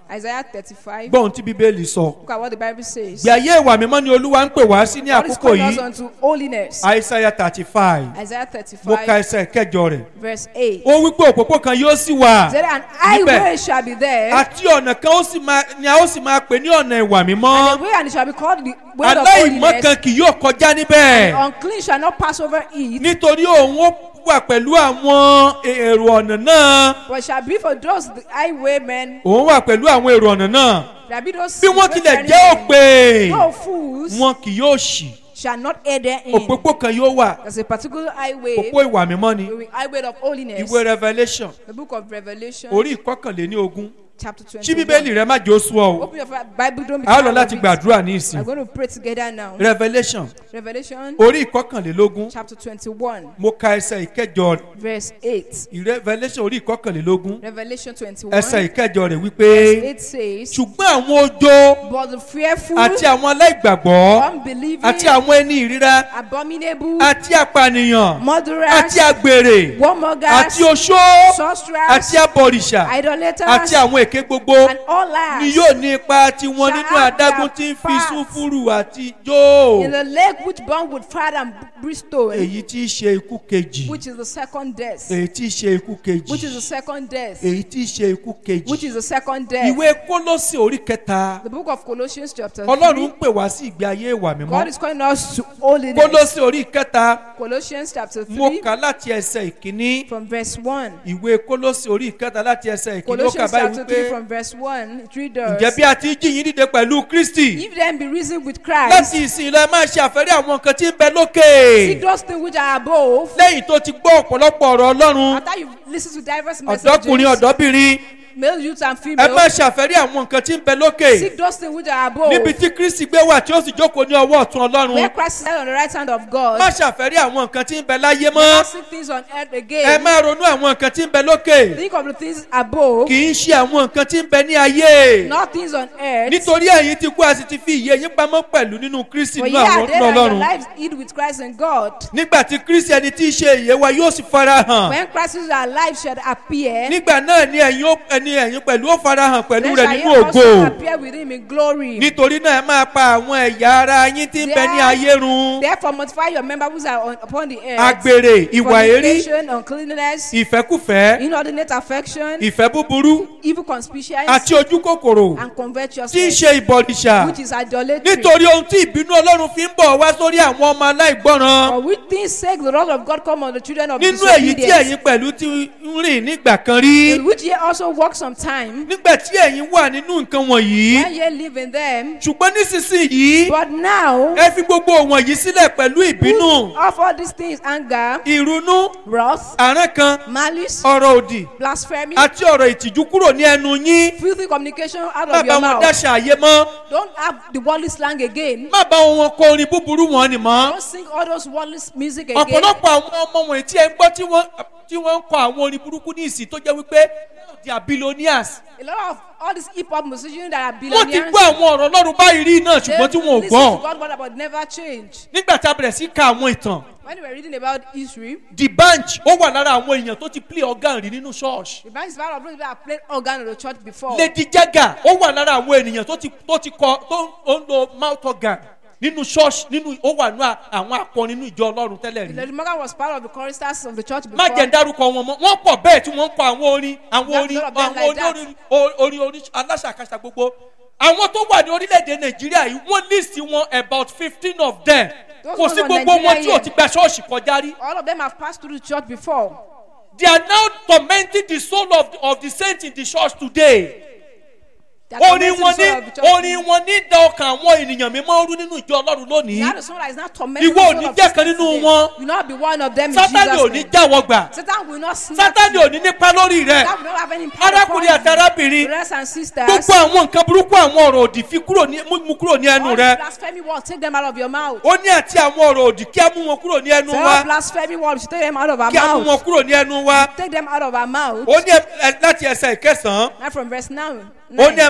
Isaiah 35. gbọ́n tí bíbélì sọ Look at what the Bible says. gbé ayé ìwà mímọ́ ni olúwa ń pè wá sí ní God is àkókò calling us yìí unto holiness. àìsàyà thirty five Isaiah mo ka 35, ẹsẹ̀ kẹjọ rẹ̀ verse 8. ó wí pé òpópó kan yóò sì wà Said, An níbẹ̀ highway shall be there, àti ọ̀nà kan ó sì máa ni a ó sì máa pè ní ọ̀nà ìwà mímọ́ and a way, and it shall be called the way of aláìmọ́ holiness. kan kì yóò kọjá níbẹ̀ The unclean shall not pass over it, nítorí òun ó wà pẹ̀lú àwọn èrò ọ̀nà náà but shall be for those the highwaymen. òun wà pẹ̀lú àwọn èrò ọ̀nà náà Shall be those bí wọ́n tilẹ̀ wayfaring jẹ́ men. òpè No fools wọn kì yóò ṣì shall not err therein. òpópó kan yóò wà There's a particular highway, òpó ìwà mímọ́ ni the highway of holiness. ìwé revolution The book of Revelation, orí ìkọkànléní ogún chapter ṣí bíbélì 21. rẹ má jẹ́ oṣù ọ o Open your Bible, don't be a ó lọ tired láti of it. gbàdúrà ní ìsìn We're going to pray together now. revolution Revelation, orí ìkọkànlélógún chapter 21, mo ka ẹsẹ̀ ìkẹjọ verse 8. revolution orí ìkọkànlélógún Revelation 21, ẹsẹ̀ ìkẹjọ rẹ̀ verse wípé 8 says, ṣùgbọ́n àwọn ojó But the fearful, àti àwọn aláìgbàgbọ́ unbelieving, àti àwọn ẹni ìríra abominable, àti apànìyàn murderers, àti àgbèrè warmongers, àti oṣó sorcerers, àti abọ̀rìṣà idolaters, àti àwọn èké gbogbo and all liars ni yóò ní ipa tiwọn shall nínú have adágún their tí ń fi parts súnfúrù àti jó in the lake which burn with fire and brimstone, èyí tí í ṣe ikú kejì which is the second death. èyí tí í ṣe ikú kejì Which is the second death. èyí tí í ṣe ikú Which kejì is the second death. ìwé kólósì orí kẹta The book of Colossians chapter ọlọ́run 3. ń pè wá sí ìgbé ayé ìwà mímọ́ God is calling us to holiness. kólósì orí kẹta Colossians chapter mo 3 kà láti ẹsẹ̀ ìkíní from verse 1. ìwé kólósì orí kẹta láti ẹsẹ̀ ìkíní ó kà Colossians báyìí chapter 3 wípé from verse 1. It ǹjẹ́ readers. bí a ti jí yín dìde pẹ̀lú kristi If then be risen with Christ, láti ìsìn lọ ẹ máa ṣe àfẹ́rí àwọn nǹkan tí ń bẹ lókè seek those things which are above. lẹ́yìn tó ti gbọ́ ọ̀pọ̀lọpọ̀ ọ̀rọ̀ ọlọ́run After you listen to diverse ọ̀dọ́kùnrin messages, ọ̀dọ́bìnrin male, youth, and ẹ female, máa ṣàfẹ́rí àwọn nǹkan tí ń bẹ lókè seek those things which are above. níbi tí kristi gbé wà tí ó sì jókòó ní ọwọ́ ọ̀tún Where ọlọ́run Christ is on the right hand of God. má ṣàfẹ́rí àwọn nǹkan tí ń bẹ láyé Not mọ́ seek things on earth ẹ again. máa ronú àwọn nǹkan tí ń bẹ lókè Think of the things above, kì í ṣe àwọn nǹkan tí ń bẹ ní ayé not things on earth. nítorí ẹ̀yin ti kú a sì ti fi ìyè yín pamọ́ pẹ̀lú nínú kristi For nínú ye àwọn are dead nínú and your ọlọ́run lives hid with Christ in God. nígbà tí kristi ẹni tí í ṣe ìyè wa yóò sì fara hàn When Christ is alive shall appear, nígbà náà ni ẹ̀yin ó ẹni ẹ̀yin pẹ̀lú ó fara hàn pẹ̀lú then rẹ̀ shall ye nínú also ògo appear with him in glory. nítorí náà ẹ máa pa àwọn ẹ̀yà ara yín tí ń bẹ ní ayé run Therefore multiply your members which are on, upon the earth. agbèrè ìwà èrí fornication, uncleanness, ìfẹ́kùfẹ́ inordinate affection, ìfẹ́ búburú evil conspicuous, àti ojú kòkòrò and tí ń covetousness, ṣe ìbọ̀dìṣà which is idolatry. nítorí ohun tí ìbínú ọlọ́run fi ń bọ̀ wá sórí àwọn ọmọ aláìgbọ́ràn For which things sake the wrath of God come on the children of nínú èyí tí disobedience, ẹ̀yin pẹ̀lú ti ń rìn nígbà kan rí in which ye also walk some time, nígbà tí ẹ̀yin wà nínú nǹkan wọ̀nyí when ye live in them. ṣùgbọ́n nísinsìnyí But now, ẹ fi gbogbo wọ̀nyí sílẹ̀ pẹ̀lú ìbínú put off all these things anger, ìrunú wrath, àrán kan malice, ọ̀rọ̀ òdì blasphemy, àti ọ̀rọ̀ ìtìjú kúrò ní ẹnu yín filthy communication out má of bá your wọn mouth. dáṣà ayé mọ́ Don't have the worldly slang again. má bá wọn kọ orin búburú wọn ni mọ́ Don't sing all those worldly music again. ọ̀pọ̀lọpọ̀ àwọn ọmọ wọ̀nyí tí ẹ ń gbọ́ tí wọ́n tí wọ́n ń kọ àwọn orin burúkú ní ìsìn tó jẹ́ wípé they are billionaires A lot of all these hip hop musicians that are wọ́n ti billionaires. gbọ́ àwọn ọ̀rọ̀ ọlọ́run báyìí rí náà they ṣùgbọ́n tí wọn ò listen gbọ́ to God word but never change. nígbà tá a bẹ̀rẹ̀ sí ka àwọn ìtàn When we were reading about Israel, the bench ó wà lára àwọn èèyàn tó ti play organ rí nínú church the band is part of those that have played organ in the church before. lady jaga ó wà lára àwọn ènìyàn tó ti tó ti kọ tó ń lo mouth organ nínú church nínú ó wà nínú àwọn akọrin nínú ìjọ ọlọ́run tẹ́lẹ̀ rí Lady Morgan was part of the choristers of the church má before. jẹ́ ń dárúkọ wọn mọ́ wọ́n pọ̀ bẹ́ẹ̀ tí wọ́n ń kọ àwọn orin àwọn That's orin a lot of them àwọn like orin orin orin orin aláṣàkáṣà gbogbo àwọn tó wà ní orílẹ̀-èdè nàìjíríà yìí wọ́n list wọn about fifteen of them Those kò ones sí on gbogbo wọn Nigeria tí ò here. ti gba ṣọ́ọ̀ṣì kọjá rí All of them have passed through the church before. they are now tormenting the soul of the, of the saints in the church today They are orin tormenting wọn the ní soul of the church. orin wọn ní da ọkàn àwọn ènìyàn mímọ́ rú nínú ìjọ ọlọ́run You lónìí have the soul that is not tormenting Ìwọ the ò soul ní of jẹ́ the kan saints nínú today. wọn. You will not be one of them in sátani ò Jesus' ní name. jáwọ́ gbà Satan will not snatch sátani you. ò ní nípa lórí rẹ That will not have any power arákùnrin upon àti you. arábìnrin Brothers and sisters, gbogbo àwọn nǹkan burúkú àwọn ọ̀rọ̀ òdì fi kúrò ní mú mú kúrò ní ẹnu all rẹ the blasphemy words, take them out of your mouth. ó ní àti àwọn ọ̀rọ̀ òdì kí á mú wọn kúrò ní ẹnu Say wa all blasphemy words, take them out of our kí á mú wọn mouth. kúrò ní ẹnu wa Take them out of our mouth. ó ní ẹ- ẹ- láti ẹsẹ̀ ìkẹsàn-án Now from verse now. ó ní ẹ má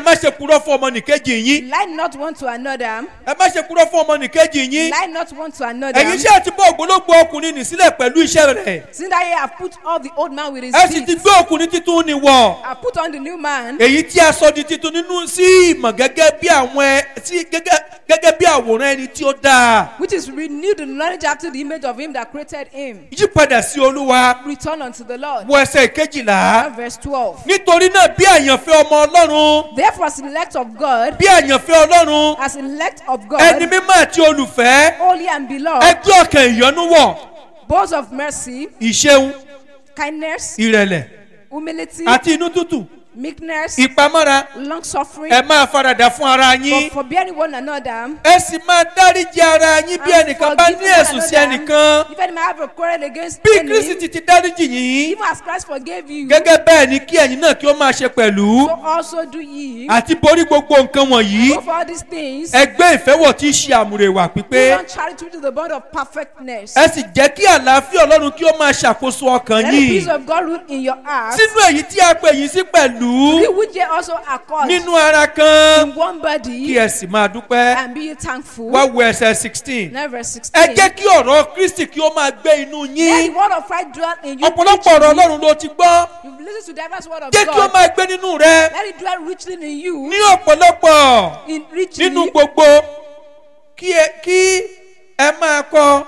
má ṣe purọ́ fún ọmọnìkejì yín Lie not one to another. ẹ má ṣe purọ́ fún ọmọnìkejì yín Lie not one to another. ẹ̀yin ṣé àti bọ́ ògbólógbò ọkùnrin nì sílẹ̀ pẹ̀lú iṣẹ́ rẹ̀ Since that ye have put off the old man with his ẹ sì ti deeds, gbé ọkùnrin títún ni wọ̀ have put on the new man, èyí tí a sọ di titun nínú sí ìmọ̀ gẹ́gẹ́ bí àwọn ẹ sí gẹ́gẹ́ gẹ́gẹ́ bí àwòrán ẹni tí ó dáa which is renewed in knowledge after the image of him that created him. yípadà sí olúwa Return unto the Lord. wo ẹsẹ̀ kejìlá And verse 12. nítorí náà bí àyànfẹ́ ọmọ ọlọ́run Therefore, as elect of God, bí àyànfẹ́ ọlọ́run as elect of ẹni God, mímọ́ àti olùfẹ́ holy and beloved, ẹgbẹ́ ọkàn ìyọ́nú wọ̀ both of mercy, ìṣeun kindness, ìrẹ̀lẹ̀ humility, àti inú tútù meekness, ìpamọ́ra long suffering, ẹ máa faradà fún ara yín for forbearing one another. ẹ sì máa dáríji ara yín bí and ẹnìkan bá ní forgiving one ẹ̀sùn sí another. ẹnìkan If any man have a quarrel against bí any, kristi ti ti dáríji yín even as Christ forgave you, gẹ́gẹ́ bẹ́ẹ̀ ni kí ẹ̀yin náà kí ó máa ṣe pẹ̀lú so also do ye. àti borí gbogbo nǹkan wọ̀nyí Go for all these things. ẹgbẹ́ ìfẹ́wọ̀ tí í ṣe àmúrewà pípé Put on charity to the bond of perfectness. ẹ sì jẹ́ kí àlàáfíà ọlọ́run kí ó máa ṣàkóso ọkàn Let the yín peace of God rule in your heart. sínú èyí tí a pè yín sí pẹ̀lú We which ye also are called nínú ara kan in one kí body ẹ sì máa dúpẹ́ and be ye thankful. wá wo ẹsẹ̀ sixteen Now verse ẹ 16. jẹ́ kí ọ̀rọ̀ kristi kí ó máa gbé inú Let yín the word of Christ dwell in you. ọ̀pọ̀lọpọ̀ ọ̀rọ̀ richly. ọlọ́run ló ti gbọ́ You've listened to diverse word of jẹ́ kí ó God. máa gbé nínú rẹ Let it dwell richly in you. ní ọ̀pọ̀lọpọ̀ In richly. nínú gbogbo kí ẹ kí ẹ máa kọ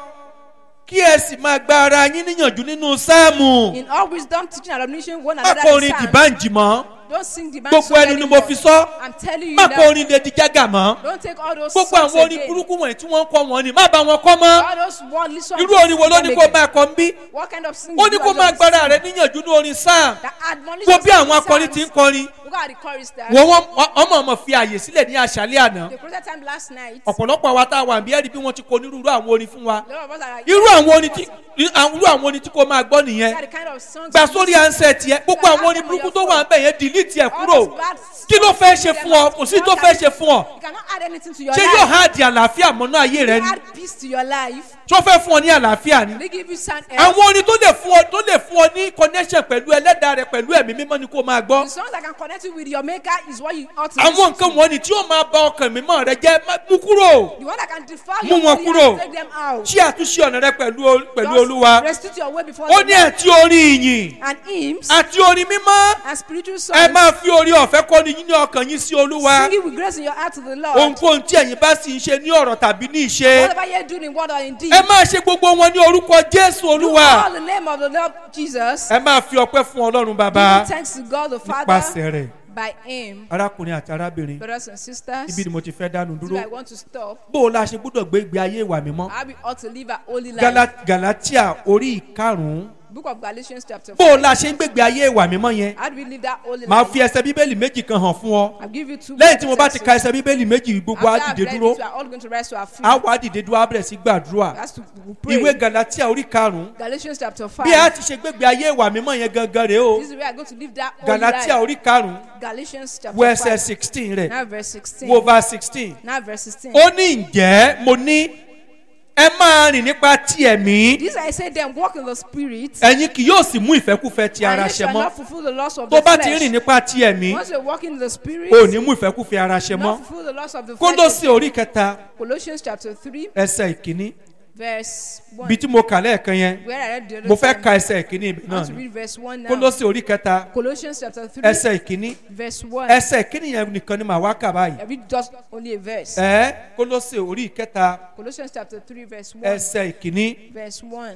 kí ẹ sì máa gba ara yín níyànjú nínú sáàmù In all wisdom, teaching and admonition one má another. kọ in orin psalms. dìbànjì mọ́ Don't sing the gbogbo ẹnu ni mo fi sọ I'm telling you má kọ now. orin lady jaga mọ́ Don't take all those gbogbo songs àwọn orin again. burúkú wọ̀nyí tí wọ́n ń kọ́ wọn ni má bá wọn kọ́ mọ́ All those worldly songs. irú orin wo ló ní kó máa kọ́ ń bí What kind of singing? ó ní you kó are máa just gbára singing? rẹ níyànjú ní orin sáà That admonition wo bí àwọn singing akọrin psalms. ti ń kọrin Look at the choristers. wọ́n wọ́n ọmọ ọmọ fi àyè sílẹ̀ ní àṣálẹ́ àná They created time last night. ọ̀pọ̀lọpọ̀ àwa tá a wà bí ẹ̀rí bí wọ́n ti kọ onírúurú àwọn orin fún wa A lot of us are like, irú àwọn orin tí irú àwọn orin tí kò máa gbọ́ nìyẹn Look at the kind of songs. gba you sórí listen ansẹ̀ tiẹ̀ gbogbo àwọn orin burúkú tó wà ń bẹ̀ yẹn delete ẹ̀ All kúrò those bad kí ló songs, fẹ́ ṣe delete fún ọ them kò sí out. tó fẹ́ ṣe fún ọ You cannot add anything to your ṣé yóò life. há di àlàáfíà mọ́nú ayé rẹ You ni add peace to your life. tó fẹ́ fún ọ ní àlàáfíà ni They give you sound health. àwọn orin tó lè fún ọ tó lè fún ọ ní connection pẹ̀lú ẹlẹ́dàá rẹ pẹ̀lú ẹ̀mí mímọ́ ni kó máa gbọ́ The songs that can connect you with your maker is what you ought to àwọn listen nǹkan to. wọ̀nyí tí yóò máa ba ọkàn mímọ́ rẹ jẹ́ má- mú kúrò The one that can defile Mú your wọn body kúrò. and take them out. ṣí àtúnṣe ọ̀nà rẹ pẹ̀lú ol- pẹ̀lú Just olúwa Restitute your way before ó the ní Lord. àti orin ìyìn And hymns àti orin mímọ́ and spiritual ẹ songs. máa fi orí ọ̀fẹ́ kọ́ni yín ní ọkàn yín sí olúwa Sing it with grace in your heart to the Lord. ohunkóhun tí ẹ̀yin bá sì ń ṣe ní ọ̀rọ̀ tàbí ní ìṣe Whatever you're doing in word or in deed. ẹ máa ṣe gbogbo wọn ní orúkọ jésù Do olúwa all the name of the Lord Jesus. ẹ máa fi ọpẹ́ fún ọlọ́run bàbá Giving thanks to God the nípasẹ̀ Father rẹ̀ by Him. arákùnrin àti arábìnrin Brothers and sisters, ibi ni mo ti fẹ́ dánu this is dúró where I want to stop. bó o la ṣe gbúdọ̀ gbé ìgbé ayé ìwà mímọ́ How we ought to live a holy life. Gala- galatia orí ìkarùn-ún Book of Galatians chapter bó o 4. la ṣe ń gbégbé ayé ìwà mímọ́ yẹn How do we live that holy màá life? fi ẹsẹ̀ bíbélì méjì kan hàn fún ọ I'll give you two lẹ́yìn tí mo bá ti verses. ka ẹsẹ̀ bíbélì méjì gbogbo á After I've dìde read dúró it, we are all going to rise to our feet. á wá dìde dúró á bẹ̀rẹ̀ sí gbàdúrà That's to we pray. ìwé galatia orí karùn-ún Galatians chapter 5. bí a ti ṣe gbégbé ayé ìwà mímọ́ yẹn gangan rèé o This is where I'm going to live that holy galatia life. orí karùn-ún Galatians chapter wo ẹsẹ̀ 5. sixteen rẹ̀ Now verse 16. wo verse sixteen Now verse 16. ó ní ǹjẹ́ mo ní ẹ máa rìn nípa ti ẹ̀mí This I say them walk in the spirit. ẹ̀yin kì yóò sì mú ìfẹ́kúfẹ́ ti And ara ye ṣẹ shall mọ́ not fulfill the lust of tó the bá ti rìn flesh. nípa ti ẹ̀mí Once you walk in the spirit, ò ní mú ìfẹ́kúfẹ́ ara ṣẹ mọ́ not fulfill the lust of the kólósì flesh. orí kẹta Colossians chapter 3, ẹsẹ̀ ìkíní verse 1. bí tí mo kà lẹ́ẹ̀kan yẹn Where I read the other mo fẹ́ time. ka ẹsẹ̀ ìkíní ibẹ̀ I náà want to ni read verse 1 now. kólósì orí kẹta Colossians chapter 3, ẹsẹ̀ ìkíní verse 1. ẹsẹ̀ ìkíní yẹn nìkan ni màá wá kà báyìí I read just only a verse. ẹ kólósì orí kẹta Colossians chapter 3, verse 1. ẹsẹ̀ ìkíní Verse 1.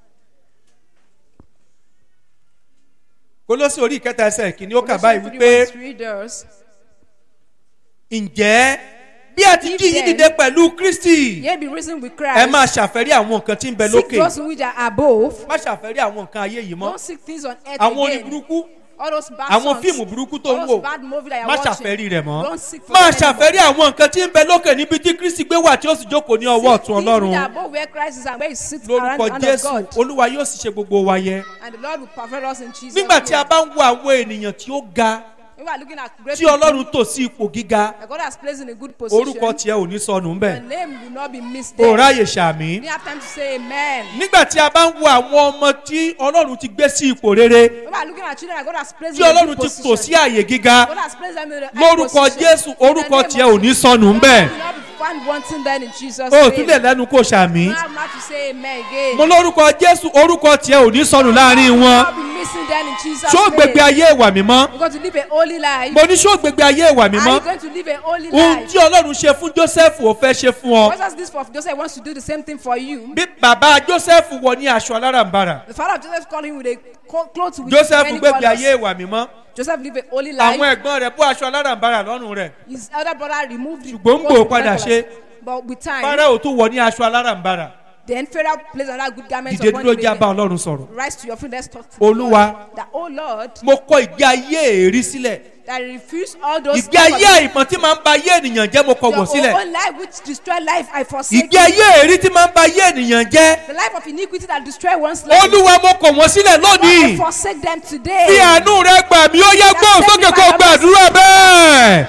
kólósì orí kẹta ẹsẹ̀ ìkíní ó kà báyìí Colossians 3, wípé verse 3 does. ǹjẹ́ bí a ti If jí yín then- dìde pẹ̀lú kristi Yea, be risen with ẹ Christ. máa ṣàfẹ́rí àwọn nǹkan tí ń bẹ Seek lókè those which are above. má ṣàfẹ́rí àwọn nǹkan ayé yìí mọ́ Don't seek things on earth àwọn orin again. burúkú All those bad àwọn songs. fíìmù burúkú tó all ń those wò bad movie that má you're ṣàfẹ́rí watching. rẹ̀ mọ́ Don't seek for má them anymore. ṣàfẹ́rí àwọn nǹkan tí ń bẹ lókè níbi tí kristi gbé wà tí ó sì jókòó ní ọwọ́ Seek ọ̀tún things which ọlọ́run are above where Christ is and where he sits around lórúkọ the hand of jésù God. olúwa yóò sì ṣe gbogbo wa yẹ And the Lord will perfect us in Jesus' nígbà tí a name. bá ń wo àwọn ènìyàn tí ó ga When we are looking at great tí ọlọ́run tò sí ipò gíga that God has placed in a good position, orúkọ tiẹ̀ ò ní sọnù your ńbẹ̀ name will not be missed o there. ráyè sàmì. You have time to say amen. nígbà tí a bá ń wo àwọn ọmọ tí ọlọ́run ti gbé sí ipò rere When we are looking at children that God has placed tí in a ọlọ́run good ti tò sí position, àyè gíga God has placed them in a high lórúkọ position. jésù In the orúkọ name of tiẹ̀ ò ní Jesus. sọnù ńbẹ̀ You will not be found wanting then in Jesus' o name. tún lè lẹ́nu kó sàmì. You have not to say amen again. mo lórúkọ jésù orúkọ tiẹ̀ ò ní sọnù láàrin You will wọn not be missing then in Jesus' ṣó name. gbègbè ayé ìwà mímọ́ You're going to live a holy life. mo ní ṣó gbègbè ayé ìwà Are mímọ́ you going to live a holy ohun life? tí ọlọ́run ṣe fún joseph ò fẹ́ ṣe fún ọ What does this for? Joseph wants to do the same thing for you. bí bàbá joseph wọ ní aṣọ alárànbarà The father of Joseph called him with a co- cloth with joseph many gbègbè ayé colors. ìwà mímọ́ Joseph lived a holy àwọn life. ẹ̀gbọ́n rẹ̀ bó aṣọ alárànbarà lọ́rùn rẹ̀ His elder brother removed the Ṣùgbọ́n ń coat gbò with padà many ṣe. colors. But with time, fáráò tún wọ ní aṣọ alárànbarà then Pharaoh placed another good garment dìde upon dúró him. já bá ọlọ́run sọ̀rọ̀ Rise to your feet. Let's talk to Olúwa. God. That, oh Lord, mo kọ ìgbé ayé èrí sílẹ̀ that refuse all those ìgbé ayé àìmọ̀ tí máa ń ba ayé ènìyàn jẹ́ mo kọ wọ̀ your sílẹ̀ own life which destroy life, I forsake ìgbé ayé èrí tí máa ń ba ayé ènìyàn jẹ́ the life of iniquity that destroy one's life. olúwa mo kọ̀ wọ́n sílẹ̀ I lónìí forsake them today. bí àánú rẹ gbà mí ó yẹ gbóhùn sókè kó gbàdúrà bẹ́ẹ̀.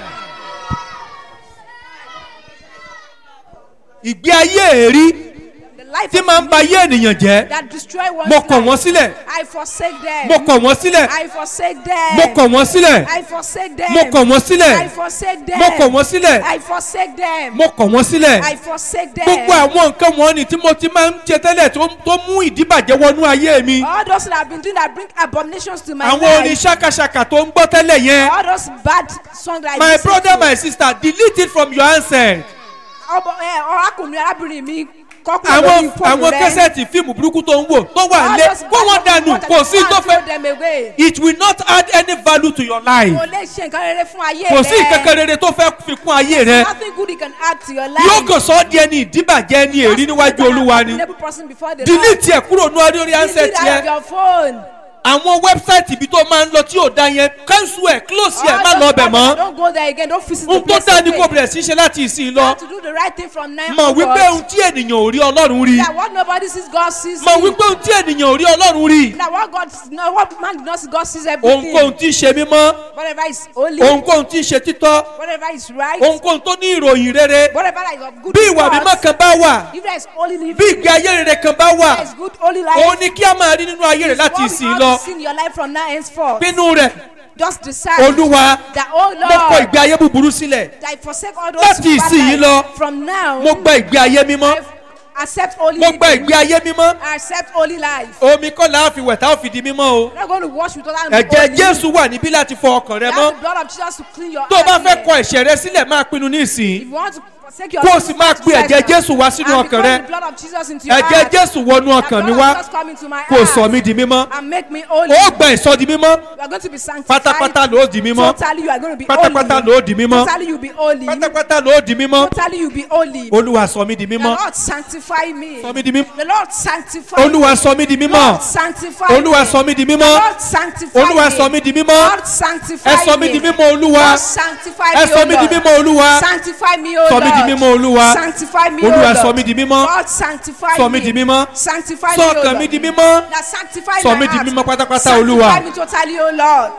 ìgbé ayé èrí The life tí of máa ń ba ayé ènìyàn jẹ́ that destroy one's mo kọ̀ wọ́n life. sílẹ̀ I forsake them. mo kọ̀ wọ́n sílẹ̀ I forsake them. mo kọ̀ wọ́n sílẹ̀ I forsake them. mo kọ̀ wọ́n sílẹ̀ I forsake them. mo kọ̀ wọ́n sílẹ̀ I forsake them. mo kọ̀ wọ́n sílẹ̀ I forsake them. gbogbo àwọn nǹkan wọ̀nyí tí mo ti máa ń ṣe tẹ́lẹ̀ tó tó mú ìdíbàjẹ́ wọnú ayé mi All those that have been doing that bring abominations to my àwọn life. orin ṣàkàṣàkà tó ń gbọ́ tẹ́lẹ̀ yẹn All those bad songs that I my listen brother to. my sister delete it from your handset Ọbọ ẹ ọrákùnrin arábìnrin mi kọ́kùnrin àwọn lórí fóònù àwọn rẹ. kẹsẹ̀tì fíìmù burúkú tó ń wò tó wà All lé those kó wọ́n bad dànù songs kò sí that tó you fẹ́ throw them away. it will not add any value to your life Kò lè ṣe nǹkan rere fún ayé rẹ. kò sí ìkankan rere tó fẹ́ fi kún ayé rẹ Nothing good you can add to your life. yóò kàn sọ ọ́ di ẹni ìdíbàjẹ́ ẹni èrí níwájú olúwa ni Available person before the delete ẹ̀ kúrò ní orí handset Delete out of yẹn your phone. àwọn wẹ́bsáìtì ibi tó máa ń lọ tí ò da yẹn cancel ẹ̀ close ẹ̀ má All lọ those bẹ̀ people, mọ́ Don't go there again. Don't visit the ohun tó place dáa ni again. kò bẹ̀rẹ̀ sí í ṣe láti ìsìn You lọ have to do the right thing from now mọ̀ wípé onwards. ohun tí ènìyàn ò rí ọlọ́run rí That what nobody sees, God sees. mọ̀ you. wípé ohun tí ènìyàn ò rí ọlọ́run rí That what God, no, what man did not see, God sees everything. ohunkóhun tí ń ṣe mímọ́ Whatever is holy, ohunkóhun tí ń ṣe títọ́ whatever is right, ohunkóhun tó ní ìròyìn rere whatever that is of good bí ìwà report, mímọ́ kan bá wà if there is holy living, bí ìgbé ayé rere kan bá wà there is good holy life, òun ni kí a máa rí nínú ayé rẹ̀ láti what ìsìn we lọ all see in your life from now henceforth. pinnu rẹ̀ Just decide olúwa that, oh mo kọ Lord, ìgbé ayé búburú sílẹ̀ that I forsake all those Láti bad ìsinyìí life. lọ, From now, mo gba ìgbé ayé mímọ́ I accept holy mo gba living. ìgbé ayé mímọ́ I accept holy life. omi kọ́ la fi wẹ̀ tá a fi di mímọ́ o I'm not going to wash with other ẹ̀jẹ̀ jésù wà níbí láti fọ ọkàn rẹ mọ́ That's the blood of Jesus to clean your tó o bá heart fẹ́ here. kọ ẹ̀ṣẹ̀ rẹ sílẹ̀ máa pinnu ní ìsìn If you want to forsake your Kó o sins, sì máa just pe ẹ̀jẹ̀ decide now. Jésù wá sínú And ọkàn because rẹ. the blood of Jesus into your ẹ̀jẹ̀ heart. jésù wọnú The ọkàn mi blood wá of Jesus come into my kó o sọ heart mí di mímọ́ and make me holy. ó gba ìsọ di mímọ́ You are going to be sanctified. pátápátá ló di mímọ́ Totally you are going to be pátápátá holy. ló di mímọ́ Totally you be holy. pátápátá ló di mímọ́ Totally you be holy. olúwa sọ mí di The mímọ́ Lord sanctify me. sọ mí di mímọ́ The Lord sanctify olúwa me. sọ mí di mímọ́ Lord sanctify olúwa me. sọ mí di The mímọ́ Lord sanctify olúwa me. sọ mí di mímọ́ Lord sanctify ẹ sọ mí me. di mímọ́ olúwa Lord sanctify ẹ me, sọ O mí di Lord. mímọ́ olúwa Sanctify me, O sọ mí di Lord. mímọ́ olúwa Sanctify me, O olúwa Lord. sọ mí di mímọ́ God sanctify sọ me. mí di mímọ́ Sanctify sọ me, O ọkàn mi Lord. di mímọ́ Now sanctify Sọ my mí di heart. mímọ́ pátápátá, Sanctify Olúwa. me totally, O Lord.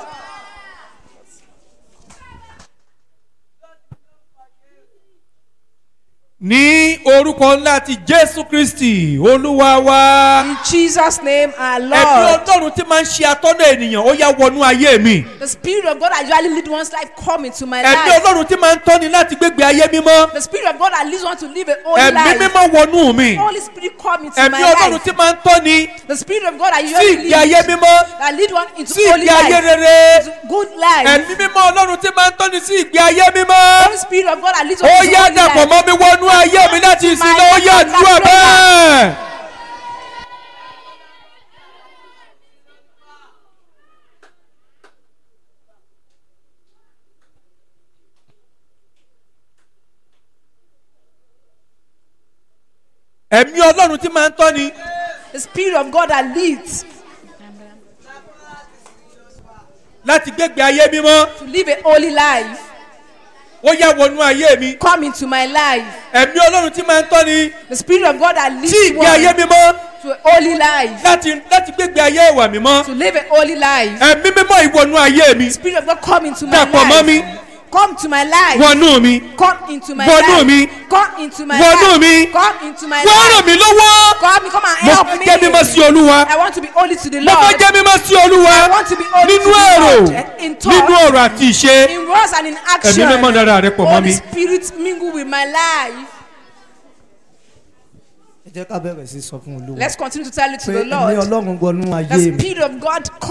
ní orúkọ ńlá ti jésù kristi olúwa wa In Jesus' name, our ẹ̀mí Lord. ọlọ́run tí máa ń ṣe atọ́nà ènìyàn ó yá wọnú ayé mi The Spirit of God that usually lead one's life come into my ẹ̀mí life. ọlọ́run tí máa ń tọ́ni láti gbégbé ayé mímọ́ The Spirit of God that leads one to live a holy ẹ̀mí life. mímọ́ wọnú mi Holy Spirit come into ẹ̀mí my ọlọ́run life. tí máa ń tọ́ni The Spirit of God that sí usually ìgbé ayé leads mímọ́ that lead one into sí holy ìgbé ayé life. rere To good life. ẹ̀mí mímọ́ ọlọ́run tí máa ń tọ́ni sí ìgbé ayé mímọ́ Holy Spirit of God that leads one ó into yá holy dàpọ̀ life. mọ́ mi wọnú ayé mi láti ìsìn lọ ó yá àdúrà bẹ́ẹ̀. ẹ̀mí ọlọ́run tí máa ń tọ́ni The Spirit of God that leads láti gbégbé ayé mímọ́ to live a holy life. ó yá wọnú ayé mi Come into my life. ẹ̀mí ọlọ́run tí máa ń tọ́ni The Spirit of God that leads sí ìgbé ayé one mímọ́ to a holy life, láti láti gbégbé ayé ìwà mímọ́ to live a holy life. ẹ̀mí mímọ́ ìwọnú ayé mi Spirit of God, come into my Dàpọ̀ mọ́ mi. life. Come to my life. wọnú mi Come into my Wọnú life. mi. Come into my Wọnú life. mi. Come into my wọ́n ràn life. mí lọ́wọ́ Come, come and mo help fẹ́ me. jẹ́ mímọ́ sí olúwa I want to be holy to the mo Lord. fẹ́ jẹ́ mímọ́ sí olúwa I want to be holy nínú to the èrò Lord. In thought, nínú ọ̀rọ̀ àti ìṣe in words and in action. Ẹ̀mí mímọ́ dára rẹ pọ̀ mọ́ Holy mi. Spirit mingle with my life. ẹ jẹ́ ká bẹ̀rẹ̀ sí sọ fún olúwa Let's continue to tell it to pé the ẹ̀mí Lord. ọlọ́run gbọ́nú ayé The mi Spirit of God